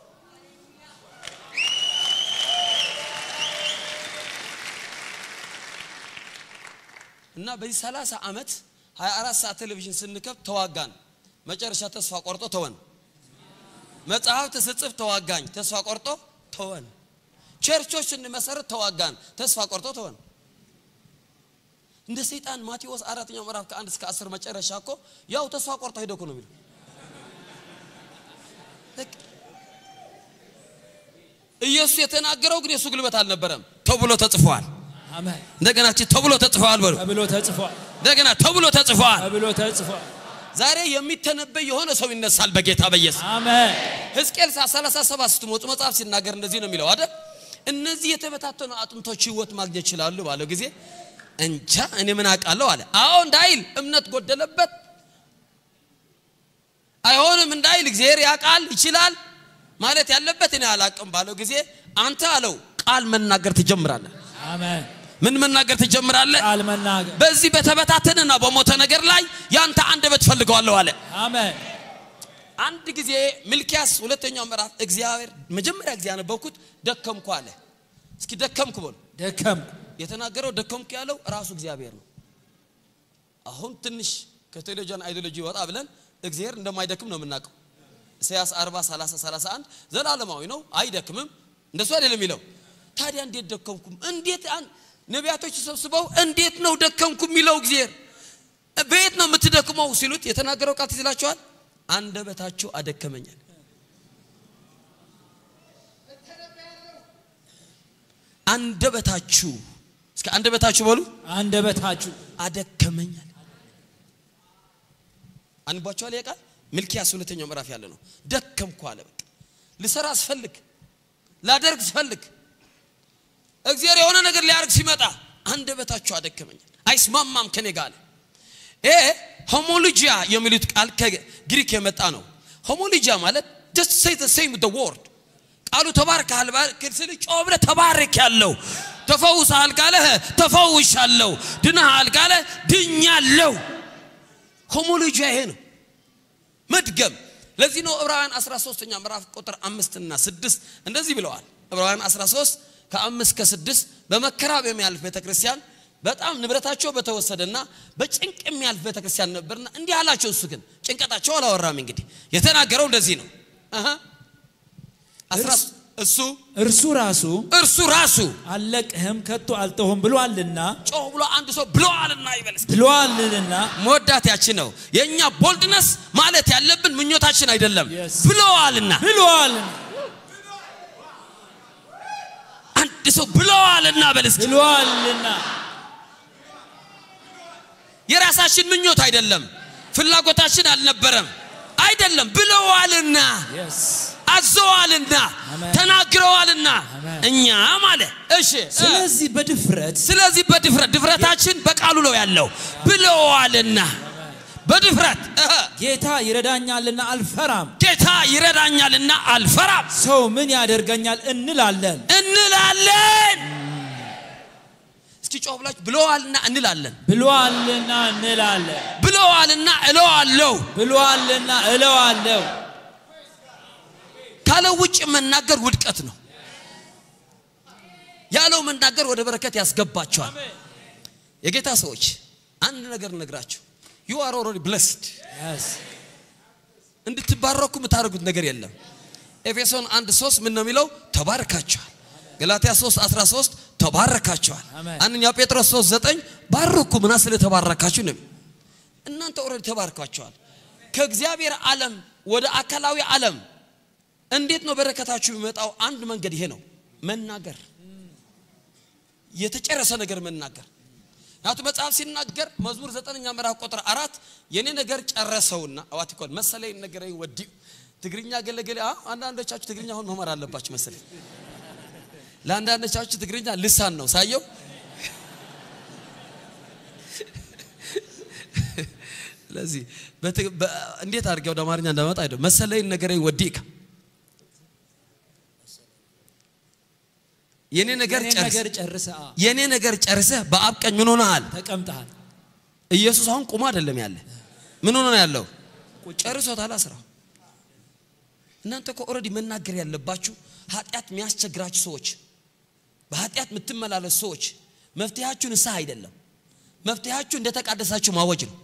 እና በዚህ ሰላሳ ዓመት 24 ሰዓት ቴሌቪዥን ስንከብ ተዋጋን። መጨረሻ ተስፋ ቆርጦ ተወን። መጽሐፍት ስጽፍ ተዋጋኝ፣ ተስፋ ቆርጦ ተወን። ቸርቾች ስንመሰረት ተዋጋን፣ ተስፋ ቆርጦ ተወን። እንደ ሰይጣን ማቴዎስ አራተኛው ምዕራፍ ከአንድ እስከ አስር መጨረሻ እኮ ያው ተስፋ ቆርጦ ሄደ እኮ ነው የሚለው። በቃ ኢየሱስ የተናገረው ግን የእሱ ጉልበት አልነበረም። ተብሎ ተጽፏል። አሜን እንደገና እቺ ተብሎ ተጽፏል በሉ። ተብሎ ተጽፏል እንደገና ተብሎ ተጽፏል። ተብሎ ተጽፏል ዛሬ የሚተነበይ የሆነ ሰው ይነሳል በጌታ በኢየሱስ አሜን ሕዝቅኤል 37 ስትሞጡ መጽሐፍ ሲናገር እንደዚህ ነው የሚለው አይደል? እነዚህ የተበታተኑ አጥንቶች ህይወት ማግኘት ይችላሉ ባለው ጊዜ እንጃ እኔ ምን አውቃለሁ አለ። አዎ እንዳይል እምነት ጎደለበት። አይሆንም እንዳይል እግዚአብሔር ያውቃል ይችላል ማለት ያለበት እኔ አላቅም ባለው ጊዜ አንተ አለው ቃል መናገር ትጀምራለህ። አሜን ምን መናገር ትጀምራለህ? ቃል መናገር በዚህ በተበታተነና በሞተ ነገር ላይ ያንተ አንደበት ፈልገዋለሁ አለ። አሜን አንድ ጊዜ ሚልኪያስ ሁለተኛው ምዕራፍ እግዚአብሔር መጀመሪያ ጊዜ ያነበብኩት ደከምኩ አለ። እስኪ ደከምኩ በሉ። ደከምኩ የተናገረው ደከምኩ ያለው ራሱ እግዚአብሔር ነው። አሁን ትንሽ ከቴሌቪዥን አይዲዮሎጂ ወጣ ብለን እግዚአብሔር እንደማይደክም ነው የምናውቀው። ኢሳያስ 40 30 31 ዘላለማዊ ነው አይደክምም። እንደሱ አይደለም የሚለው። ታዲያ እንዴት ደከምኩም? እንዴት አን- ነቢያቶች ተሰብስበው እንዴት ነው ደከምኩ የሚለው እግዚአብሔር በየት ነው የምትደክመው ሲሉት የተናገረው ቃል ትዝ ይላችኋል። አንደበታችሁ አደከመኛል። አንደበታችሁ እስከ አንደበታችሁ በሉ አንደበታችሁ አደከመኛል። አንቧቸዋል ይሄ ቃል ሚልኪያስ ሁለተኛው ምዕራፍ ያለ ነው። ደከምኩ አለ። በቃ ልሰራ ስፈልግ ላደርግ ስፈልግ እግዚአብሔር የሆነ ነገር ሊያደርግ ሲመጣ አንደበታችሁ አደከመኛል፣ አይስማማም ከኔ ጋር አለ። ይሄ ሆሞሎጂያ የሚሉት ቃል ከግሪክ የመጣ ነው። ሆሞሎጂያ ማለት just say the same with the word ቃሉ ተባርከሃል ባልክ ስል ጮህ ብለህ ተባረክ ያለው ተፈውሰሃል ካለ ተፈውሻለሁ፣ ድነሃል ካለ ድኛለሁ። ሆሞሎጂያ ይሄ ነው መድገም። ለዚህ ነው ዕብራውያን 13ኛ ምዕራፍ ቁጥር አምስትና ስድስት እንደዚህ ብለዋል። ዕብራውያን 13 ከአምስት ከስድስት በመከራ በሚያልፍ ቤተክርስቲያን በጣም ንብረታቸው በተወሰደና በጭንቅ የሚያልፍ ቤተክርስቲያን ነበርና እንዲህ አላቸው። እሱ ግን ጭንቀታቸው አላወራም። እንግዲህ የተናገረው እንደዚህ ነው። አሃ አስራ እሱ እርሱ ራሱ እርሱ ራሱ አልለቅህም ከቶ አልተውህም ብሎአልና ጮህ ብሎ አንድ ሰው ብለዋልና ይበልስ ብሎአልና መወዳት ያችን ነው የእኛ ቦልድነስ ማለት ያለብን ምኞታችን አይደለም Yes. ብለዋልና ብሎአልና አንድ ሰው ብለዋልና በልስ ብሎአልና የራሳችን ምኞት አይደለም ፍላጎታችን አልነበረም አይደለም ብለዋልና yes አዘዋልና አሜን። ተናግረዋልና አሜን። እኛ ማለ እሺ ስለዚህ በድፍረት ስለዚህ በድፍረት ድፍረታችን በቃሉ ነው ያለው ብለዋልና በድፍረት እህ፣ ጌታ ይረዳኛልና አልፈራም ጌታ ይረዳኛልና አልፈራም ሰው ምን ያደርገኛል እንላለን እንላለን እስኪ ጮህ ብላችሁ ብለዋልና እንላለን ብሎአልና እንላለን ብለዋልና እለዋለሁ ብሎአልና እለዋለሁ ካለው ውጭ መናገር ውድቀት ነው ያለው መናገር ወደ በረከት ያስገባቸዋል የጌታ ሰዎች አንድ ነገር ነግራችሁ ዩ አር ኦልሬዲ ብለስድ yes እንድትባረኩ የምታደርጉት ነገር የለም ኤፌሶን 1 3 ምን ነው የሚለው ተባርካችኋል ገላትያ 3 13 ተባረካችኋል አሜን። አንደኛ ጴጥሮስ 3 9 ባርኩ ምና ስለተባረካችሁ ነው እናንተ ኦልሬዲ ተባርካችኋል ከእግዚአብሔር ዓለም ወደ አካላዊ ዓለም እንዴት ነው በረከታችሁ የሚመጣው አንድ መንገድ ይሄ ነው መናገር የተጨረሰ ነገር መናገር ናቱ መጽሐፍ ሲናገር መዝሙር ዘጠነኛ ምዕራፍ ቁጥር አራት የኔ ነገር ጨረሰውና አዋት ይኮን መሰለኝ ነገር ወዲ ትግርኛ ገለገለ አ አንዳንዶቻችሁ ትግርኛ አሁን መማር አለባችሁ መሰለኝ ለአንዳንዶቻችሁ ትግርኛ ልሳን ነው ሳየው ስለዚህ በትግ- በ- እንዴት አድርጌ ወደ አማርኛ እንደመጣ አይደለም መሰለኝ ነገር ወዲካ የኔ ነገር የኔ ጨርስ ነገር ጨርሰ የኔ ነገር ጨርሰህ በአብ ቀኝ ምን ሆነሃል? ተቀምጠሃል ኢየሱስ አሁን ቁሞ አይደለም ያለ ምን ሆነ ነው ያለው? ጨርሶታል ስራው። እናንተ እኮ ኦልሬዲ መናገር ያለባችሁ ኃጢአት የሚያስቸግራችሁ ሰዎች፣ በኃጢአት የምትመላለሱ ሰዎች መፍትሄያችሁ ንስሐ አይደለም። መፍትሄያችሁ እንደተቃደሳችሁ ማወጅ ነው።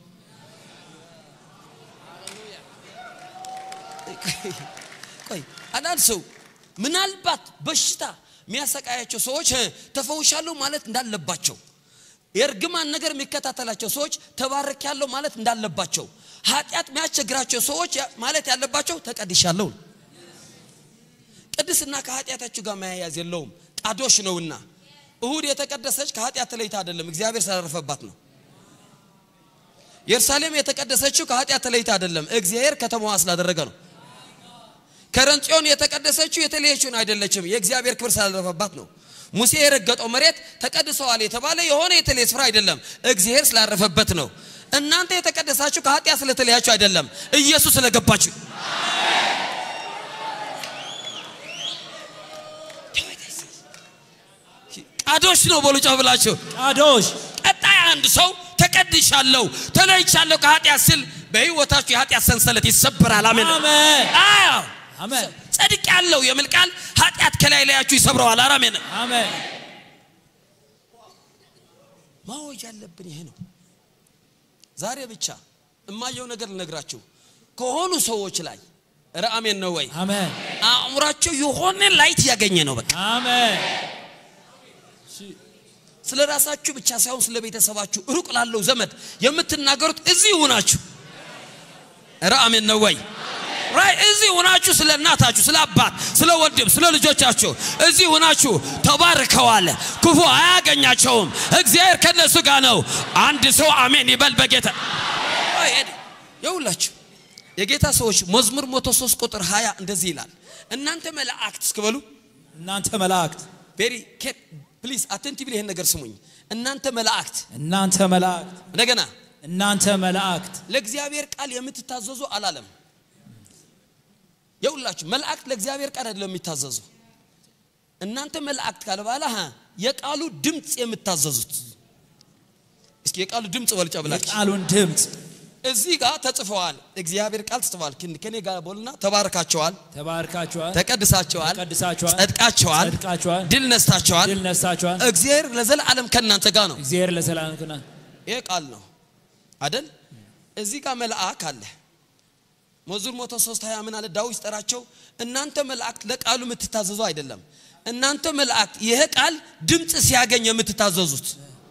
ቆይ አንዳንድ ሰው ምናልባት በሽታ የሚያሰቃያቸው ሰዎች እ፣ ተፈውሻለሁ ማለት እንዳለባቸው የእርግማን ነገር የሚከታተላቸው ሰዎች ተባረክ ያለው ማለት እንዳለባቸው ኃጢአት የሚያስቸግራቸው ሰዎች ያ- ማለት ያለባቸው ተቀድሻለሁ ነው። ቅድስና ከኃጢአታችሁ ጋር መያያዝ የለውም ቃዶሽ ነውና እሁድ የተቀደሰች ከኃጢአት ተለይታ አይደለም እግዚአብሔር ስላረፈባት ነው ኢየሩሳሌም የተቀደሰችው ከኃጢአት ተለይታ አይደለም እግዚአብሔር ከተማዋ ስላደረገ ነው ከረንጽዮን የተቀደሰችው የተለየችውን አይደለችም የእግዚአብሔር ክብር ስላረፈባት ነው ሙሴ የረገጠው መሬት ተቀድሰዋል የተባለ የሆነ የተለየ ስፍራ አይደለም እግዚአብሔር ስላረፈበት ነው እናንተ የተቀደሳችሁ ከኃጢአት ስለተለያችሁ አይደለም ኢየሱስ ስለገባችሁ ቃዶሽ ነው በሉ ጮህ ብላችሁ ቃዶሽ ቀጣይ አንድ ሰው ተቀድሻለሁ ተለይቻለሁ ከኃጢአት ስል በህይወታችሁ የኃጢአት ሰንሰለት ይሰበራል አሜን አሜን አዎ አሜን ጸድቅ ያለው የሚል ቃል ኃጢአት ከላይ ላያችሁ ይሰብረዋል አራሜን አሜን ማወጅ ያለብን ይሄ ነው ዛሬ ብቻ እማየው ነገር ልነግራችሁ ከሆኑ ሰዎች ላይ ኧረ አሜን ነው ወይ አሜን አእምሯቸው የሆነ ላይት ያገኘ ነው በቃ አሜን ስለ ራሳችሁ ብቻ ሳይሆን ስለ ቤተሰባችሁ ሩቅ ላለው ዘመድ የምትናገሩት እዚህ ሆናችሁ ኧረ አሜን ነው ወይ ራይ እዚህ ሆናችሁ ስለ እናታችሁ ስለ አባት ስለ ወንድም ስለ ልጆቻችሁ እዚህ ሆናችሁ ተባርከዋል ክፉ አያገኛቸውም እግዚአብሔር ከነሱ ጋር ነው አንድ ሰው አሜን ይበል በጌታ አይ፣ ሄድ። ይኸውላችሁ የጌታ ሰዎች መዝሙር 103 ቁጥር 20 እንደዚህ ይላል እናንተ መላእክት እስክበሉ እናንተ መላእክት ቬሪ ፕሊዝ አቴንቲቭሊ ይሄን ነገር ስሙኝ እናንተ መላእክት እናንተ መላእክት እንደገና እናንተ መላእክት ለእግዚአብሔር ቃል የምትታዘዙ አላለም የሁላችሁ መላእክት ለእግዚአብሔር ቃል አይደለም የሚታዘዙ እናንተ መላእክት ካለ በኋላ ሀ የቃሉ ድምፅ የምታዘዙት እስኪ የቃሉ ድምፅ በልጫ ብላችሁ የቃሉን ድምፅ እዚህ ጋር ተጽፈዋል እግዚአብሔር ቃል ተጽፈዋል ከን- ከኔ ጋር ቦልና ተባርካቸዋል ተባርካችኋል ተቀድሳቸዋል ተቀድሳችኋል ጸድቃቸዋል ጸድቃችኋል ድል ነስታቸዋል ድል ነሳችኋል እግዚአብሔር ለዘላለም ከእናንተ ጋር ነው እግዚአብሔር ለዘላለም ክና ይሄ ቃል ነው አደል እዚህ ጋር መልአክ አለ መዝሙር መቶ ሶስት ሀያ ምን አለ ዳዊት ሲጠራቸው እናንተ መላእክት ለቃሉ የምትታዘዙ አይደለም እናንተ መላእክት ይሄ ቃል ድምፅ ሲያገኝ የምትታዘዙት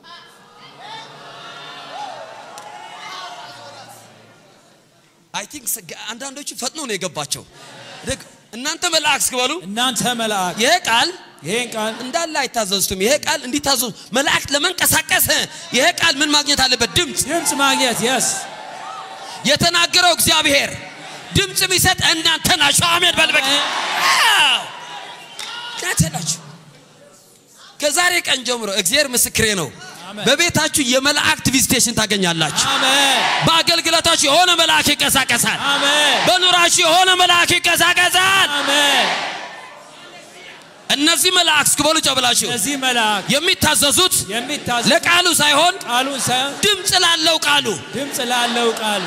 አይ ቲንክ አንዳንዶቹ ፈጥኖ ነው የገባቸው ደግ- እናንተ መላእክት እስክበሉ እናንተ መላእክት ይሄ ቃል ይሄን ቃል እንዳለ አይታዘዙትም ይሄ ቃል እንዲታዘዙ መላእክት ለመንቀሳቀስ ይሄ ቃል ምን ማግኘት አለበት ድምፅ ድምፅ ማግኘት የስ የተናገረው እግዚአብሔር ድምፅ የሚሰጥ እናንተ ናችሁ አሜን በልበቅ እናንተ ናችሁ ከዛሬ ቀን ጀምሮ እግዚአብሔር ምስክሬ ነው አሜን። በቤታችሁ የመላእክት ቪዚቴሽን ታገኛላችሁ አሜን በአገልግሎታችሁ የሆነ መልአክ ይንቀሳቀሳል አሜን በኑራችሁ የሆነ መልአክ ይንቀሳቀሳል አሜን እነዚህ መላእክት እስክበሉ ጨብላችሁ እነዚህ መላእክት የሚታዘዙት የሚታዘ ለቃሉ ሳይሆን ቃሉን ሳይሆን ድምፅ ላለው ቃሉ ድምፅ ላለው ቃሉ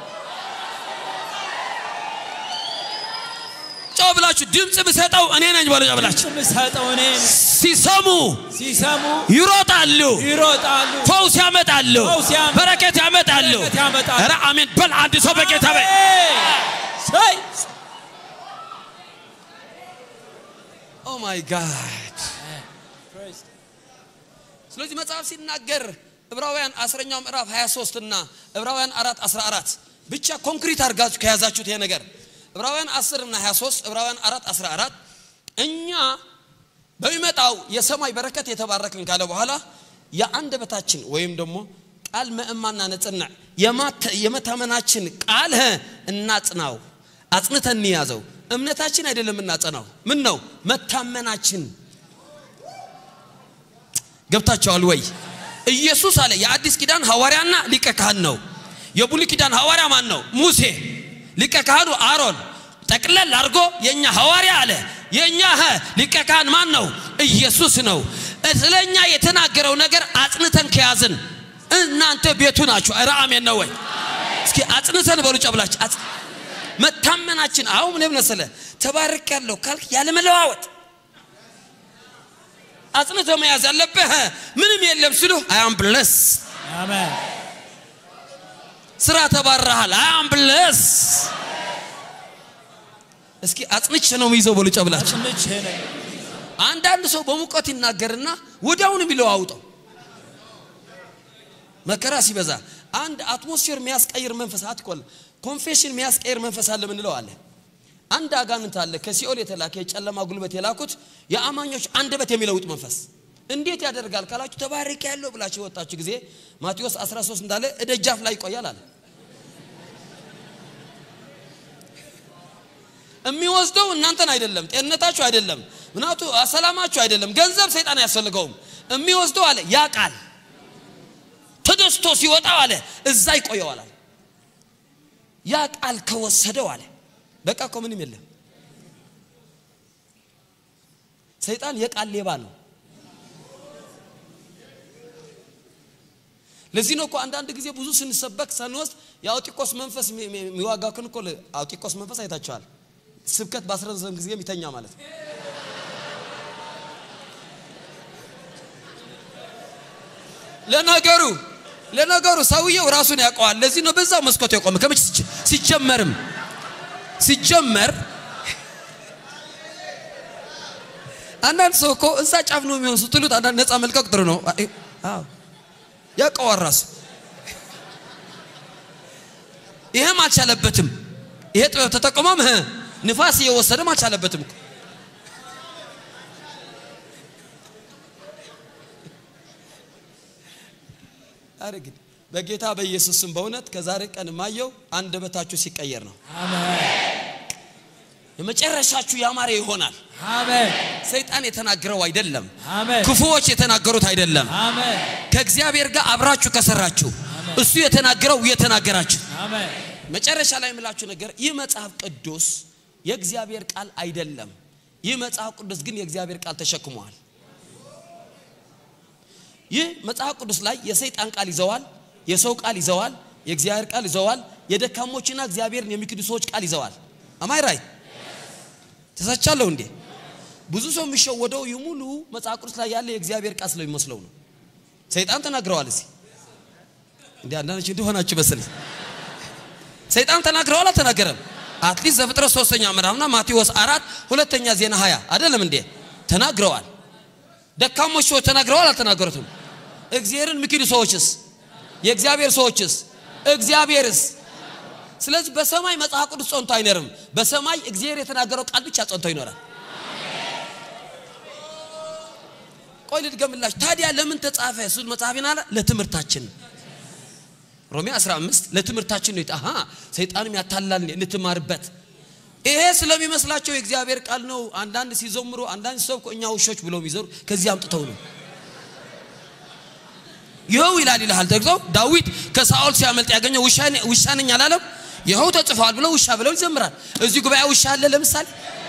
ጨው ብላችሁ ድምፅ ብሰጠው እኔ ነኝ በሉ ጨው ብላችሁ ድምፅ የምሰጠው እኔ ነኝ። ሲሰሙ ሲሰሙ ይሮጣሉ ይሮጣሉ ፈውስ ያመጣሉ ፈውስ ያመጣሉ። በረከት ያመጣሉ በረከት ያመጣሉ። ኧረ አሜን በል አንድ ሰው በጌታ በል ሰይ ኦ ማይ ጋድ ስለዚህ መጽሐፍ ሲናገር ዕብራውያን አስረኛው ምዕራፍ 23 እና ዕብራውያን 4 14 ብቻ ኮንክሪት አድርጋችሁ ከያዛችሁት ይሄ ነገር ዕብራውያን 10 እና 23 ዕብራውያን 4 14 እኛ በሚመጣው የሰማይ በረከት የተባረክን ካለ በኋላ የአንደበታችን ወይም ደግሞ ቃል መእማና ነጽናዕ የማተ- የመታመናችን ቃል ህ እናጽናው አጽንተን እንያዘው እምነታችን አይደለም እናጸናው ምን ነው መታመናችን ገብታቸዋል ወይ ኢየሱስ አለ የአዲስ ኪዳን ሐዋርያና ሊቀ ካህን ነው የብሉይ ኪዳን ሐዋርያ ማን ነው ሙሴ ሊቀ ካህኑ አሮን ጠቅለል አድርጎ የእኛ ሐዋርያ አለ የእኛ ሀ ሊቀ ካህን ማን ነው ኢየሱስ ነው ስለ እኛ የተናገረው ነገር አጽንተን ከያዝን እናንተ ቤቱ ናችሁ ኧረ አሜን ነው ወይ እስኪ አጽንተን በሉ ጨብላችሁ አጽ- መታመናችን አሁን ምን መሰለ ተባርክ ያለው ካልክ ያለመለዋወጥ አጽንቶ መያዝ ያለብህ ምንም የለም ሲሉ አያም ብለስ አሜን ስራ ተባረሃል አያም ብለስ እስኪ አጽንቼ ነው የሚይዘው በሉ ጨብላችሁ። አጽንቼ ነኝ። አንዳንድ ሰው በሙቀት ይናገርና ወዲያውኑ ቢለዋውጠው መከራ ሲበዛ አንድ አትሞስፌር የሚያስቀይር መንፈስ አትቆል ኮንፌሽን የሚያስቀይር መንፈስ አለ ምንለው አለ። አንድ አጋንንት አለ ከሲኦል የተላከ የጨለማ ጉልበት የላኩት የአማኞች አንደበት የሚለውጥ መንፈስ እንዴት ያደርጋል ካላችሁ ተባረክ ያለው ብላችሁ የወጣችሁ ጊዜ ማቴዎስ 13 እንዳለ እደጃፍ ላይ ይቆያል አለ። የሚወስደው እናንተን አይደለም፣ ጤንነታችሁ አይደለም፣ ምናቱ ሰላማችሁ አይደለም፣ ገንዘብ ሰይጣን አያስፈልገውም። የሚወስደው አለ ያ ቃል ተደስቶ ሲወጣው አለ እዛ ይቆየዋል አለ። ያ ቃል ከወሰደው አለ በቃ እኮ ምንም የለም። ሰይጣን የቃል ሌባ ነው። ለዚህ ነው እኮ አንዳንድ ጊዜ ብዙ ስንሰበክ ሳንወስድ የአውጢቆስ መንፈስ የሚዋጋክን እኮ አውጢቆስ መንፈስ አይታችኋል። ስብከት በአስረዘም ጊዜ የሚተኛ ማለት ነው። ለነገሩ ለነገሩ ሰውየው ራሱን ያውቀዋል። ለዚህ ነው በዛው መስኮት የቆመ ከመቼ ሲጀ- ሲጀመርም ሲጀመር አንዳንድ ሰው እኮ እዛ ጫፍ ነው የሚሆን ስትሉት አንዳንድ ነፃ መልቀቅ ጥሩ ነው። አይ- አዎ ያውቀዋል ራሱ። ይሄም አልቻለበትም። ይሄ ጥበብ ተጠቅሞም ህ ንፋስ እየወሰደም አልቻለበትም እኮ አረ ግን በጌታ በኢየሱስ ስም በእውነት ከዛሬ ቀን ማየው አንደበታችሁ ሲቀየር ነው። አሜን የመጨረሻችሁ ያማረ ይሆናል። አሜን ሰይጣን የተናገረው አይደለም፣ አሜን ክፉዎች የተናገሩት አይደለም። አሜን ከእግዚአብሔር ጋር አብራችሁ ከሰራችሁ እሱ የተናገረው እየተናገራችሁ አሜን መጨረሻ ላይ የምላችሁ ነገር ይህ መጽሐፍ ቅዱስ የእግዚአብሔር ቃል አይደለም። ይህ መጽሐፍ ቅዱስ ግን የእግዚአብሔር ቃል ተሸክሟል። ይህ መጽሐፍ ቅዱስ ላይ የሰይጣን ቃል ይዘዋል፣ የሰው ቃል ይዘዋል፣ የእግዚአብሔር ቃል ይዘዋል፣ የደካሞችና እግዚአብሔርን የሚክዱ ሰዎች ቃል ይዘዋል። አማይ ራይ ተሳቻለሁ እንዴ? ብዙ ሰው የሚሸወደው ይህ ሙሉ መጽሐፍ ቅዱስ ላይ ያለ የእግዚአብሔር ቃል ስለሚመስለው ነው። ሰይጣን ተናግረዋል። እዚህ እንዲ አንዳንዶች እንደሆናችሁ መሰለኝ ሰይጣን ተናግረዋል አልተናገረም? አትሊስት ዘፍጥረት ሶስተኛ ምዕራፍና ማቴዎስ አራት ሁለተኛ ዜና ሀያ አይደለም እንዴ ተናግረዋል። ደካሞች ሰዎች ተናግረዋል አልተናገሩትም? እግዚአብሔርን የሚክዱ ሰዎችስ የእግዚአብሔር ሰዎችስ እግዚአብሔርስ? ስለዚህ በሰማይ መጽሐፍ ቅዱስ ጸንቶ አይኖርም። በሰማይ እግዚአብሔር የተናገረው ቃል ብቻ ጸንቶ ይኖራል። ቆይ ልድገምላችሁ። ታዲያ ለምን ተጻፈ? እሱ መጽሐፍ ይናለ ለትምህርታችን ሮሜ 15 ለትምህርታችን ነው። አሃ ሰይጣንም ያታላል እንትማርበት። ይሄ ስለሚመስላቸው የእግዚአብሔር ቃል ነው። አንዳንድ ሲዘምሩ፣ አንዳንድ ሰው እኛ ውሾች ብለው የሚዘሩ ከዚህ አምጥተው ነው። ይኸው ይላል ይልሃል ተግዞ ዳዊት ከሳኦል ሲያመልጥ ያገኘው ውሻ ነኝ አላለም። ይኸው ተጽፏል ብለው ውሻ ብለው ይዘምራል። እዚህ ጉባኤ ውሻ አለ ለምሳሌ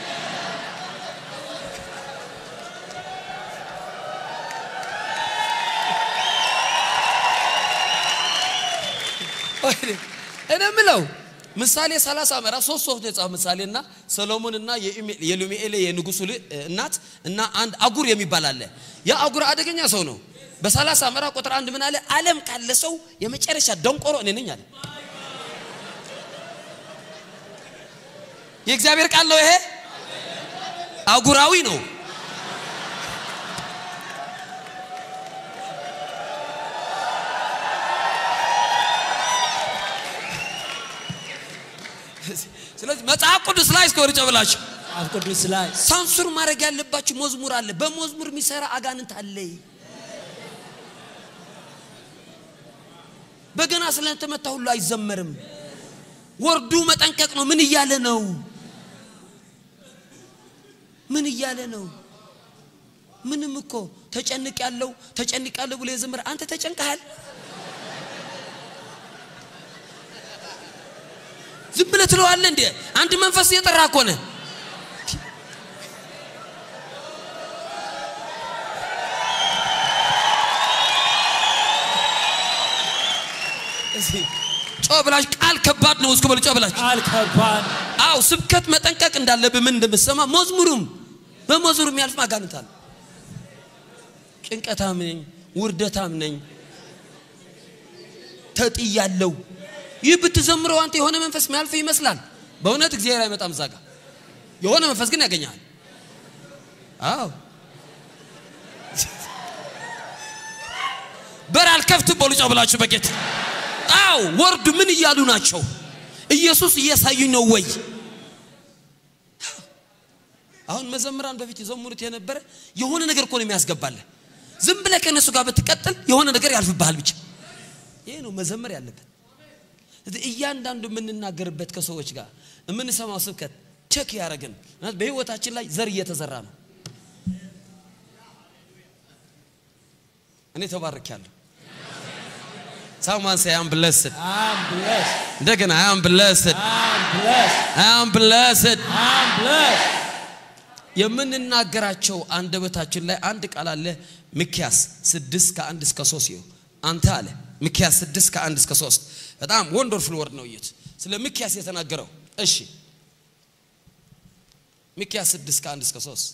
እኔ የምለው ምሳሌ 30 ምዕራፍ ሶስት ሶስት የጻፈ ምሳሌና ሰሎሞንና የሉሚኤሌ የንጉሱ እናት እና አንድ አጉር የሚባል አለ። ያ አጉር አደገኛ ሰው ነው። በ30 ምዕራፍ ቁጥር አንድ ምን አለ? ዓለም ካለ ሰው የመጨረሻ ደንቆሮ እኔ ነኝ አለ። የእግዚአብሔር ቃል ነው ይሄ። አጉራዊ ነው። ስለዚህ መጽሐፍ ቅዱስ ላይ እስከ ወርጨ ብላችሁ መጽሐፍ ቅዱስ ላይ ሳንሱር ማድረግ ያለባችሁ መዝሙር አለ። በመዝሙር የሚሰራ አጋንንት አለ። በገና ስለተመታ ሁሉ አይዘመርም። ወርዱ መጠንቀቅ ነው። ምን እያለ ነው? ምን እያለ ነው? ምንም እኮ ተጨንቅ ያለው ተጨንቅ ያለው ብሎ የዘመረ አንተ ተጨንቀሃል። ዝም ብለህ ትለዋለህ እንዴ? አንድ መንፈስ እየጠራ እኮ ነህ። ጮህ ብላችሁ ቃል ከባድ ነው። እስኩ በሉ ጮህ ብላችሁ ቃል ከባድ አው ስብከት መጠንቀቅ እንዳለብህ ምን እንደምትሰማ መዝሙሩም በመዝሙሩ የሚያልፍ አጋንንት አለ። ጭንቀታም ነኝ፣ ውርደታም ነኝ፣ ተጥያለሁ። ይህ ብትዘምረው አንተ የሆነ መንፈስ የሚያልፍ ይመስላል። በእውነት እግዚአብሔር አይመጣም እዛ ጋር የሆነ መንፈስ ግን ያገኛል። አዎ በር አልከፍትም በሉ ጮህ ብላችሁ በጌታ አዎ ወርዱ ምን እያሉ ናቸው? ኢየሱስ እያሳዩኝ ነው ወይ? አሁን መዘምራን በፊት የዘሙሩት የነበረ የሆነ ነገር እኮ ነው የሚያስገባልህ። ዝም ብለህ ከእነሱ ጋር ብትቀጥል የሆነ ነገር ያልፍብሃል ብቻ። ይሄ ነው መዘመር ያለበት። ስለዚህ እያንዳንዱ የምንናገርበት ከሰዎች ጋር የምንሰማው ስብከት ቸክ ያደረግን በህይወታችን ላይ ዘር እየተዘራ ነው። እኔ ተባርኬያለሁ። ሳማን ሳይ አም ብለስድ I'm blessed. እንደገና አይ አም ብለስድ I'm blessed. አይ አም ብለስድ I'm blessed. የምንናገራቸው አንደበታችን ላይ አንድ ቃል አለ። ሚክያስ ስድስት ከአንድ እስከ ሶስት ይኸው አንተ አለ ሚክያስ ስድስት ከአንድ እስከ ሶስት በጣም ወንደርፉል ወርድ ነው። እዩት ስለ ሚክያስ የተናገረው። እሺ ሚክያስ ስድስት ከአንድ እስከ ሶስት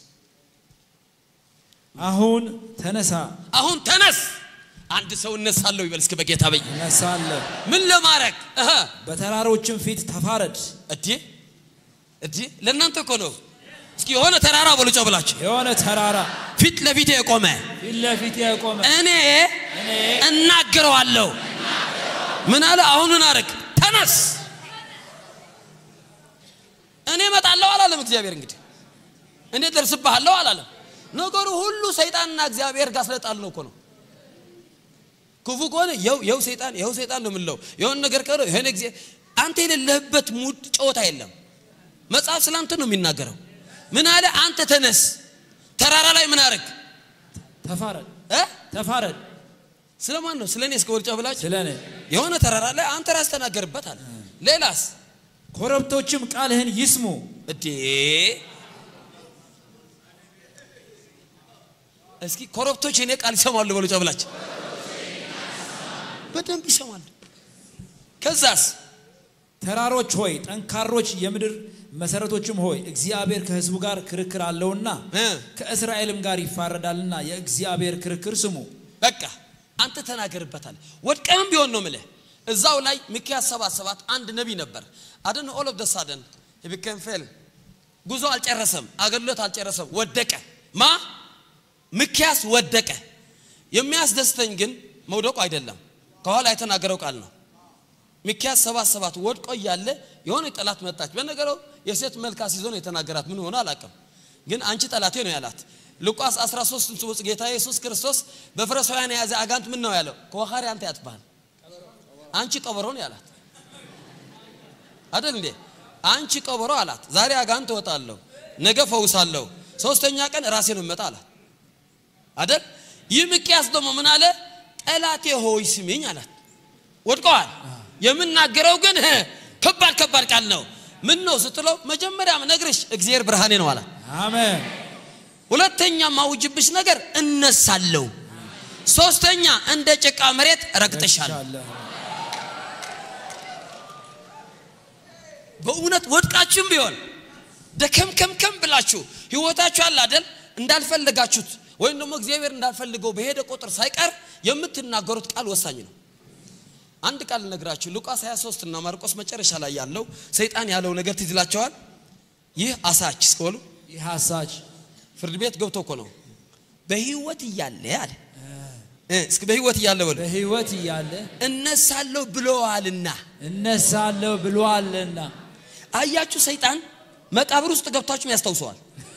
አሁን ተነሳ አሁን ተነስ። አንድ ሰው እነሳለሁ ይበል እስኪ በጌታ በይ እነሳለሁ፣ ምን ለማድረግ እህ በተራሮችም ፊት ተፋረድ። እዲ እዲ ለእናንተ እኮ ነው። እስኪ የሆነ ተራራ በሉጮ ብላችሁ የሆነ ተራራ ፊት ለፊት የቆመ ፊት ለፊት የቆመ እኔ እናገረዋለሁ። ምን አለ? አሁን ምን አረግ? ተነስ። እኔ እመጣለሁ አላለም እግዚአብሔር። እንግዲህ እኔ ደርስብሃለሁ አላለም። ነገሩ ሁሉ ሰይጣንና እግዚአብሔር ጋር ስለጣል ነው እኮ ነው። ክፉ ከሆነ የው የው ሰይጣን የው ሰይጣን ነው የምንለው። የሆነ ነገር ከሆነ የሆነ ጊዜ አንተ የሌለህበት ሙድ ጨዋታ የለም። መጽሐፍ ስለ አንተ ነው የሚናገረው። ምን አለ? አንተ ተነስ። ተራራ ላይ ምን አረግ? ተፋረድ እ ተፋረድ ስለማን ነው? ስለ እኔ እስከ ወርጫ ብላችሁ ስለ እኔ የሆነ ተራራ ላይ አንተ ራስ ተናገርበት አለ። ሌላስ ኮረብቶችም ቃልህን ይስሙ። እዴ እስኪ ኮረብቶች የኔ ቃል ይሰማሉ በሉ ጨብላችሁ በደንብ ይሰማሉ። ከዛስ ተራሮች ሆይ ጠንካሮች፣ የምድር መሰረቶችም ሆይ እግዚአብሔር ከሕዝቡ ጋር ክርክር አለውና እ ከእስራኤልም ጋር ይፋረዳልና የእግዚአብሔር ክርክር ስሙ። በቃ አንተ ተናገርበታል። ወድቀህም ቢሆን ነው ምልህ። እዛው ላይ ሚክያስ ሰባት ሰባት አንድ ነቢይ ነበር አደነ ኦል ኦፍ ደሳደን ቢከም ፌል ጉዞ አልጨረሰም፣ አገልግሎት አልጨረሰም፣ ወደቀ። ማ ሚክያስ ወደቀ። የሚያስደስተኝ ግን መውደቁ አይደለም፣ ከኋላ የተናገረው ቃል ነው። ሚክያስ ሰባት ሰባት ወድቆ እያለ የሆነ ጠላት መጣች። በነገረው የሴት መልክ አስይዞ ነው የተናገራት። ምን ሆነ አላውቅም፣ ግን አንቺ ጠላቴ ነው ያላት። ሉቃስ 13 ውስጥ ጌታ ኢየሱስ ክርስቶስ በፈሪሳውያን የያዘ አጋንንት ምን ነው ያለው? ከዋኻሪ አንተ ያጥባል፣ አንቺ ቀበሮ ነው ያላት አይደል እንዴ? አንቺ ቀበሮ አላት። ዛሬ አጋንንት እወጣለሁ፣ ነገ ፈውሳለሁ፣ ሶስተኛ ቀን ራሴ ነው መጣ አላት አይደል? ይህ ሚክያስ ደግሞ ምን አለ? ጠላቴ ሆይ ስሚኝ አላት። ወድቀዋል። የምናገረው ግን እ ከባድ ከባድ ቃል ነው። ምን ነው ስትለው መጀመሪያም ነግርሽ እግዚአብሔር ብርሃኔ ነው አላት። አሜን። ሁለተኛ ማውጅብሽ ነገር እነሳለሁ፣ ሶስተኛ እንደ ጭቃ መሬት ረግጥሻለሁ። ሻለሁ። በእውነት ወድቃችሁም ቢሆን ደከምከምከም ብላችሁ ህይወታችሁ አለ አይደል እንዳልፈለጋችሁት ወይም ደግሞ እግዚአብሔር እንዳልፈልገው በሄደ ቁጥር ሳይቀር የምትናገሩት ቃል ወሳኝ ነው። አንድ ቃል ነግራችሁ ሉቃስ 23 እና ማርቆስ መጨረሻ ላይ ያለው ሰይጣን ያለው ነገር ትዝ ይላቸዋል። ይህ አሳች እስከበሉ ይህ አሳች ፍርድ ቤት ገብቶ እኮ ነው በህይወት እያለ አለ እ እስኪ በህይወት እያለ በሉ በህይወት እያለ እነሳለሁ ብለዋልና እነሳለሁ ብሏልና አያችሁ ሰይጣን መቃብር ውስጥ ገብታችሁም ያስታውሰዋል።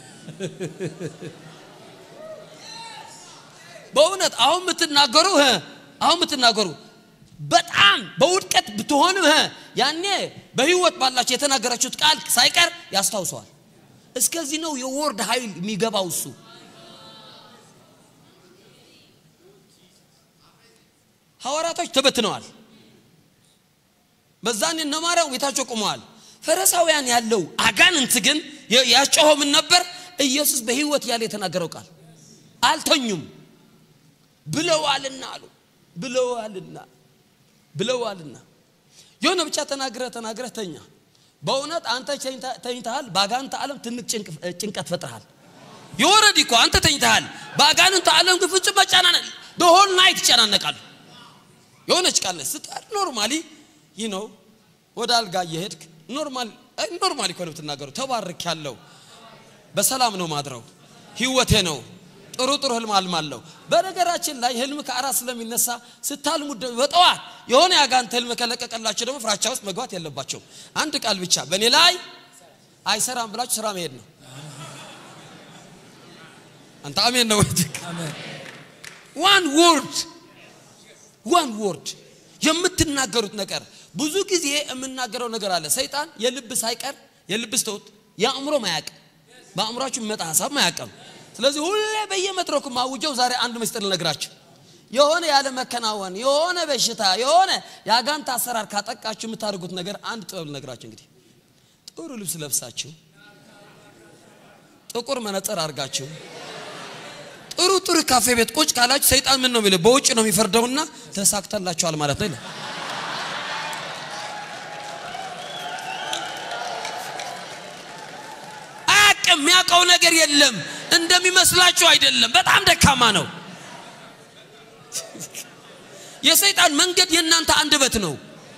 በእውነት አሁን የምትናገሩ እ አሁን የምትናገሩ በጣም በውድቀት ብትሆንም እ ያኔ በህይወት ባላችሁ የተናገራችሁት ቃል ሳይቀር ያስታውሰዋል። እስከዚህ ነው የወርድ ኃይል የሚገባው እሱ ሐዋርያቶች ተበትነዋል። በዛን እነ ማርያም ቤታቸው ቆመዋል። ፈሪሳውያን ያለው አጋንንት ግን የ- ያጮኸው ምን ነበር? ኢየሱስ በህይወት ያለ የተናገረው ቃል አልተኙም ብለዋልና አሉ ብለዋልና ብለዋልና የሆነ ብቻ ተናግረህ ተናግረህ ተኛ። በእውነት አንተ ተኝታ- ተኝተሃል። በአጋንንት ዓለም ትንቅ ጭንቅ- ጭንቀት ፈጥረሃል። የወረድ እኮ አንተ ተኝተሃል። በአጋንንት ዓለም ግን ፍጹም መጨናነቅ በሆል ናይት ይጨናነቃሉ። የሆነች ቃል ነች ስትቀር ኖርማሊ ይህ ነው ወደ አልጋ እየሄድክ ኖርማል ኖርማል እኮ ነው የምትናገረው። ተባርክ ያለው በሰላም ነው ማድረው፣ ህይወቴ ነው። ጥሩ ጥሩ ህልም አልማለሁ። በነገራችን ላይ ህልም ከአራት ስለሚነሳ ስታልሙ ደ- በጠዋት የሆነ ያጋንተ ህልም ከለቀቀላቸው ደግሞ ፍራቻ ውስጥ መግባት የለባቸው። አንድ ቃል ብቻ በእኔ ላይ አይሰራም ብላችሁ ስራ መሄድ ነው። አንተ አሜን ነው ወይ? ዋን ወርድ ዋን ወርድ የምትናገሩት ነገር ብዙ ጊዜ የምናገረው ነገር አለ። ሰይጣን የልብ ሳይቀር የልብ ስተውት የአእምሮ ማያቅ በአእምሯችሁ የሚመጣ ሀሳብ ማያቀም። ስለዚህ ሁሌ በየመድረኩ ማውጀው ዛሬ አንድ ምስጢር ልነግራችሁ። የሆነ ያለ መከናወን የሆነ በሽታ የሆነ የአጋንት አሰራር ካጠቃችሁ የምታደርጉት ነገር አንድ ጥበብ ልነግራችሁ። እንግዲህ ጥሩ ልብስ ለብሳችሁ ጥቁር መነጽር አድርጋችሁ ጥሩ ጥሩ ካፌ ቤት ቁጭ ካላችሁ ሰይጣን ምን ነው የሚለው? በውጭ ነው የሚፈርደውና ተሳክተላችኋል ማለት ነው ይላል። አያውቅም። የሚያውቀው ነገር የለም። እንደሚመስላችሁ አይደለም። በጣም ደካማ ነው። የሰይጣን መንገድ የእናንተ አንደበት ነው።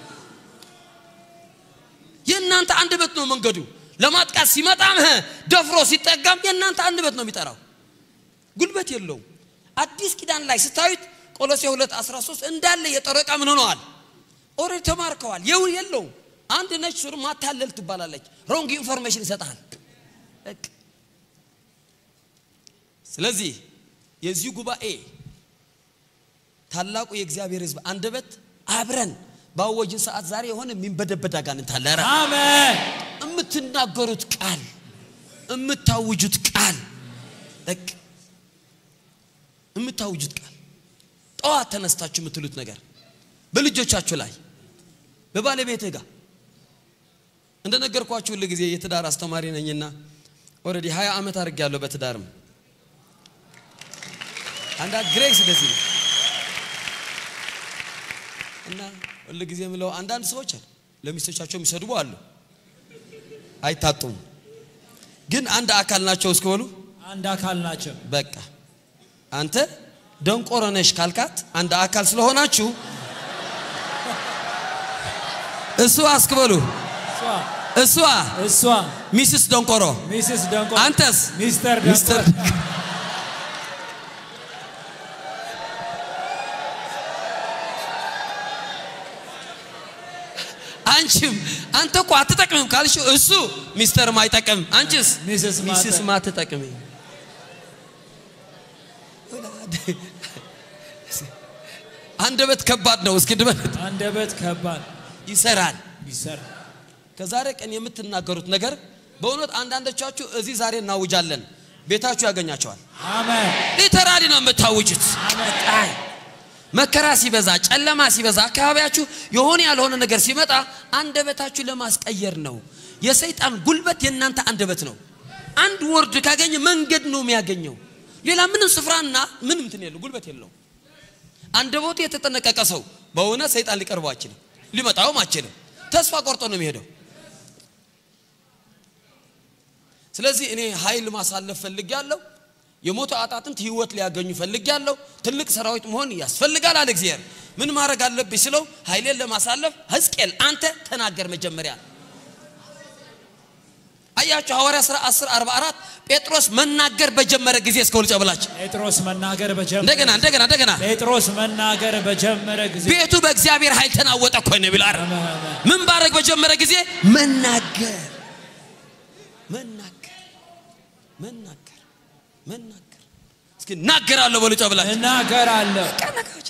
የእናንተ አንደበት ነው መንገዱ። ለማጥቃት ሲመጣም ህ ደፍሮ ሲጠጋም የእናንተ አንደበት ነው የሚጠራው። ጉልበት የለውም። አዲስ ኪዳን ላይ ስታዩት ቆሎሴ 2 13 እንዳለ የጦር ዕቃ ምን ሆነዋል? ኦልሬዲ ተማርከዋል። የው የለውም። አንድ ነች ሱር ማታለል ትባላለች። ሮንግ ኢንፎርሜሽን ይሰጣል። በቃ። ስለዚህ የዚህ ጉባኤ ታላቁ የእግዚአብሔር ሕዝብ አንደበት አብረን ባወጅን ሰዓት ዛሬ የሆነ የሚንበደበድ አጋንንት አለ። ኧረ አሜን የምትናገሩት ቃል የምታውጁት ቃል በቃ የምታውጁት ቃል ጠዋት ተነስታችሁ የምትሉት ነገር በልጆቻችሁ ላይ በባለቤትህ ጋር እንደነገርኳችሁ ሁል ጊዜ የትዳር አስተማሪ ነኝና ኦልሬዲ 20 ዓመት አድርጌያለሁ በትዳርም አንዳንድ ግሬስ እንደዚህ ነው እና ሁል ጊዜ የምለው አንዳንድ ሰዎች አሉ ለሚስቶቻቸው የሚሰድቡ አሉ አይታጡም ግን አንድ አካል ናቸው እስከሆኑ አንድ አካል ናቸው። በቃ አንተ ደንቆሮ ነሽ ካልካት አንድ አካል ስለሆናችሁ እሱ አስክበሉ እሷ እሷ እሷ ሚስስ ደንቆሮ ሚስስ ደንቆ አንተስ ሚስተር ሚስተር ደንቆ አንቺም አንተ እኮ አትጠቅምም ካልሽው እሱ ሚስተርም አይጠቅም አንቺስ ሚስስ ማተ- ሚስስ ማትጠቅም አንደበት ከባድ ነው እስኪ ድመት አንደበት ከባድ ይሰራል ይሰራ ከዛሬ ቀን የምትናገሩት ነገር በእውነት አንዳንዶቻችሁ እዚህ ዛሬ እናውጃለን ቤታችሁ ያገኛቸዋል አሜን ሊተራሊ ነው የምታውጁት አይ መከራ ሲበዛ ጨለማ ሲበዛ አካባቢያችሁ የሆነ ያልሆነ ነገር ሲመጣ አንደበታችሁ ለማስቀየር ነው የሰይጣን ጉልበት የእናንተ አንደበት ነው አንድ ወርድ ካገኘ መንገድ ነው የሚያገኘው ሌላ ምንም ስፍራና ምንም እንትን የለው ጉልበት የለው አንደበቱ የተጠነቀቀ ሰው በእውነት ሰይጣን ሊቀርበው አይችልም ሊመጣውም አይችልም ተስፋ ቆርጦ ነው የሚሄደው ስለዚህ እኔ ኃይል ማሳለፍ ፈልጊያለሁ። የሞተ አጣጥንት ህይወት ሊያገኙ ፈልጊያለሁ። ትልቅ ሰራዊት መሆን ያስፈልጋል አለ እግዚአብሔር። ምን ማድረግ አለብኝ ስለው ኃይሌን ለማሳለፍ ሕዝቅኤል አንተ ተናገር መጀመሪያ። አያችሁ ሐዋርያ ሥራ 10 44 ጴጥሮስ መናገር በጀመረ ጊዜ እስከ ውልጫ ብላችሁ ጴጥሮስ መናገር በጀመረ እንደገና እንደገና እንደገና ጴጥሮስ መናገር በጀመረ ጊዜ ቤቱ በእግዚአብሔር ኃይል ተናወጠ እኮ ነው የሚለው አይደል? አሜን፣ አሜን። ምን ባረግ በጀመረ ጊዜ መናገር መናገር መናገር መናገር እስኪ እናገራለሁ በሉ ጨብላችሁ እናገራለሁ ቀናቃዎች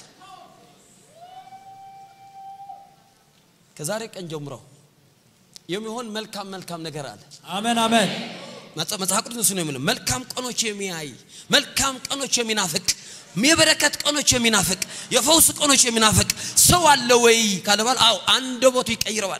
ከዛሬ ቀን ጀምሮ የሚሆን መልካም መልካም ነገር አለ። አሜን አሜን መጽ- መጽሐፍ ቅዱስ እሱ ነው የሚለው መልካም ቀኖች የሚያይ መልካም ቀኖች የሚናፍቅ የበረከት ቀኖች የሚናፍቅ የፈውስ ቀኖች የሚናፍቅ ሰው አለ ወይ ካለ በኋላ አዎ አንደበቱ ይቀይረዋል።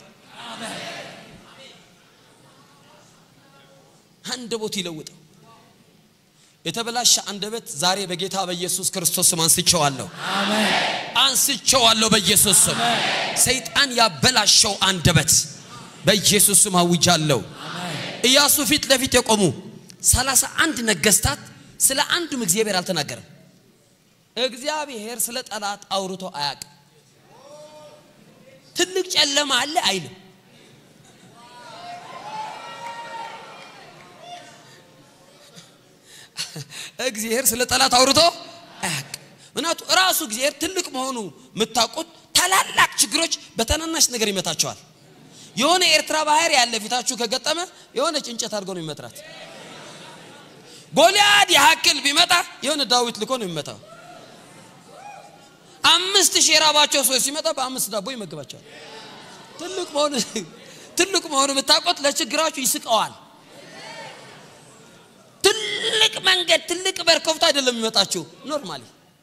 አንደበቱ ይለውጠው። የተበላሸ አንደበት ዛሬ በጌታ በኢየሱስ ክርስቶስ ስም አንስቼዋለሁ፣ አሜን አንስቼዋለሁ በኢየሱስ ስም። ሰይጣን ያበላሸው አንደበት በኢየሱስ ስም አውጃለሁ። ኢያሱ ፊት ለፊት የቆሙ ሰላሳ አንድ ነገስታት ስለ አንዱም እግዚአብሔር አልተናገረም። እግዚአብሔር ስለ ጠላት አውርቶ አያውቅም። ትልቅ ጨለማ አለ አይልም። እግዚአብሔር ስለ ጠላት አውርቶ አያውቅም። ምክንያቱ ራሱ እግዚአብሔር ትልቅ መሆኑ የምታውቁት ታላላቅ ችግሮች በተናናሽ ነገር ይመታቸዋል። የሆነ ኤርትራ ባህር ያለ ፊታችሁ ከገጠመ የሆነች እንጨት አድርጎ ነው የሚመትራት። ጎልያድ ያክል ቢመጣ የሆነ ዳዊት ልኮ ነው የሚመታው። አምስት ሺህ የራባቸው ሰዎች ሲመጣ በአምስት ዳቦ ይመግባቸዋል። ትልቅ መሆኑ ትልቅ መሆኑ የምታውቁት ለችግራችሁ ይስቀዋል። ትልቅ መንገድ ትልቅ በር ከፍቶ አይደለም የሚመጣችሁ ኖርማሊ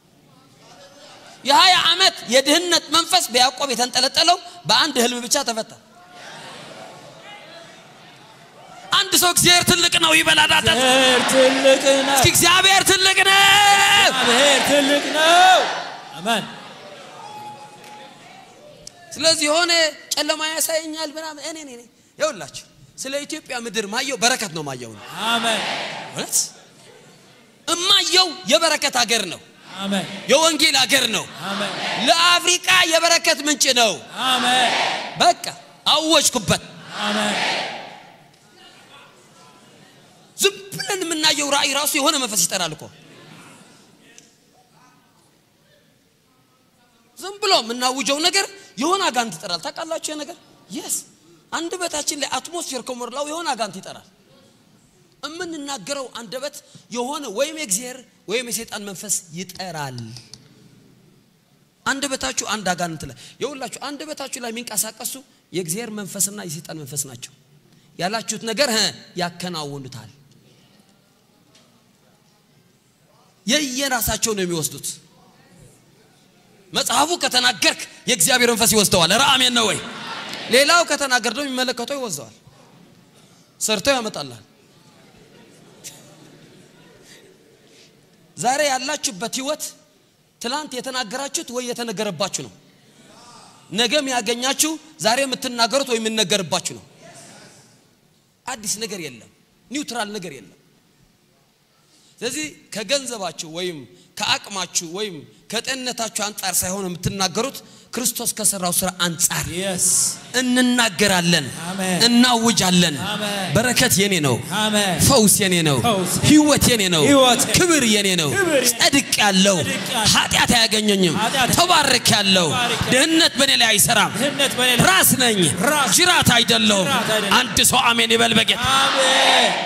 የሀያ ዓመት የድህነት መንፈስ በያዕቆብ የተንጠለጠለው በአንድ ህልም ብቻ ተፈታ። አንድ ሰው እግዚአብሔር ትልቅ ነው ይበላዳት። እግዚአብሔር ትልቅ ነው። እስኪ እግዚአብሔር ትልቅ ነው። እግዚአብሔር ትልቅ ነው። አሜን። ስለዚህ የሆነ ጨለማ ያሳየኛል ምናምን እኔ እኔ ይኸውላችሁ ስለ ኢትዮጵያ ምድር ማየው በረከት ነው ማየው ነው አሜን። እውነት እማየው የበረከት ሀገር ነው አሜን። የወንጌል ሀገር ነው አሜን። ለአፍሪካ የበረከት ምንጭ ነው አሜን። በቃ አወጅኩበት አሜን። ዝም ብለን የምናየው ራእይ ራሱ የሆነ መንፈስ ይጠራል እኮ ዝም ብሎ የምናውጀው ነገር የሆነ አጋንት ይጠራል ታውቃላችሁ ይሄ ነገር የስ አንደበታችን ላይ አትሞስፌር ከሞላው የሆነ አጋንት ይጠራል የምንናገረው አንደበት የሆነ ወይም የእግዚአብሔር ወይም የሰይጣን መንፈስ ይጠራል አንደበታችሁ አንድ አጋንንት ላይ የሁላችሁ አንደበታችሁ ላይ የሚንቀሳቀሱ የእግዚአብሔር መንፈስና የሰይጣን መንፈስ ናቸው ያላችሁት ነገር እ ያከናውኑታል የየራሳቸው ነው የሚወስዱት መጽሐፉ ከተናገርክ የእግዚአብሔር መንፈስ ይወስደዋል ኧረ አሜን ነው ወይ ሌላው ከተናገር ደግሞ የሚመለከተው ይወስደዋል ሰርተው ያመጣላል ዛሬ ያላችሁበት ህይወት ትላንት የተናገራችሁት ወይ የተነገረባችሁ ነው ነገም ያገኛችሁ ዛሬ የምትናገሩት ወይ የምነገርባችሁ ነው አዲስ ነገር የለም ኒውትራል ነገር የለም ስለዚህ ከገንዘባችሁ ወይም ከአቅማችሁ ወይም ከጤንነታችሁ አንጻር ሳይሆን የምትናገሩት ክርስቶስ ከሰራው ስራ አንጻር የስ እንናገራለን አሜን። እናውጃለን አሜን። በረከት የኔ ነው አሜን። ፈውስ የኔ ነው ፈውስ ህይወት የኔ ነው ህይወት ክብር የኔ ነው ክብር የኔ ጸድቅ ያለው ጸድቄአለሁ። ኃጢአት አያገኘኝም ኃጢአት ተባርክ ያለው ተባርኬአለሁ። ድህነት በእኔ ላይ አይሰራም ድህነት በሌላ ራስ ነኝ ራስ ጅራት አይደለሁም ጅራት አይደለሁም። አንድ ሰው አሜን ይበል በጌታ አሜን።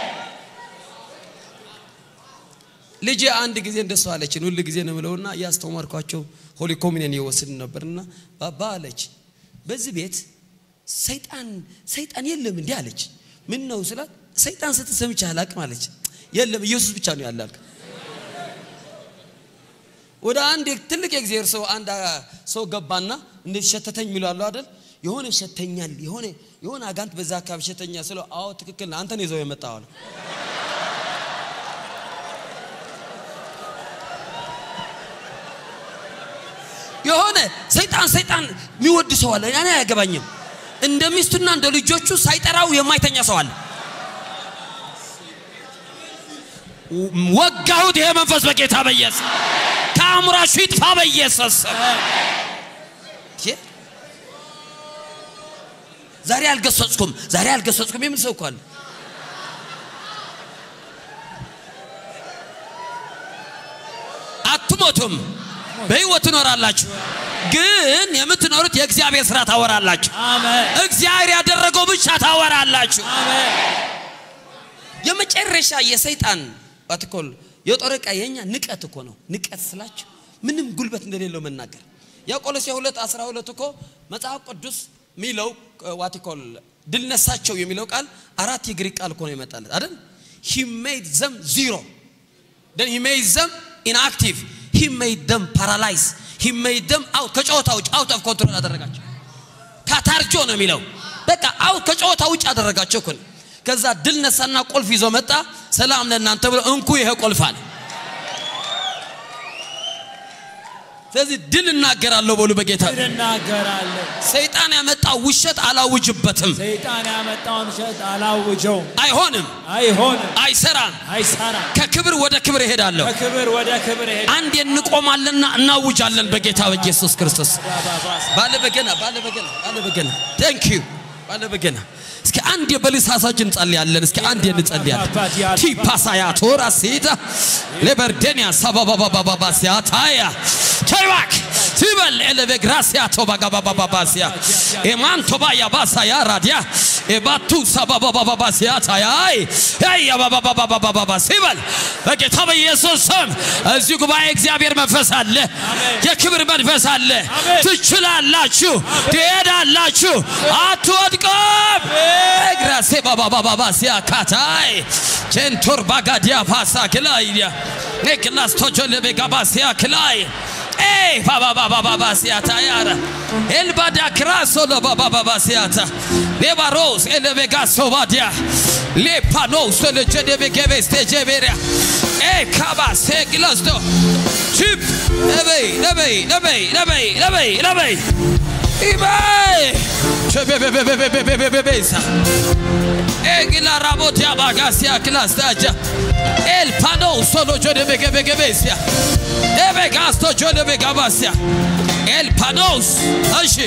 ልጄ አንድ ጊዜ እንደሱ አለችን ሁል ጊዜ ነው ምለውና እያስተማርኳቸው ሆሊ ኮሚኒየን እየወስድን ነበርና ባባ አለች በዚህ ቤት ሰይጣን ሰይጣን የለም እንዲህ አለች ምን ነው ስላት ሰይጣን ስትሰምቻ አላቅም አለች የለም ኢየሱስ ብቻ ነው ያለ አልክ ወደ አንድ ትልቅ የእግዚአብሔር ሰው አንድ አ- ሰው ገባና እንዴት ሸተተኝ የሚሉ አይደል የሆነ ሸተኛል የሆነ የሆነ አጋንት በዛ አካባቢ ሸተኛል ስለው አዎ ትክክል ነው አንተን ይዘው የመጣው አለ የሆነ ሰይጣን ሰይጣን የሚወድ ሰው አለ። እኔ አያገባኝም። እንደ ሚስቱና እንደ ልጆቹ ሳይጠራው የማይተኛ ሰው አለ። ወጋሁት። ይሄ መንፈስ በጌታ በኢየሱስ ከአእምሯችሁ ይጥፋ በኢየሱስ ስም። ይሄ ዛሬ አልገሰጽኩም፣ ዛሬ አልገሰጽኩም የምን ሰው እኮ አለ። አትሞቱም፣ በህይወት ትኖራላችሁ። ግን የምትኖሩት የእግዚአብሔር ስራ ታወራላችሁ። አሜን። እግዚአብሔር ያደረገው ብቻ ታወራላችሁ። አሜን። የመጨረሻ የሰይጣን ባትኮል የጦር ዕቃ የኛ ንቀት እኮ ነው። ንቀት ስላችሁ ምንም ጉልበት እንደሌለው መናገር ያ ቆሎሴ ሁለት አስራ ሁለት እኮ መጽሐፍ ቅዱስ የሚለው ዋቲኮል ድል ነሳቸው የሚለው ቃል አራት የግሪክ ቃል እኮ ነው ይመጣለት አይደል? ሂ ሜድ ዘም ዚሮ then he made them inactive he made them paralyzed he made them out ከጨዋታ ውጭ out of control አደረጋቸው ካታርጆ ነው የሚለው በቃ አውት ከጨዋታ ውጭ አደረጋቸው እኮ ነው። ከዛ ድል ነሳና ቁልፍ ይዞ መጣ ሰላም ለእናንተ ብሎ እንኩ ይሄ ቁልፍ አለ ስለዚህ ድል እናገራለሁ በሉ በጌታ እናገራለሁ። ሰይጣን ያመጣው ውሸት አላውጅበትም ሰይጣን ያመጣውን ውሸት አላውጀውም። አይሆንም አይሆንም፣ አይሰራም አይሰራም። ከክብር ወደ ክብር እሄዳለሁ ከክብር ወደ ክብር ሄደ። አንድ እንቆማለንና እናውጃለን በጌታ በኢየሱስ ክርስቶስ ባለ በገና ባለ በገና ባለ በገና ቴንክ ዩ ባለበገና እስኪ አንድ የበልሳሳችን እንጸልያለን። እስኪ አንድ እንጸልያለን። ቲፓሳያ ቶራ ሴታ ሌበርዴንያ ሳባባባባባ ሲያታያ ቸይባክ ትበል ኤለቬ ግራሲያ ቶባጋባባባሲያ ኤማንቶባያ ባሳያ ራዲያ ኤባቱ ሳባባባባ ሲያታያይ ያባባባባባባ ሲበል በጌታ በኢየሱስ ስም እዚህ ጉባኤ እግዚአብሔር መንፈስ አለ፣ የክብር መንፈስ አለ። ትችላላችሁ፣ ትሄዳላችሁ፣ አትወድቅም። ግራሴ ባባባባባ ሲያካታይ ቼንቶር ባጋዲያ ፓሳ ክላይያ ክላስቶጆ ለቤጋባሲያ ክላይ Hey, baba baba baba siata yara. El bada kraso lo baba baba siata. Le baros ele vega sobadia. Le panos le jede vegeve stejeveria. Eh kaba se glasto. Chip. Lebe, lebe, lebe, lebe, lebe, lebe. Ibe. Chebebebebebebebebebesa. Egila rabotia bagasia klastaja. El pano solo jode vegevegevesia. Ebe gasto jode vegabasia. El panos. Ashi.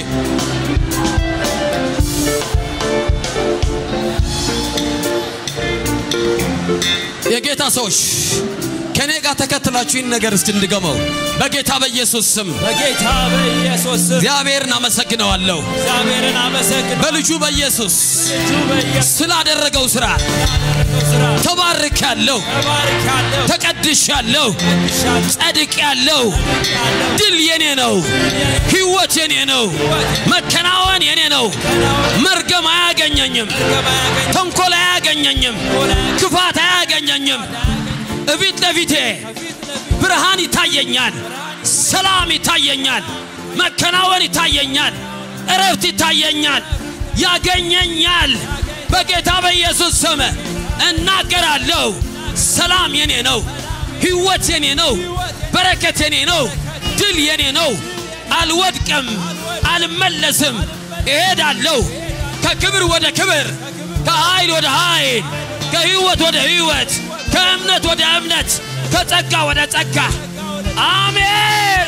የጌታ ሰዎች ከኔ ጋር ተከትላችሁ ይህን ነገር እስቲ እንድገመው በጌታ በኢየሱስ ስም በጌታ በኢየሱስ ስም እግዚአብሔርን አመሰግነዋለሁ እግዚአብሔርን አመሰግን በልጁ በኢየሱስ ልጁ በኢየሱስ ስላደረገው ስራ ስራ ተባርካለሁ፣ ተባርካለሁ፣ ተቀድሻለሁ፣ ቀድሻለሁ፣ ጸድቄያለሁ። ድል የኔ ነው፣ ህይወት የኔ ነው፣ መከናወን የኔ ነው። መርገም አያገኘኝም፣ ተንኮል አያገኘኝም፣ ክፋት አያገኘኝም። እፊት ለፊቴ ብርሃን ይታየኛል፣ ሰላም ይታየኛል፣ መከናወን ይታየኛል፣ እረፍት ይታየኛል፣ ያገኘኛል። በጌታ በኢየሱስ ስም እናገራለሁ። ሰላም የኔ ነው፣ ህይወት የኔ ነው፣ በረከት የኔ ነው፣ ድል የኔ ነው። አልወድቅም፣ አልመለስም፣ እሄዳለሁ ከክብር ወደ ክብር፣ ከኃይል ወደ ኃይል፣ ከህይወት ወደ ህይወት፣ ከእምነት ወደ እምነት፣ ከጸጋ ወደ ጸጋ። አሜን።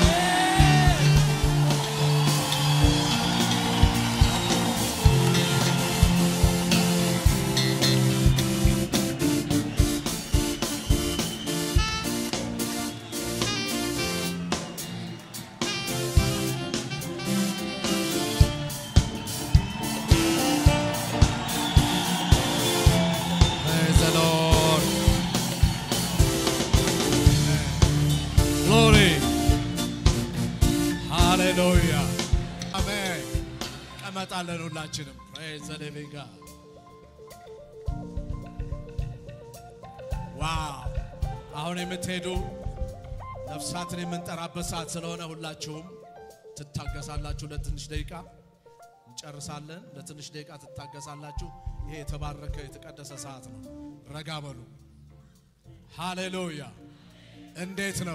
Praise the Lord. Glory. Hallelujah. አሜን። ቀመጣለን ሁላችንም። Praise the living God. ዋው! አሁን የምትሄዱ ነፍሳትን የምንጠራበት ሰዓት ስለሆነ ሁላችሁም ትታገሳላችሁ ለትንሽ ደቂቃ እንጨርሳለን። ለትንሽ ደቂቃ ትታገሳላችሁ። ይሄ የተባረከ የተቀደሰ ሰዓት ነው። ረጋ በሉ። ሃሌሉያ! እንዴት ነው?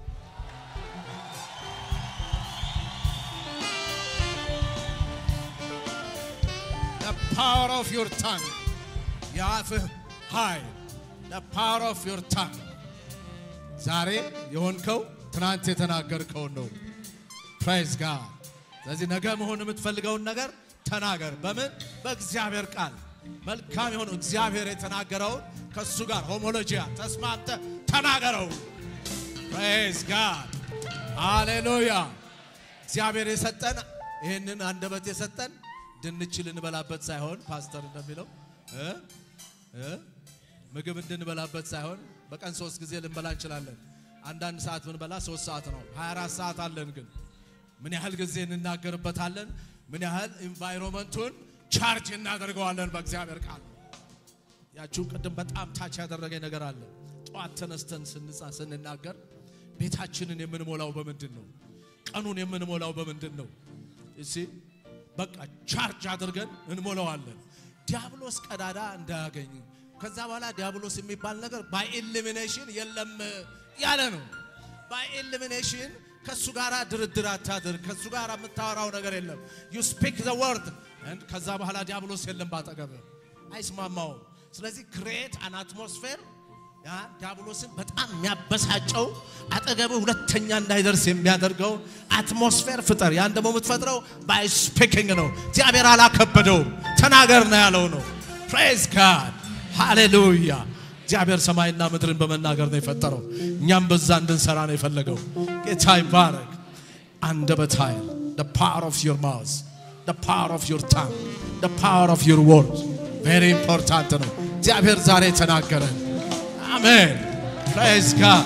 The power of your tongue የአፍህ ኃይል The power of your tongue ዛሬ የሆንከው ትናንት የተናገርከውን ነው። ፕራይዝ ጋድ። ስለዚህ ነገ መሆን የምትፈልገውን ነገር ተናገር። በምን? በእግዚአብሔር ቃል መልካም የሆነው እግዚአብሔር የተናገረውን ከእሱ ጋር ሆሞሎጂያ ተስማምተ ተናገረው። ፕራይዝ ጋድ ሃሌሉያ። እግዚአብሔር የሰጠን ይህንን አንደበት የሰጠን ድንች ልንበላበት ሳይሆን ፓስተር እንደሚለው እ እ ምግብ እንድንበላበት ሳይሆን በቀን ሶስት ጊዜ ልንበላ እንችላለን። አንዳንድ ሰዓት ብንበላ ሶስት ሰዓት ነው። 24 ሰዓት አለን። ግን ምን ያህል ጊዜ እንናገርበታለን? ምን ያህል ኢንቫይሮመንቱን ቻርጅ እናደርገዋለን በእግዚአብሔር ቃል። ያችሁ ቅድም በጣም ታች ያደረገኝ ነገር አለ። ጠዋት ተነስተን ስንጻ ስንናገር ቤታችንን የምንሞላው በምንድን ነው? ቀኑን የምንሞላው በምንድን ነው? እሺ በቃ ቻርጅ አድርገን እንሞላዋለን። ዲያብሎስ ቀዳዳ እንዳያገኝ ከዛ በኋላ ዲያብሎስ የሚባል ነገር ባይ ኢሊሚኔሽን የለም ያለ ነው። ባይ ኢሊሚኔሽን ከሱ ጋር ድርድር አታድር። ከሱ ጋር የምታወራው ነገር የለም። ዩ ስፒክ ዘ ወርድ ከዛ በኋላ ዲያብሎስ የለም ባጠገብ አይስማማውም። ስለዚህ ክሬት አን አትሞስፌር ያ ዲያብሎስን በጣም የሚያበሳጨው አጠገብ ሁለተኛ እንዳይደርስ የሚያደርገው አትሞስፌር ፍጠር። ያን ደግሞ የምትፈጥረው ባይ ስፒኪንግ ነው። እግዚአብሔር አላከበደውም፣ ተናገር ነው ያለው ነው። ፕሬዝ ጋድ ሃሌሉያ። እግዚአብሔር ሰማይና ምድርን በመናገር ነው የፈጠረው። እኛም በዛ እንድንሰራ ነው የፈለገው። ጌታ ይባረክ። አንደበት ኃይል the power of your mouth the power of your tongue the power of your words very important ነው። እግዚአብሔር ዛሬ ተናገረን። አሜን ፕሬዝ ጋድ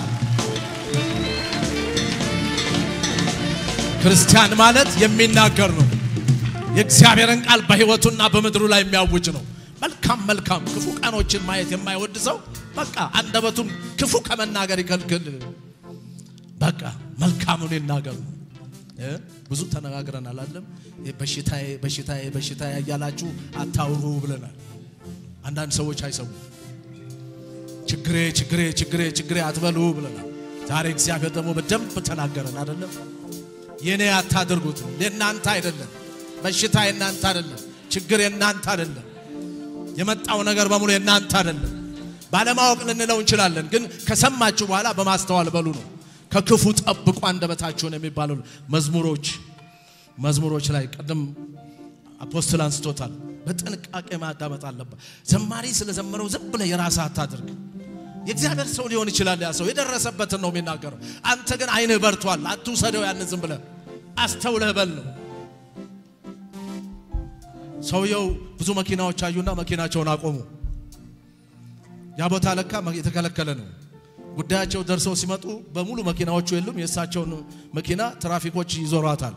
ክርስቲያን ማለት የሚናገር ነው። የእግዚአብሔርን ቃል በሕይወቱና በምድሩ ላይ የሚያውጅ ነው። መልካም መልካም ክፉ ቀኖችን ማየት የማይወድ ሰው በቃ አንደበቱን ክፉ ከመናገር ይከልክል። በቃ መልካሙን ይናገር ነው። እ? ብዙ ተነጋግረናል አለም በሽታዬ በሽታዬ በሽታዬ እያላችሁ አታውሩ ብለናል። አንዳንድ ሰዎች አይሰሙ ችግሬ ችግሬ ችግሬ ችግሬ አትበሉ ብለናል። ዛሬ እግዚአብሔር ደግሞ በደንብ ተናገረን አይደለም። የኔ አታድርጉት፣ የእናንተ አይደለም። በሽታ የእናንተ አይደለም። ችግር የእናንተ አይደለም። የመጣው ነገር በሙሉ የእናንተ አይደለም። ባለማወቅ ልንለው እንችላለን፣ ግን ከሰማችሁ በኋላ በማስተዋል በሉ ነው። ከክፉ ጠብቁ አንደበታችሁን የሚባሉ መዝሙሮች መዝሙሮች ላይ ቅድም አፖስትል አንስቶታል። በጥንቃቄ ማዳመጥ አለበት። ዘማሪ ስለዘመረው ዝም ብለህ የራስህ አታድርግ። የእግዚአብሔር ሰው ሊሆን ይችላል። ያ ሰው የደረሰበትን ነው የሚናገረው። አንተ ግን አይንህ በርቷል። አትውሰደው። ያን ዝም ብለህ አስተውለህ በል ነው። ሰውየው ብዙ መኪናዎች አዩና መኪናቸውን አቆሙ። ያ ቦታ ለካ የተከለከለ ነው። ጉዳያቸው ደርሰው ሲመጡ በሙሉ መኪናዎቹ የሉም። የእሳቸውን መኪና ትራፊኮች ይዞሯታል።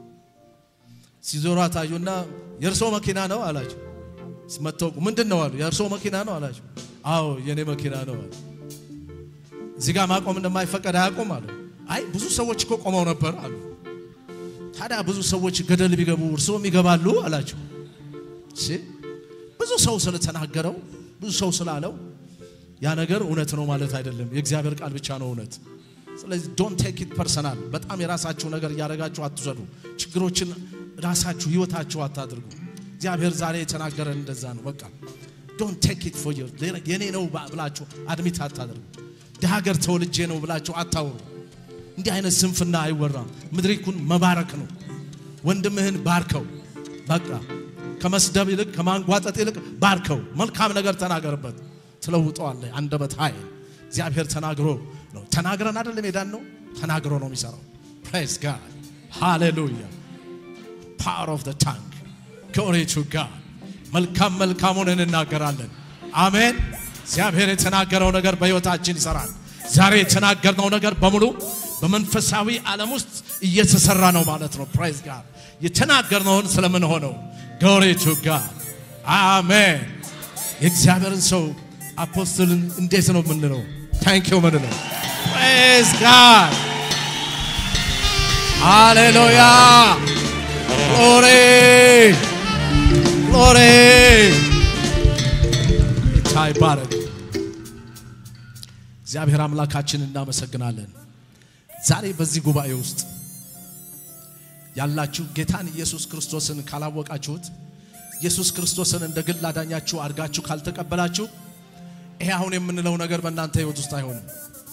ሲዞሯት አዩና የእርሶ መኪና ነው አላቸው። መተው ምንድን ነው አሉ። የእርሶ መኪና ነው አላቸው። አዎ የኔ መኪና ነው አሉ። እዚህ ጋር ማቆም እንደማይፈቀድ አያውቁም አሉ። አይ ብዙ ሰዎች እኮ ቆመው ነበር አሉ። ታዲያ ብዙ ሰዎች ገደል ቢገቡ እርስዎም ይገባሉ አላቸው። እሺ ብዙ ሰው ስለተናገረው ብዙ ሰው ስላለው ያ ነገር እውነት ነው ማለት አይደለም። የእግዚአብሔር ቃል ብቻ ነው እውነት። ስለዚህ ዶንት ቴክ ኢት ፐርሰናል። በጣም የራሳችሁ ነገር እያደረጋችሁ አትውሰዱ። ችግሮችን ራሳችሁ ህይወታችሁ አታድርጉ። እግዚአብሔር ዛሬ የተናገረን እንደዛ ነው። በቃ ዶንት ቴክ ኢት ፎር የኔ ነው ብላችሁ አድሚት አታድርጉ። ሀገር ተወልጄ ነው ብላችሁ አታውሩ። እንዲህ አይነት ስንፍና አይወራም። ምድሪኩን መባረክ ነው። ወንድምህን ባርከው። በቃ ከመስደብ ይልቅ ከማንጓጠጥ ይልቅ ባርከው። መልካም ነገር ተናገርበት። ትለውጠዋለህ። አንደበት ኃይል እግዚአብሔር ተናግሮ ነው። ተናግረን አይደለም ሄዳን ነው ተናግሮ ነው የሚሰራው። ፕሬዝ ጋድ ሃሌሉያ። ፓወር ኦፍ ዘ ታንክ ግሎሪ ቱ ጋድ። መልካም መልካሙን እንናገራለን። አሜን። እግዚአብሔር የተናገረው ነገር በሕይወታችን ይሰራል። ዛሬ የተናገርነው ነገር በሙሉ በመንፈሳዊ ዓለም ውስጥ እየተሰራ ነው ማለት ነው። ፕሬዝ ጋድ የተናገርነውን ስለምን ሆነው ግሎሪ ቱ ጋድ አሜን። የእግዚአብሔርን ሰው አፖስትልን እንዴት ነው የምንለው? ታንኪዩ ምንለው? ፕሬዝ ጋድ ሃሌሉያ ግሎሪ ግሎሪ ጌታ ይባረክ። እግዚአብሔር አምላካችን እናመሰግናለን። ዛሬ በዚህ ጉባኤ ውስጥ ያላችሁ ጌታን ኢየሱስ ክርስቶስን ካላወቃችሁት ኢየሱስ ክርስቶስን እንደ ግል አዳኛችሁ አድርጋችሁ ካልተቀበላችሁ ይሄ አሁን የምንለው ነገር በእናንተ ህይወት ውስጥ አይሆንም።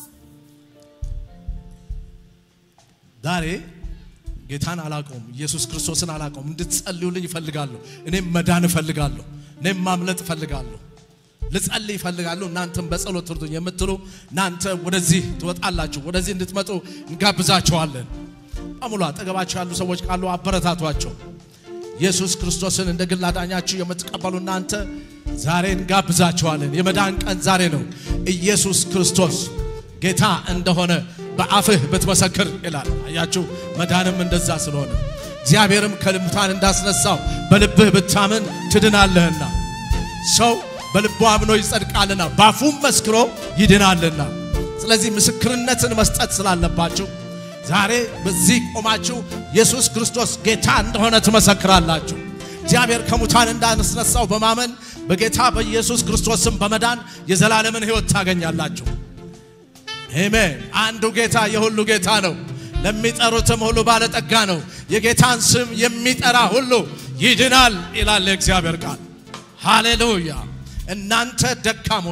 ዛሬ ጌታን አላውቀውም፣ ኢየሱስ ክርስቶስን አላውቀውም፣ እንድትጸልዩልኝ እፈልጋለሁ። እኔም መዳን እፈልጋለሁ። እኔም ማምለጥ እፈልጋለሁ። ልጸልይ እፈልጋለሁ። እናንተም በጸሎት ትርዱኝ የምትሉ እናንተ ወደዚህ ትወጣላችሁ። ወደዚህ እንድትመጡ እንጋብዛችኋለን። በሙሉ አጠገባችሁ ያሉ ሰዎች ካሉ አበረታቷቸው። ኢየሱስ ክርስቶስን እንደ ግል አዳኛችሁ የምትቀበሉ እናንተ ዛሬ እንጋብዛችኋለን። የመዳን ቀን ዛሬ ነው። ኢየሱስ ክርስቶስ ጌታ እንደሆነ በአፍህ ብትመሰክር ይላል። አያችሁ፣ መዳንም እንደዛ ስለሆነ እግዚአብሔርም ከሙታን እንዳስነሳው በልብህ ብታምን ትድናለህና ሰው በልቡ አምኖ ይጸድቃልና በአፉም መስክሮ ይድናልና። ስለዚህ ምስክርነትን መስጠት ስላለባችሁ ዛሬ በዚህ ቆማችሁ ኢየሱስ ክርስቶስ ጌታ እንደሆነ ትመሰክራላችሁ። እግዚአብሔር ከሙታን እንዳስነሳው በማመን በጌታ በኢየሱስ ክርስቶስም በመዳን የዘላለምን ሕይወት ታገኛላችሁ። አሜን። አንዱ ጌታ የሁሉ ጌታ ነው፣ ለሚጠሩትም ሁሉ ባለጠጋ ነው። የጌታን ስም የሚጠራ ሁሉ ይድናል ይላል የእግዚአብሔር ቃል። ሃሌሉያ። እናንተ ደካሞች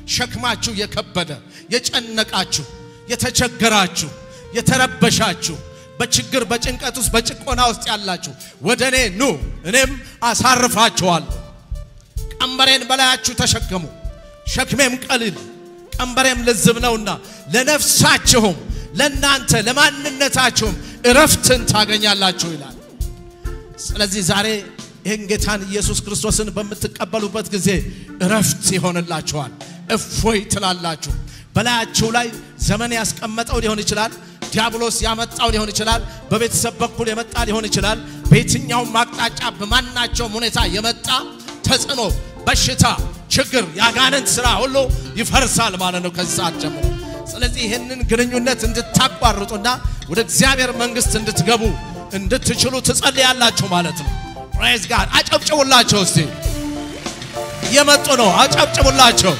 ሸክማችሁ የከበደ የጨነቃችሁ፣ የተቸገራችሁ፣ የተረበሻችሁ በችግር በጭንቀት ውስጥ በጭቆና ውስጥ ያላችሁ ወደ እኔ ኑ፣ እኔም አሳርፋችኋለሁ። ቀንበሬን በላያችሁ ተሸከሙ፣ ሸክሜም ቀሊል ቀንበሬም ልዝብ ነውና ለነፍሳችሁም ለእናንተ ለማንነታችሁም እረፍትን ታገኛላችሁ ይላል። ስለዚህ ዛሬ ይህን ጌታን ኢየሱስ ክርስቶስን በምትቀበሉበት ጊዜ እረፍት ይሆንላችኋል። እፎይ ትላላችሁ። በላያችሁ ላይ ዘመን ያስቀመጠው ሊሆን ይችላል። ዲያብሎስ ያመጣው ሊሆን ይችላል። በቤተሰብ በኩል የመጣ ሊሆን ይችላል። በየትኛውም አቅጣጫ በማናቸውም ሁኔታ የመጣ ተጽዕኖ፣ በሽታ፣ ችግር፣ የአጋንንት ስራ ሁሉ ይፈርሳል ማለት ነው ከዚህ ሰዓት ጀምሮ። ስለዚህ ይህንን ግንኙነት እንድታቋርጡና ወደ እግዚአብሔር መንግስት እንድትገቡ እንድትችሉ ትጸልያላችሁ ማለት ነው። ፕሬዝ ጋድ አጨብጭቡላቸው እስቲ። እየመጡ ነው። አጨብጭቡላቸው።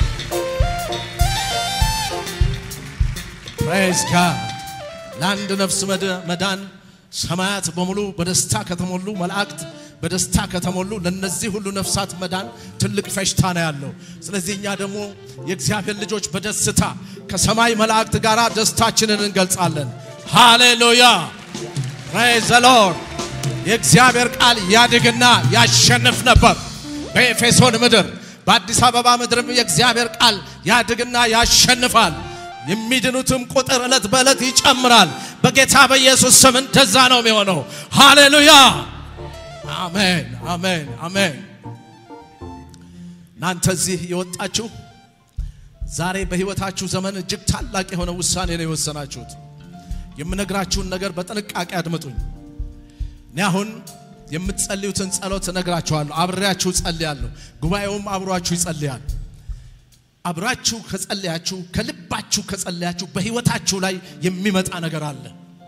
ፕሬዝ ጋድ ለአንድ ነፍስ መድ- መዳን ሰማያት በሙሉ በደስታ ከተሞሉ መላእክት በደስታ ከተሞሉ ለነዚህ ሁሉ ነፍሳት መዳን ትልቅ ፈሽታ ነው ያለው። ስለዚህ እኛ ደግሞ የእግዚአብሔር ልጆች በደስታ ከሰማይ መላእክት ጋር ደስታችንን እንገልጻለን። ሃሌሉያ ፕሬዝ ዘ ሎርድ። የእግዚአብሔር ቃል ያድግና ያሸንፍ ነበር በኤፌሶን ምድር፣ በአዲስ አበባ ምድርም የእግዚአብሔር ቃል ያድግና ያሸንፋል። የሚድኑትም ቁጥር ዕለት በዕለት ይጨምራል። በጌታ በኢየሱስ ስም እንደዛ ነው የሚሆነው። ሃሌሉያ አሜን፣ አሜን፣ አሜን። እናንተ እዚህ የወጣችሁ ዛሬ በሕይወታችሁ ዘመን እጅግ ታላቅ የሆነ ውሳኔ ነው የወሰናችሁት። የምነግራችሁን ነገር በጥንቃቄ አድምጡኝ። እኔ አሁን የምትጸልዩትን ጸሎት እነግራችኋለሁ። አብሬያችሁ ጸልያለሁ። ጉባኤውም አብሯችሁ ይጸልያል። አብራችሁ ከጸለያችሁ ከልባችሁ ከጸለያችሁ በሕይወታችሁ ላይ የሚመጣ ነገር አለ።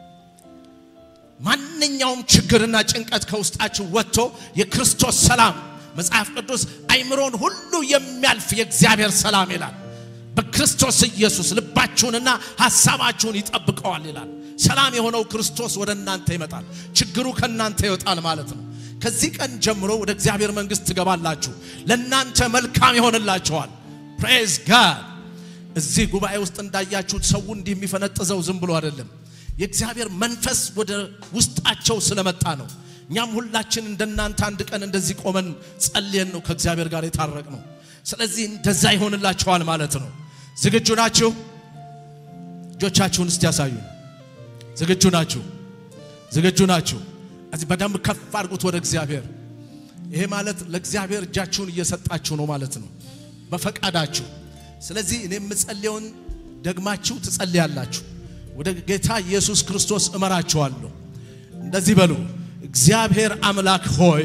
ማንኛውም ችግርና ጭንቀት ከውስጣችሁ ወጥቶ የክርስቶስ ሰላም መጽሐፍ ቅዱስ አይምሮን ሁሉ የሚያልፍ የእግዚአብሔር ሰላም ይላል። በክርስቶስ ኢየሱስ ልባችሁንና ሐሳባችሁን ይጠብቀዋል ይላል። ሰላም የሆነው ክርስቶስ ወደ እናንተ ይመጣል። ችግሩ ከእናንተ ይወጣል ማለት ነው። ከዚህ ቀን ጀምሮ ወደ እግዚአብሔር መንግሥት ትገባላችሁ። ለእናንተ መልካም ይሆንላችኋል። ፕሬዝ ጋድ። እዚህ ጉባኤ ውስጥ እንዳያችሁት ሰው እንዲህ የሚፈነጥዘው ዝም ብሎ አይደለም። የእግዚአብሔር መንፈስ ወደ ውስጣቸው ስለመጣ ነው። እኛም ሁላችን እንደናንተ አንድ ቀን እንደዚህ ቆመን ጸልየን ነው ከእግዚአብሔር ጋር የታረቅ ነው። ስለዚህ እንደዛ ይሆንላችኋል ማለት ነው። ዝግጁ ናችሁ? እጆቻችሁን እስቲ ያሳዩ። ዝግጁ ናችሁ? ዝግጁ ናችሁ? እዚህ በደንብ ከፍ አድርጉት ወደ እግዚአብሔር። ይሄ ማለት ለእግዚአብሔር እጃችሁን እየሰጣችሁ ነው ማለት ነው፣ በፈቃዳችሁ። ስለዚህ እኔ የምጸልየውን ደግማችሁ ትጸልያላችሁ። ወደ ጌታ ኢየሱስ ክርስቶስ እመራችኋለሁ። እንደዚህ በሉ፣ እግዚአብሔር አምላክ ሆይ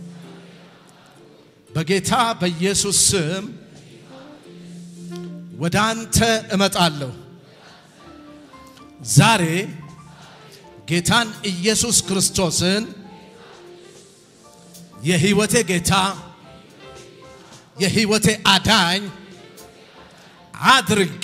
በጌታ በኢየሱስ ስም ወደ አንተ እመጣለሁ። ዛሬ ጌታን ኢየሱስ ክርስቶስን የሕይወቴ ጌታ የሕይወቴ አዳኝ አድርጌ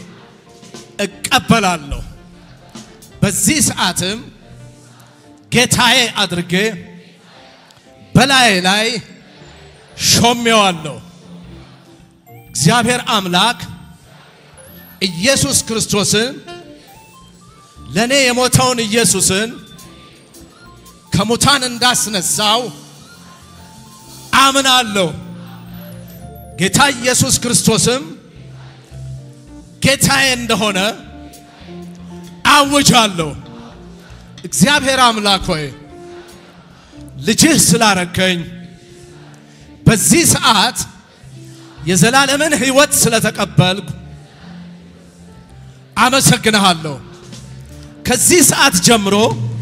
እቀበላለሁ። በዚህ ሰዓትም ጌታዬ አድርጌ በላዬ ላይ ሾሜዋለሁ። እግዚአብሔር አምላክ ኢየሱስ ክርስቶስን ለእኔ የሞተውን ኢየሱስን ከሙታን እንዳስነሳው አምናለሁ። ጌታ ኢየሱስ ክርስቶስም ጌታዬ እንደሆነ አውጃለሁ። እግዚአብሔር አምላክ ሆይ ልጅህ ስላረከኝ በዚህ ሰዓት የዘላለምን ሕይወት ስለተቀበልኩ አመሰግንሃለሁ። ከዚህ ሰዓት ጀምሮ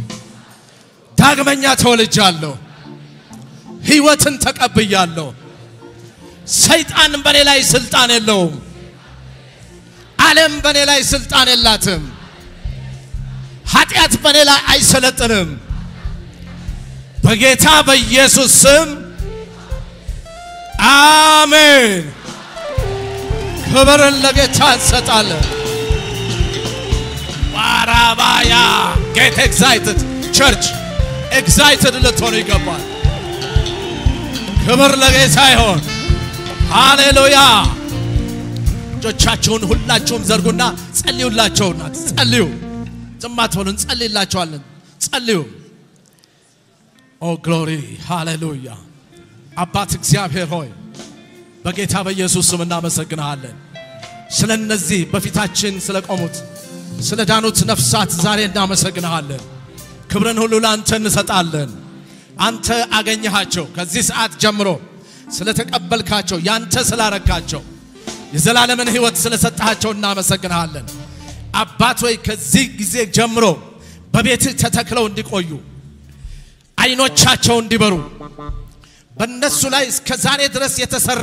ዳግመኛ ተወልጃለሁ። ሕይወትን ተቀብያለሁ። ሰይጣን በኔ ላይ ስልጣን የለውም። ዓለም በኔ ላይ ስልጣን የላትም። ኃጢአት በኔ ላይ አይሰለጥንም። በጌታ በኢየሱስ ስም አሜን። ክብርን ለጌታ እንሰጣለን። ባራባያ ጌት ኤግዛይትድ ቸርች ኤግዛይትድ ልትሆኑ ይገባል። ክብር ለጌታ ይሆን። ሃሌሉያ እጆቻችሁን ሁላችሁም ዘርጉና ጸልዩላቸውና ጸልዩ። ዝም አትበሉ፣ እንጸልይላቸዋለን። ጸልዩ። ኦ ግሎሪ ሃሌሉያ። አባት እግዚአብሔር ሆይ በጌታ በኢየሱስ ስም እናመሰግንሃለን። ስለ እነዚህ በፊታችን ስለ ቆሙት ስለ ዳኑት ነፍሳት ዛሬ እናመሰግንሃለን። ክብርን ሁሉ ለአንተ እንሰጣለን። አንተ አገኘሃቸው። ከዚህ ሰዓት ጀምሮ ስለተቀበልካቸው ያንተ ስላረካቸው የዘላለምን ሕይወት ስለሰጣቸው እናመሰግንሃለን። አባት ሆይ ከዚህ ጊዜ ጀምሮ በቤትህ ተተክለው እንዲቆዩ አይኖቻቸው እንዲበሩ በእነሱ ላይ እስከ ዛሬ ድረስ የተሰራ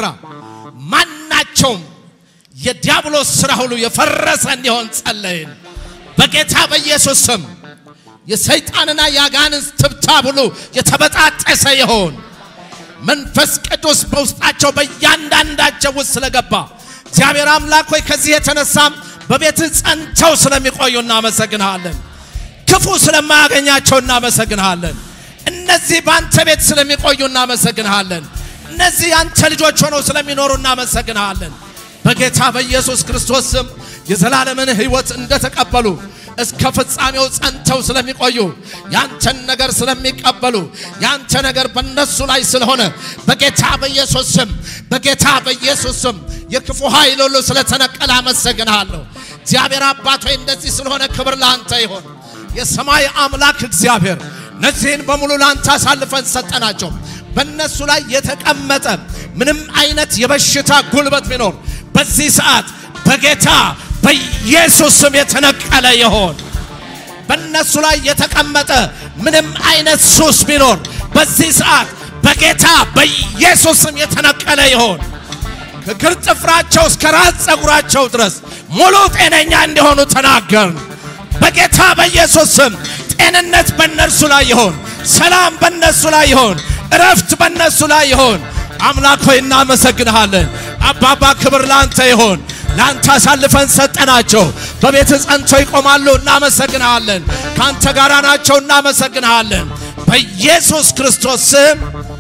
ማናቸውም የዲያብሎስ ስራ ሁሉ የፈረሰ እንዲሆን ጸለይን። በጌታ በኢየሱስ ስም የሰይጣንና የአጋንንት ትብታብ ሁሉ የተበጣጠሰ ይሆን። መንፈስ ቅዱስ በውስጣቸው በእያንዳንዳቸው ውስጥ ስለገባ እግዚአብሔር አምላክ ሆይ ከዚህ የተነሳም በቤትህ ጸንተው ስለሚቆዩ እናመሰግንሃለን። ክፉ ስለማያገኛቸው እናመሰግንሃለን። እነዚህ በአንተ ቤት ስለሚቆዩ እናመሰግንሃለን። እነዚህ የአንተ ልጆች ሆነው ስለሚኖሩ እናመሰግንሃለን። በጌታ በኢየሱስ ክርስቶስ ስም የዘላለምን ሕይወት እንደተቀበሉ እስከ ፍጻሜው ጸንተው ስለሚቆዩ ያንተን ነገር ስለሚቀበሉ ያንተ ነገር በእነሱ ላይ ስለሆነ በጌታ በኢየሱስ ስም በጌታ በኢየሱስ ስም የክፉ ኃይል ሁሉ ስለተነቀለ አመሰግንሃለሁ። እግዚአብሔር አባት ሆይ እንደዚህ ስለሆነ ክብር ለአንተ ይሆን። የሰማይ አምላክ እግዚአብሔር እነዚህን በሙሉ ለአንተ አሳልፈን ሰጠናቸው። በእነሱ ላይ የተቀመጠ ምንም አይነት የበሽታ ጉልበት ቢኖር በዚህ ሰዓት በጌታ በኢየሱስ ስም የተነቀለ ይሆን። በእነሱ ላይ የተቀመጠ ምንም አይነት ሱስ ቢኖር በዚህ ሰዓት በጌታ በኢየሱስ ስም የተነቀለ ይሆን። ከእግር ጥፍራቸው እስከ ራስ ፀጉራቸው ድረስ ሙሉ ጤነኛ እንዲሆኑ ተናገርን። በጌታ በኢየሱስ ስም ጤንነት በእነርሱ ላይ ይሆን። ሰላም በእነሱ ላይ ይሆን። እረፍት በእነሱ ላይ ይሆን። አምላክ ሆይ እናመሰግንሃለን። አባባ ክብር ለአንተ ይሆን። ለአንተ አሳልፈን ሰጠናቸው። በቤት ጸንተው ይቆማሉ። እናመሰግንሃለን። ከአንተ ጋር ናቸው። እናመሰግንሃለን። በኢየሱስ ክርስቶስ ስም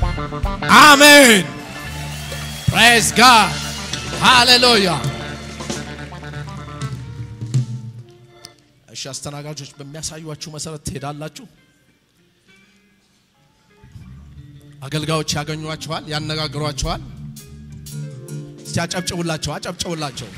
አሜን። ፕሬዝ ጋድ ሃሌሉያ። እሺ አስተናጋጆች በሚያሳዩአችሁ መሰረት ትሄዳላችሁ። አገልጋዮች ያገኟችኋል፣ ያነጋግሯችኋል። እስቲ አጨብጭቡላቸው፣ አጨብጭቡላቸው።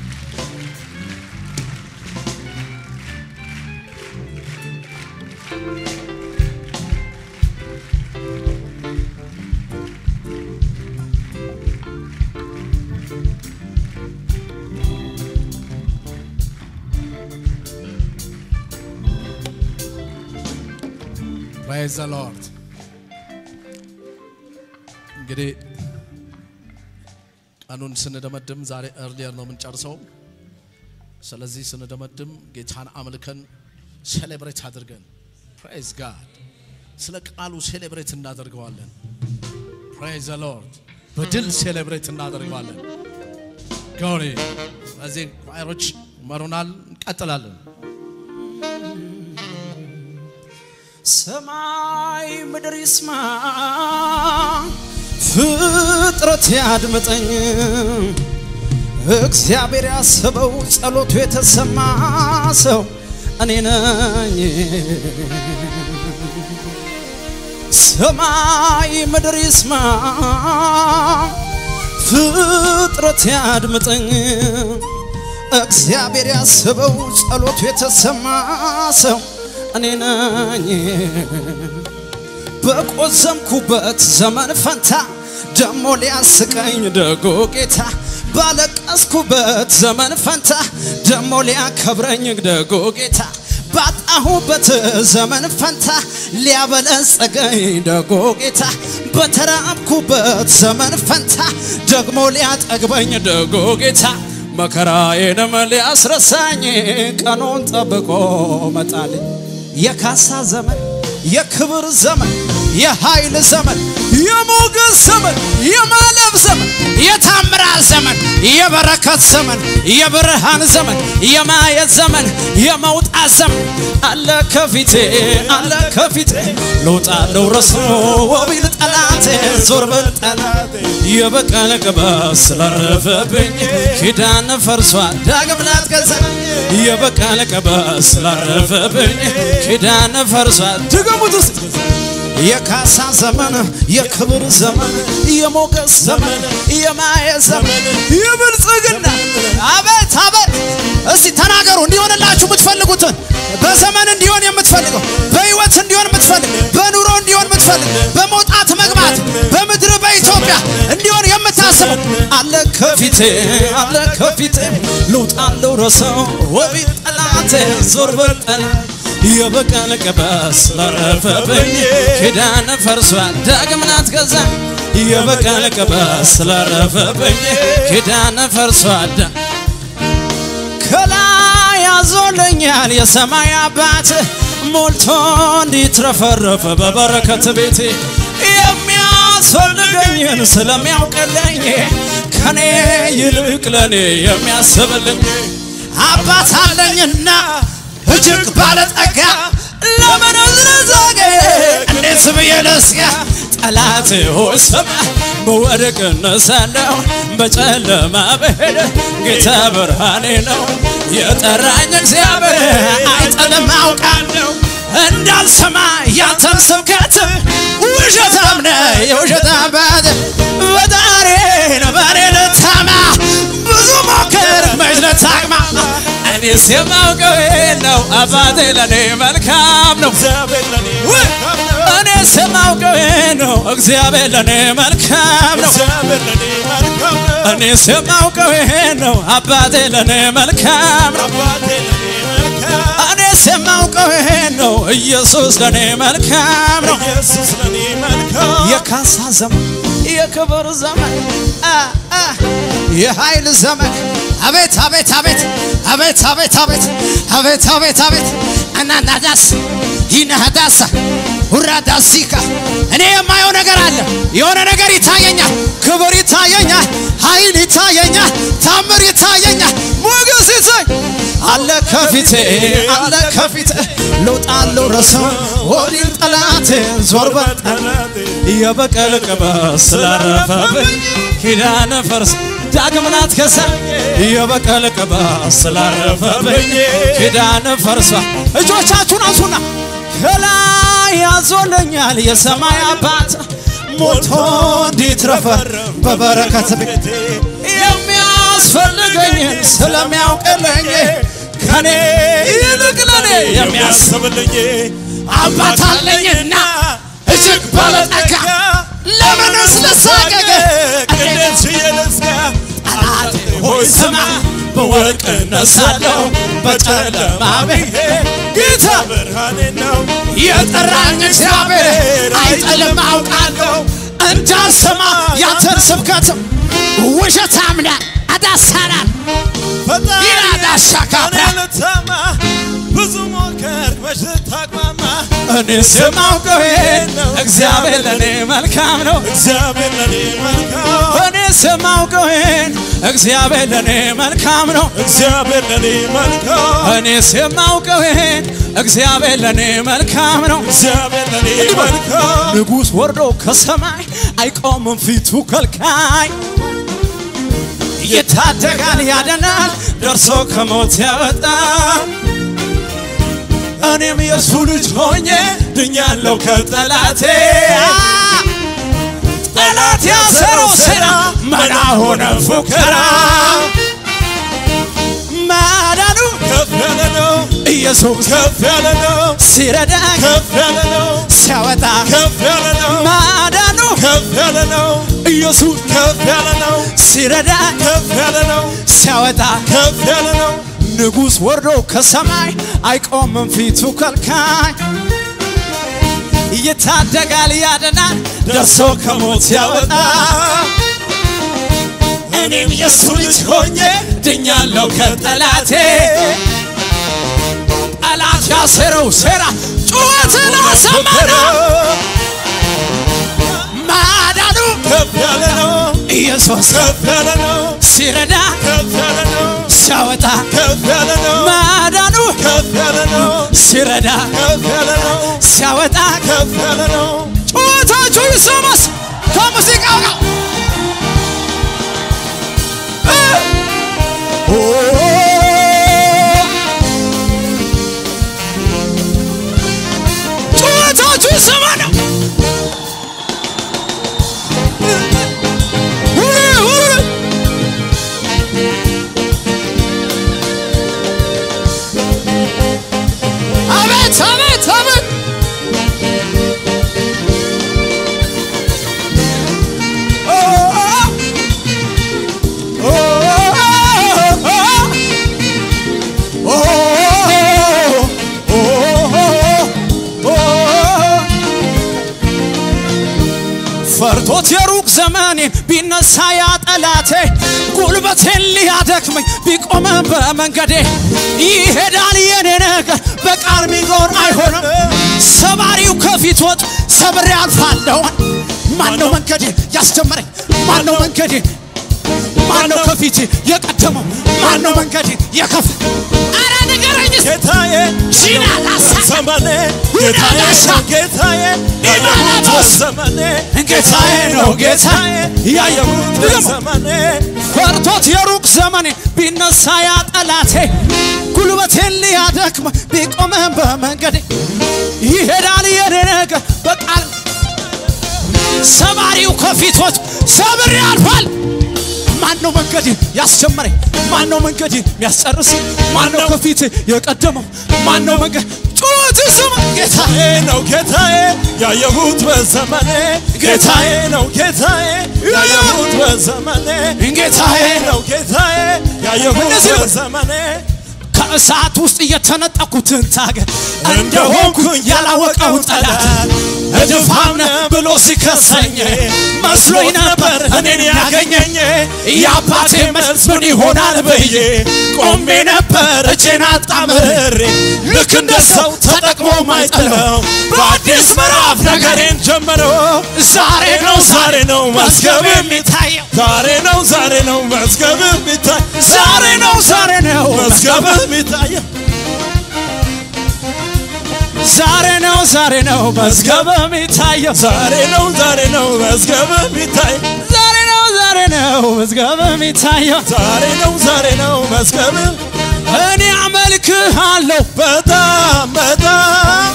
ፕሬዝ ዘ ሎርድ። እንግዲህ ቀኑን ስንደመድም ዛሬ እርሊየር ነው የምንጨርሰው። ስለዚህ ስንደመድም ጌታን አምልከን ሴሌብሬት አድርገን ፕሬዝ ጋድ ስለ ቃሉ ሴሌብሬት እናደርገዋለን። ፕሬዝ ዘ ሎርድ በድል ሴሌብሬት እናደርገዋለን። ጎሪ ስለዚህ ኳይሮች መሩናል። እንቀጥላለን። ሰማይ ምድር ይስማ፣ ፍጥረት ያድምጠኝ። እግዚአብሔር ያሰበው ጸሎቱ የተሰማ ሰው እኔ ነኝ። ሰማይ ምድር ይስማ፣ ፍጥረት ያድምጠኝ። እግዚአብሔር ያስበው ጸሎቱ የተሰማ ሰው እኔ ነኝ። በቆዘምኩበት ዘመን ፈንታ ደሞ ሊያስቀኝ ደጎ ጌታ ባለቀስኩበት ዘመን ፈንታ ደሞ ሊያከብረኝ ደጎ ጌታ ባጣሁበት ዘመን ፈንታ ሊያበለጸገኝ ደጎ ጌታ በተራብኩበት ዘመን ፈንታ ደግሞ ሊያጠግበኝ ደጎ ጌታ መከራዬንም ሊያስረሳኝ ቀኑን ጠብቆ መጣልኝ። የካሳ ዘመን የክብር ዘመን የኃይል ዘመን የሞገስ ዘመን የማለፍ ዘመን የታምራት ዘመን የበረከት ዘመን የብርሃን ዘመን የማየት ዘመን የመውጣት ዘመን አለ ከፊቴ አለ ከፊቴ ልውጣ ልውረስ ወቢል ጠላቴ ዞር በል ጠላቴ የበቀለ ቅባት ስላረፈብኝ ኪዳን ፈርሷል ዳግም ላትገዛኝ የበቀለ ቅባት ስላረፈብኝ ኪዳን ፈርሷል ድገሙት ውስጥ የካሳ ዘመን የክብር ዘመን የሞገስ ዘመን የማየት ዘመን የብልጽግና አቤት አቤት እስቲ ተናገሩ እንዲሆንላችሁ የምትፈልጉትን በዘመን እንዲሆን የምትፈልገው በህይወት እንዲሆን የምትፈልግ በኑሮ እንዲሆን የምትፈልግ በመውጣት መግባት በምድር በኢትዮጵያ እንዲሆን የምታስበው አለ ከፊቴ አለ ከፊቴ ልውጣለው ረሰው ወቢት ጠላቴ ዞር በል ጠላት የበቀለ ቅባት ስላረፈብኝ ኪዳን ፈርሷል ዳግም ላትገዛኝ የበቀለ ቅባት ስላረፈብኝ ኪዳን ፈርሷል ዳ- ከላይ ያዞለኛል የሰማይ አባት ሞልቶ እንዲትረፈረፈ በበረከት ቤቴ የሚያስፈልገኝን ስለሚያውቅልኝ ከኔ ይልቅ ለኔ የሚያስብልኝ አባት አለኝና እጅግ ባለጠጋ ለምን ዝረዛገ እንዴት ብዬ ልስጋ ጠላት ሆይ ስማ በወድቅ እነሳለሁ በጨለማ ብሄድ ጌታ ብርሃኔ ነው የጠራኝ እግዚአብሔር አይጥልም አውቃለሁ እንዳልሰማ ያንተን ስብከት ውሸታም ነህ የውሸት አባት በጣሬ ነው በኔ ልታማ ብዙ ሞክር መች ልታቅማ እኔስ የማውቀው ይሄን ነው አባቴ ለኔ መልካም ነው ውይ! እኔስ የማውቀው ይሄን ነው እግዚአብሔር ለኔ መልካም ነው እኔስ የማውቀው ይሄን ነው አባቴ ለኔ መልካም ነው እኔስ የማውቀው ይሄን ነው ኢየሱስ ለኔ መልካም ነው የካሳ ዘመን የክብር ዘመን አ፣ አ፣ የኃይል ዘመን አቤት አቤት አቤት አቤት አቤት አቤት አቤት አቤት አቤት አናናዳስ ይናዳሳ ሁራዳሲካ እኔ የማየው ነገር አለ። የሆነ ነገር ይታየኛል። ክብር ይታየኛል። ኃይል ይታየኛል። ታምር ይታየኛል። ሞገስ ይታይ አለ ከፊቴ አለ ከፊቴ ልውጣለሁ ረሰው ወዲል ጠላቴ ዞር በል ጠላቴ የበቀል ቅባት ስላረፈብኝ ኪዳነ ፈርስ ዳግም ላትከሳኝ የበቀል ቅባት ስላረፈብኝ ኪዳነ ፈርሷ እጆቻችሁን አንሱና ከላይ ያዞለኛል የሰማይ አባት ሞቶ እንዲትረፈረፍ በበረከት ቤት የሚያስፈልገኝን ስለሚያውቅልኝ ከኔ ይልቅ ለኔ የሚያስብልኝ አባት አለኝና እጅግ ባለጠጋ ለምንስ ልሳቀቅ እንዴት ጠላቴ ሆይ ስማ በወርቅ እነሳለሁ በጨለማ ብሄድ ጌታ ብርሃኔ ነው የጠራኝ እግዚአብሔር አይጥልም አውቃለሁ እንዳልሰማ ያንተን ስብከትም ውሸታም ነህ አዳሳናል ይራዳሻካ ብዙ ሞከር መች ልታቅማማ እኔስ የማውቀው ይሄን ነው እግዚአብሔር ለእኔ መልካም ነው እግዚአብሔር ለኔ መልካም እኔስ የማውቀው ይሄን እግዚአብሔር ለእኔ መልካም ነው እግዚአብሔር ለኔ መልካም እኔስ የማውቀው ይሄን እግዚአብሔር ለእኔ መልካም ነው እግዚአብሔር ለኔ መልካም ንጉሥ ወርዶ ከሰማይ አይቆምም ፊቱ ከልካይ ይታደጋል ያደናል ደርሶ ከሞት ያወጣ እኔም የእሱ ልጅ ሆኜ ድኛለሁ ከጠላቴ ጠላት ያሰረው ሴራ መና ሆነ ፉከራ ማዳኑ ከፍ ያለ ነው ኢየሱስ ከፍ ያለ ነው ሲረዳኝ ከፍ ያለ ነው ሲያወጣ ከፍ ያለ ነው ማዳኑ ከፍ ያለ ነው ኢየሱስ ከፍ ያለ ነው ሲረዳኝ ከፍ ያለ ነው ሲያወጣ ከፍ ያለ ነው ንጉሥ ወርዶ ከሰማይ አይቆምም ፊቱ ከልካይ ይታደጋል ያድናል ደርሶ ከሞት ያወጣ እኔም የእሱ ልጅ ሆኜ ድኛለሁ ከጠላቴ ጠላት ያሰረው ሴራ ጩኸትን አሰማና ሲወስድ ከፍ ያለ ነው ሲረዳ ከፍ ያለ ነው ሲያወጣ ከፍ ያለ ነው ማዳኑ ከፍ ያለ ነው ሲረዳ ከፍ ያለ ነው ሲያወጣ ከፍ ያለ ነው ጩኸታችሁ ይሰማስ ከሙዚቃው ጋር ኦ! ጩኸታችሁ ይሰማ ነው ሁሉ ሁሉ አቤት አቤት አቤት ፈርቶት የሩቅ ዘመኔን ቢነሳ ያ ጠላቴ ጉልበቴን ሊያደክመኝ ቢቆመ በመንገዴ ይሄዳል የኔ ነገር በቃል ሚኖር አይሆንም ሰባሪው ከፊት ወጥ ሰብሬ አልፋለሁ ማነው መንገዴ ያስጀመረኝ ማነው መንገዴ ማነው ከፊት የቀደመው ማነው መንገዴ የከፍ አረ ንገረኝ እስቲ። ጌታዬ ሺናላሳ ዘመኔ ጌታዬ ነው ጌታዬ ያየሁት ዘመኔ ጌታዬ ነው ጌታዬ ያየሁት ድገሞ። ዘመኔ ፈርቶት የሩቅ ዘመኔ ቢነሳ ያ ጠላቴ ጉልበቴን ሊያደክመ ቢቆመ በመንገዴ ይሄዳል የኔ ነገር በቃል ሰባሪው ከፊቶች ሰብር ያልፋል ማነው መንገድ ያስጀመረኝ ማነው መንገድ ያስጨርስ ማነው ከፊት የቀደመው ማነው መንገድ ጩኸት ስማ ጌታ ጌታዬ ነው ጌታዬ ያየሁት በዘመኔ ጌታዬ ነው ጌታዬ ያየሁት በዘመኔ ጌታዬ ነው ጌታዬ ያየሁት እንደዚህ ነው። በዘመኔ ከእሳት ውስጥ የተነጠኩትን ታገር እንደሆንኩኝ ያላወቀው ጠላት እድፋም ነህ ብሎ ሲከሰኝ መስሎኝ ነበር እኔን ያገኘኝ የአባቴ መልስ ምን ይሆናል ብዬ ቆሜ ነበር እጄን አጣምሬ ልክ እንደ ሰው ተጠቅሞ ማይጥለው በአዲስ ምዕራፍ ነገሬን ጀመረው ዛሬ ነው ዛሬ ነው መዝገብ የሚታየው ዛሬ ነው ዛሬ ነው መዝገብ የሚታይ ዛሬ ነው ዛሬ ነው መዝገብ የሚታየው ዛሬ ነው ዛሬ ነው መዝገብ የሚታየው ዛሬ ነው ዛሬ ነው መዝገብ የሚታይ ዛሬ ነው ዛሬ ነው መዝገብ የሚታየው ዛሬ ነው ዛሬ ነው መዝገብ እኔ አመልክሃለሁ በጣም በጣም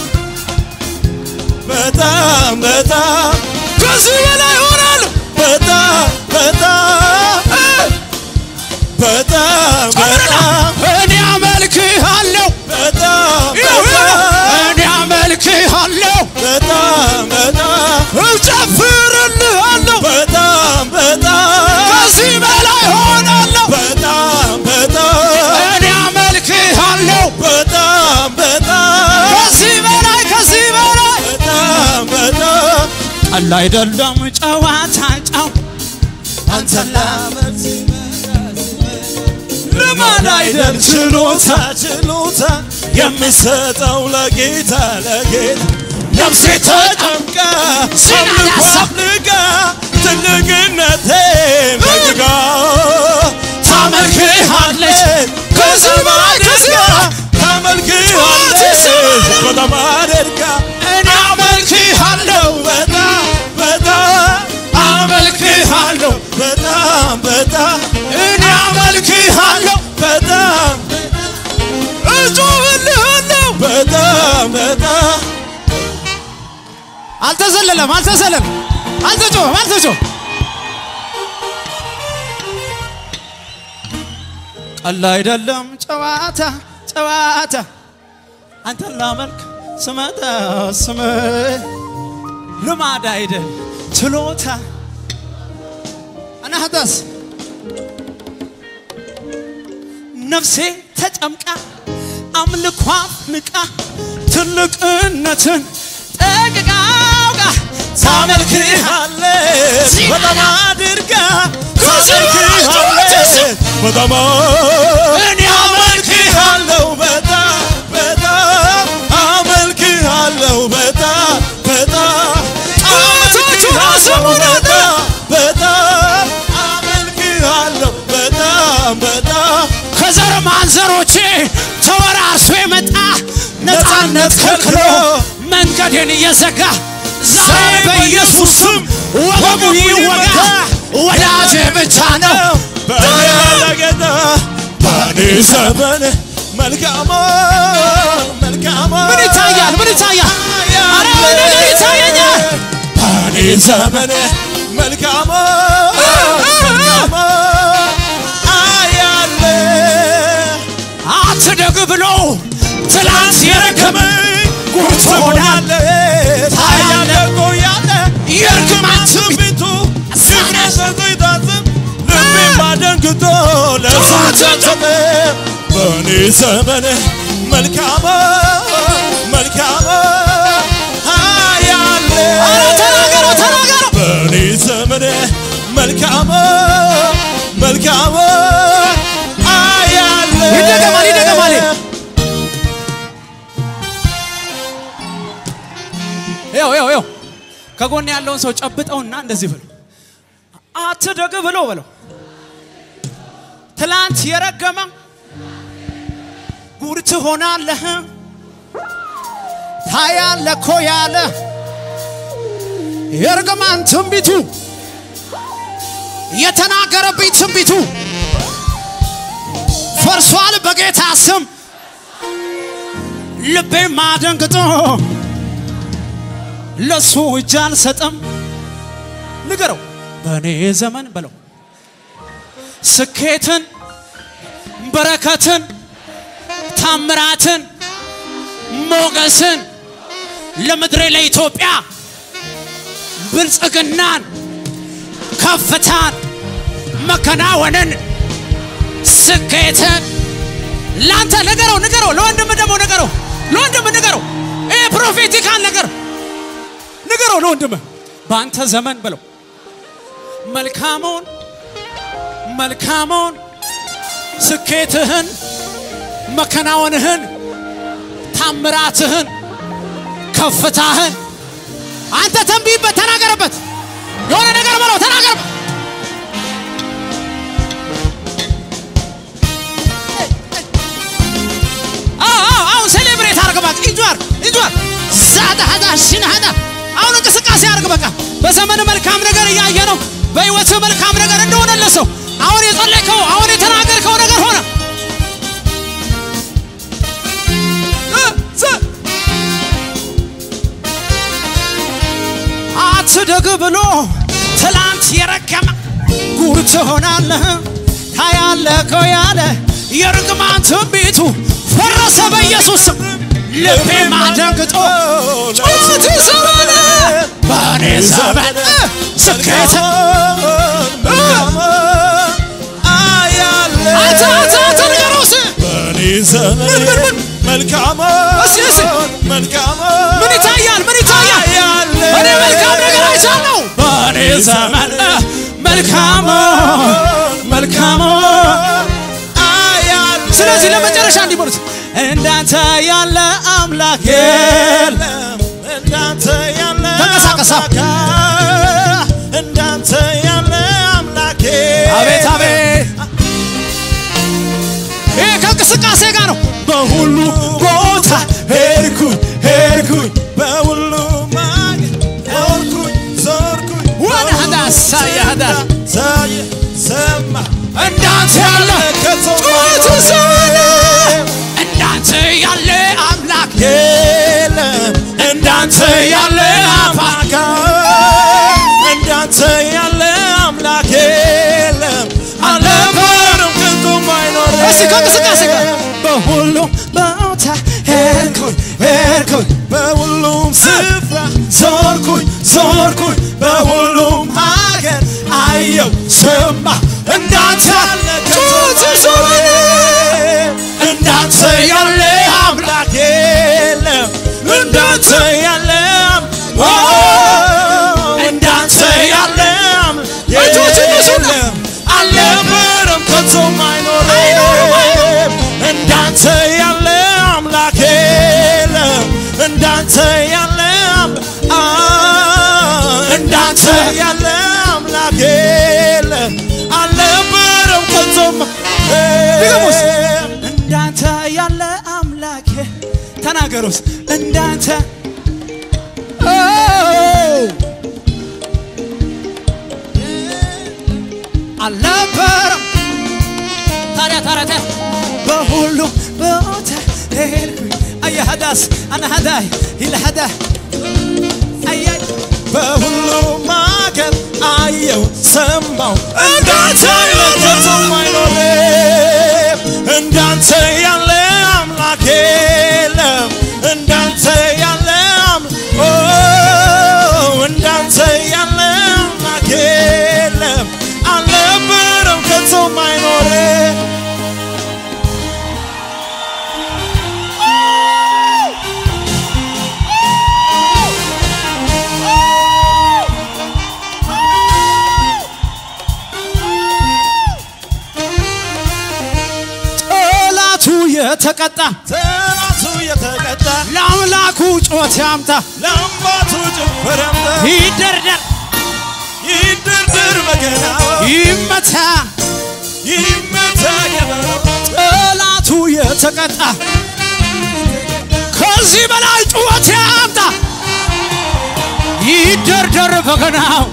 በጣም በጣም ከዚህ በላይ ሆናለሁ በጣም በጣም በጣም በጣም እኔ አመልክሃለሁ በጣም እኔ አመልክሃለሁ በጣም በጣም እጨፍርልሃለሁ በጣም በጣም ከዚህ በላይ ሆናለሁ በጣም በጣም እኔ አመልክሃለሁ በጣም በጣም ከዚህ በላይ ከዚህ በላይ በጣም በጣም ቀላ አይደለም ጨዋታ ጫው አንተን ላመልክ ልማድ አይደል ችሎታ ችሎታ የሚሰጠው ለጌታ ለጌታ ነፍሴ ተጨምቃ አምልኮ አፍልጋ ትልቅነቴ መግጋ ታመልክሃለች ከዚህ በላይ ከዚህ በላይ ታመልክሃለች በጣም አድርጋ እኔ አመልክሃለሁ በጣም በጣም አመልክሃለሁ በጣም በጣም እኔ አመልክሃለሁ በጣም እጮህልሃለሁ በጣም በጣም አልተዘለለም አልተዘለለም አልተጮህም አልተጮህ ቀላ አይደለም ጨዋታ ጨዋታ አንተን ላመልክ ስመጣ ስም ልማድ አይደል ችሎታ አናህዳስ ነፍሴ ተጨምቃ አምልኳ ንቃ ትልቅነትን ጠቅቃው ጋር ታመልክሃለች በጣም አድርጋ ከዚህ በላይ ታመልክሃለች በጣም እኔ አመልክሃለሁ በጣም በጣም አመልክሃለሁ በጣም በጣም ጣዖቶቹን አስቡን በጣም በጣም ተወራርሶ የመጣ ነፃነት ከልክሎ መንገድን እየዘጋ ዛሬ በኢየሱስ ስም ወገቡ ይወጋ። ወዳጄ ብቻ ነው በጌታ በኔ ዘመን መልካም መልካም ምን ይታያል? ምን ይታያል? ኧረ ነገር ይታየኛል። በኔ ዘመን መልካም መልካም አያለ አትደግ ብሎ ትላንት የረገመ ጉድ ትሆናለህ። ታያለ ቆያለ የእርግማን ትንቢቱ ስብረት ይታዝብ ልቤማ ደንግጦ ለሱ ተጨበ በእኔ ዘመን መልካም መልካም አያለ ኧረ ተናገረው ተናገረው በእኔ ዘመን መልካም መልካም አያለ ይደገማል ይደገማል ይኸው ይኸው ይኸው ከጎን ያለውን ሰው ጨብጠውና እንደዚህ ብሎ አትደግ ብሎ በለው ትላንት የረገመ ጉድ ትሆናለህ ታያለ እኮ ያለ የእርግማን ትንቢቱ የተናገረብኝ ትንቢቱ ፈርሷል በጌታ ስም ልቤም አደንግጦ ለሱ እጅ አልሰጥም ንገረው በእኔ ዘመን በለው ስኬትን በረከትን ታምራትን ሞገስን ለምድሬ ለኢትዮጵያ ብልጽግናን ከፍታን መከናወንን ስኬትን ለአንተ ንገረው ንገረው ለወንድም ደግሞ ንገረው ለወንድም ንገረው ይሄ ፕሮፌቲካል ነገር ንገረው ለወንድም በአንተ ዘመን በለው መልካሙን መልካሙን ስኬትህን መከናወንህን ታምራትህን ከፍታህን አንተ ተንብይበት ተናገረበት የሆነ ነገር በለው ተናገርበት አዎ፣ አዎ፣ አሁን ሴሌብሬት አርግ በቃ ኢንጆር ኢንጆር ዛዳ ሀዳ ሽን ሀዳ አሁን እንቅስቃሴ አርግ በቃ በዘመን መልካም ነገር እያየ ነው በህይወት መልካም ነገር እንደሆነለ ሰው አሁን የጸለይከው አሁን የተናገርከው ነገር ሆነ እ፣ ዝ- አትደግ ብሎ ትላንት የረገመ ጉድ ትሆናለህ ታያለህ እኮ ያለ የርግማን ትንቢቱ ፈረሰ በኢየሱስ ስም ልቤም አደንግጦ ጩኸት ይሰማል በእኔ ዘመን ስኬት አያለ አንተ አንተ አንተ ንገረው እስኪ በእኔ ዘመን ምን ምን ምን መልካም እስኪ እስኪ መልካም ምን ይታያል ምን ይታያል አያለ እኔ መልካም ነገር አይቻለሁ በእኔ ዘመን መልካም መልካም አያለ ስለዚህ ለመጨረሻ እንዲበሉት እንዳንተ ያለ አምላክ የለም የለም እንዳንተ ያለ ተንቀሳቀሳ። አምላክ እንዳንተ ያለ አምላኬ አቤት አቤት ይሄ ከእንቅስቃሴ ጋር ነው በሁሉ ቦታ ሄድኩኝ ሄድኩኝ በሁሉ ማግኘት ዞርኩኝ ዞርኩኝ ወደ ሀዳ ሳየ ሀዳ ሳየ ሰማ እንዳንተ ያለ ጩኸት ይሰማል እንዳንተ ያለ አምላክ የለም እንዳንተ ያለ አምላክ እንዳንተ ያለ አምላክ የለም አልነበረም ከቶም አይኖርም እስቲ ከእንቅስቃሴ ጋር በሁሉም ቦታ ሄድኩኝ ሄድኩኝ በሁሉም ስፍራ ዞርኩኝ ዞርኩኝ በሁሉም ሀገር አየው ሰማ እንዳንተ ያለ ጩኸት ይሰማል እንዳንተ ያለ አምላክ የለም እንዳንተ ያለ አም- ኦ፣ እንዳንተ ያለ አምላክ እጆች እነሱና የለም አልነበረም ከቶም አይኖርም እንዳንተ ያለ አምላክ የለም እንዳንተ ያለ አም- አ፣ እንዳንተ ያለ አምላክ የለም አልነበረም ከቶም ድገሙስ። እንዳንተ ያለ አምላኬ ተናገሩስ እንዳንተ ኦ! አልነበረም ታዲያ ታዲያ ታዲያ በሁሉ ቦታ ሄድኩኝ አያሃዳስ አናሃዳይ ይልሃዳ አያይ በሁሉም አገር አየው ሰማው እንዳንተ ለከቶ አይኖርም እንዳንተ ያለ አምላክ የለም እንዳንተ ያለ አም- ኦ፣ እንዳንተ ያለ አምላክ የለም አልነበረም ከቶም አይኖርም ጠላቱ የተቀጣ ጠላቱ የተቀጣ ለአምላኩ ጮት ያምጣ ለአባቱ ጭፈር ያምጣ ይደርደር ይድርድር በገናው ይመታ ይመታ ገበናው ጠላቱ የተቀጣ ከዚህ በላይ ጩኸት ያምጣ ይደርደር በገናው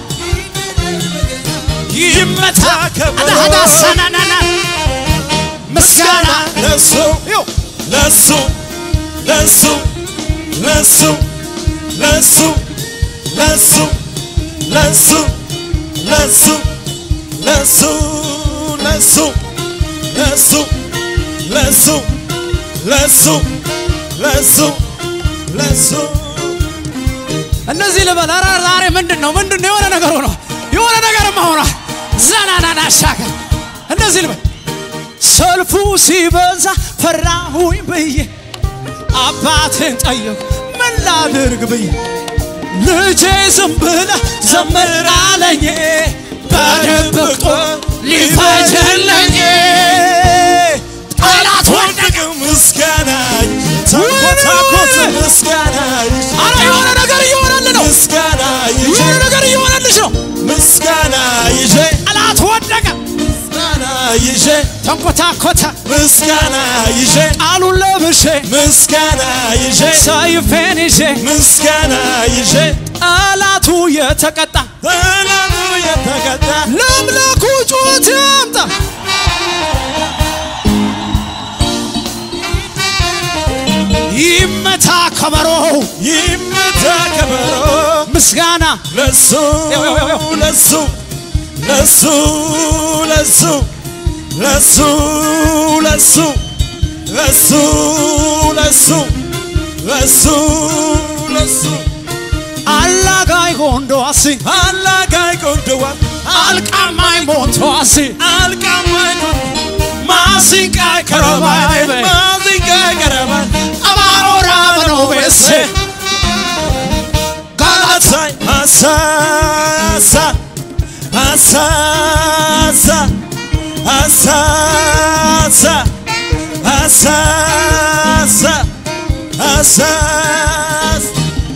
ይመታ አዳዳሰናናና ምስጋና ለሱ ይው ለሱ ለሱ ለሱ ለሱ ለሱ ለሱ ለሱ ለሱ ለሱ ለሱ ለሱ ለሱ ለሱ ለሱ እነዚህ ልበል ኧረ ዛሬ ምንድን ነው ምንድን ነው የሆነ ነገር ሆኖ የሆነ ነገርማ ሆኗል ዘናናና ሻገር እንደዚህ ልበል ሰልፉ ሲበዛ ፈራሁኝ ብዬ አባትን ጠየቁ ምን ላድርግ ብዬ ልጄ ዝም ብለህ ዘምር አለኝ በድብቅ ሊፈጅልኝ ጠላት ወደቀ ምስጋናይ ተንኮታኮት ምስጋናይ አረ የሆነ ነገር እየሆነልህ ነው ምስጋና ይዤ የሆነ ነገር እየሆነልሽ ነው ምስጋና ይዤ ጠላት ወደቀ ምስጋና ይዤ ተንኮታኮተ ምስጋና ይዤ ቃሉን ለብሼ ምስጋና ይዤ ሰይፌን ይዤ ምስጋና ይዤ ጠላቱ የተቀጣ ጠላቱ የተቀጣ ለአምላኩ ጩኸት ያምጣ ይመታ ከበሮ ይመታ ከበሮ ምስጋና ለሱ ያው፣ ያው፣ ያው። ለሱ ለሱ ለሱ ለሱ ለሱ ለሱ ለሱ ለሱ ለሱ አላጋይ ጎንዶዋሲ አላጋይ ቆንዶዋ አልቃማይ ሞንቶዋሲ አልቃማይ ማሲንቃይ ከረባይ በ ማዚንጋይ ቀረባይ አባሮራ በኖቤሴ ጋላሳይ አሳሳ አሳሳ አሳሳ አሳሳ አሳስ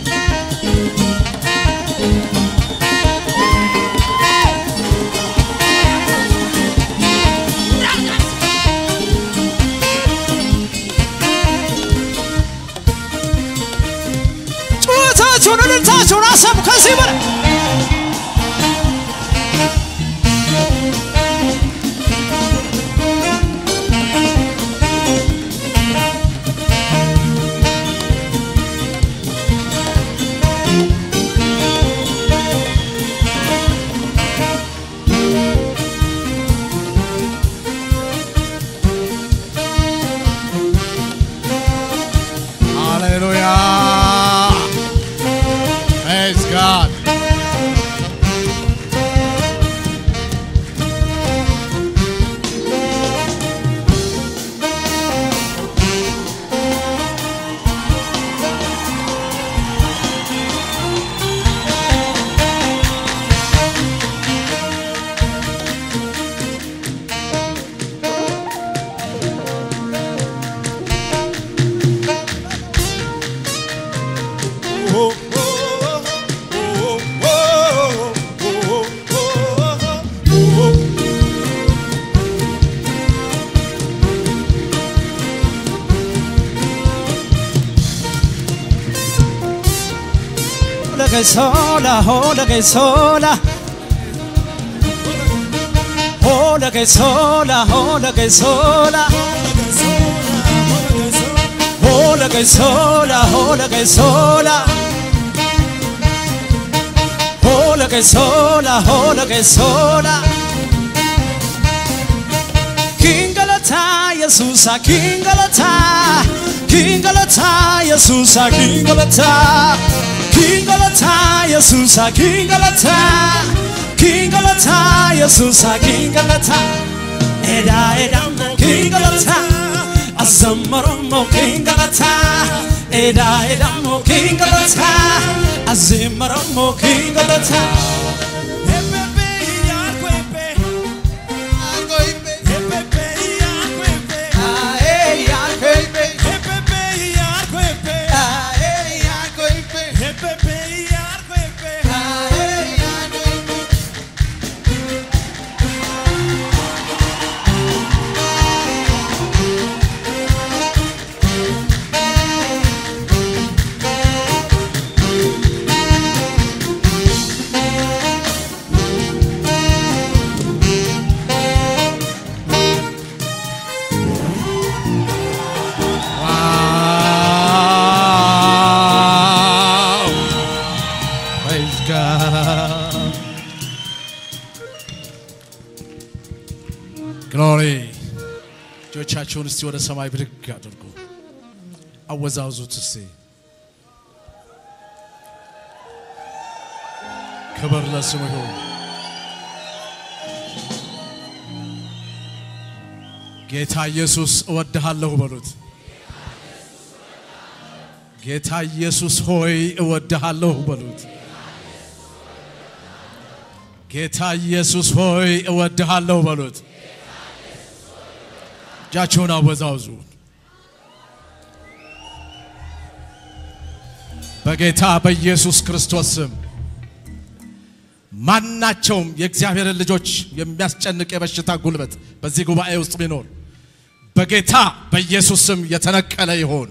ጩኸታችሁን እልልታችሁን አሰሙ ከዚህ በላይ Hallelujah. Praise God. Oh, oh, oh, che sola, hola che sola. Hola che sola, hola che sola. Hola che sola, hola che sola. Hola che sola, hola che sola. Kingalata, Yesusa, Kingalata. Kingalata, Yesusa, Kingalata. Kingalata, Yesusa, Kingalata. Kingalata, Yesusa, Kingalata. Eda, eda, Kingalata. Azamaromo, Kingalata. Eda, eda, mo, Kingalata. Azamaromo, Kingalata. Ah, eh, ah, eh, eh. Ah, eh, ah, eh, eh. Ah, eh, ah, eh, eh. Wow. Praise God. ግሎሪ እጆቻችሁን እስቲ ወደ ሰማይ ብድግ አድርጉ። አወዛውዙት እስቲ። ክብር ለስሙ ይሁን። ጌታ ኢየሱስ እወድሃለሁ በሉት። ጌታ ኢየሱስ ሆይ እወድሃለሁ በሉት። ጌታ ኢየሱስ ሆይ እወድሃለሁ በሉት። እጃችሁን አወዛውዙ። በጌታ በኢየሱስ ክርስቶስ ስም ማናቸውም የእግዚአብሔርን ልጆች የሚያስጨንቅ የበሽታ ጉልበት በዚህ ጉባኤ ውስጥ ቢኖር በጌታ በኢየሱስ ስም የተነቀለ ይሆን።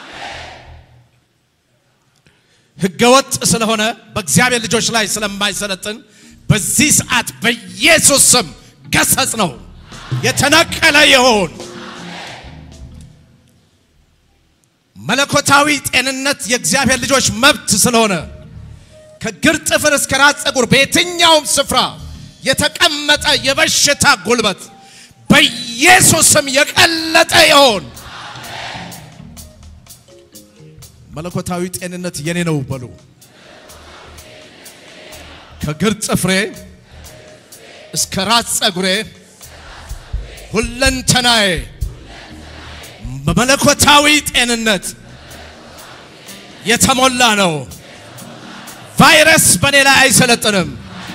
ህገወጥ ስለሆነ በእግዚአብሔር ልጆች ላይ ስለማይሰለጥን በዚህ ሰዓት በኢየሱስ ስም ገሰጽ ነው። የተነቀለ ይሆን። መለኮታዊ ጤንነት የእግዚአብሔር ልጆች መብት ስለሆነ ከግር ጥፍር እስከ ራስ ፀጉር በየትኛውም ስፍራ የተቀመጠ የበሽታ ጉልበት በኢየሱስ ስም የቀለጠ ይሆን። መለኮታዊ ጤንነት የኔ ነው በሉ። ከግር ጥፍሬ እስከ ራስ ፀጉሬ ሁለንተናዬ በመለኮታዊ ጤንነት የተሞላ ነው። ቫይረስ በኔ ላይ አይሰለጥንም።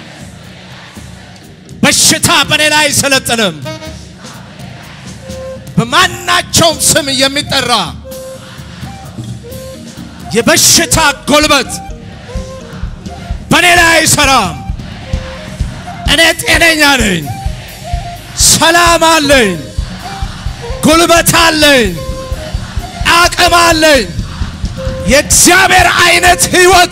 በሽታ በኔ ላይ አይሰለጥንም። በማናቸውም ስም የሚጠራ የበሽታ ጎልበት በኔ ላይ አይሰራም። እኔ ጤነኛ ነኝ፣ ሰላም አለኝ፣ ጉልበት አለኝ፣ አቅም አለኝ። የእግዚአብሔር አይነት ህይወት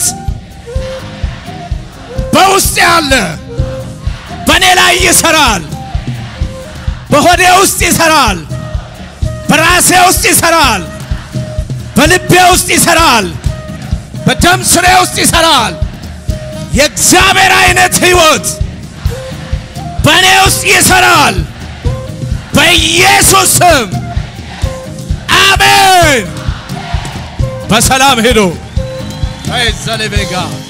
በውስጥ ያለ በእኔ ላይ ይሰራል። በሆዴ ውስጥ ይሰራል። በራሴ ውስጥ ይሰራል። በልቤ ውስጥ ይሰራል። በደም ስሬ ውስጥ ይሰራል። የእግዚአብሔር አይነት ህይወት በእኔ ውስጥ ይሰራል። በኢየሱስ ስም አሜን። በሰላም ሄዶ ዘሌቤጋ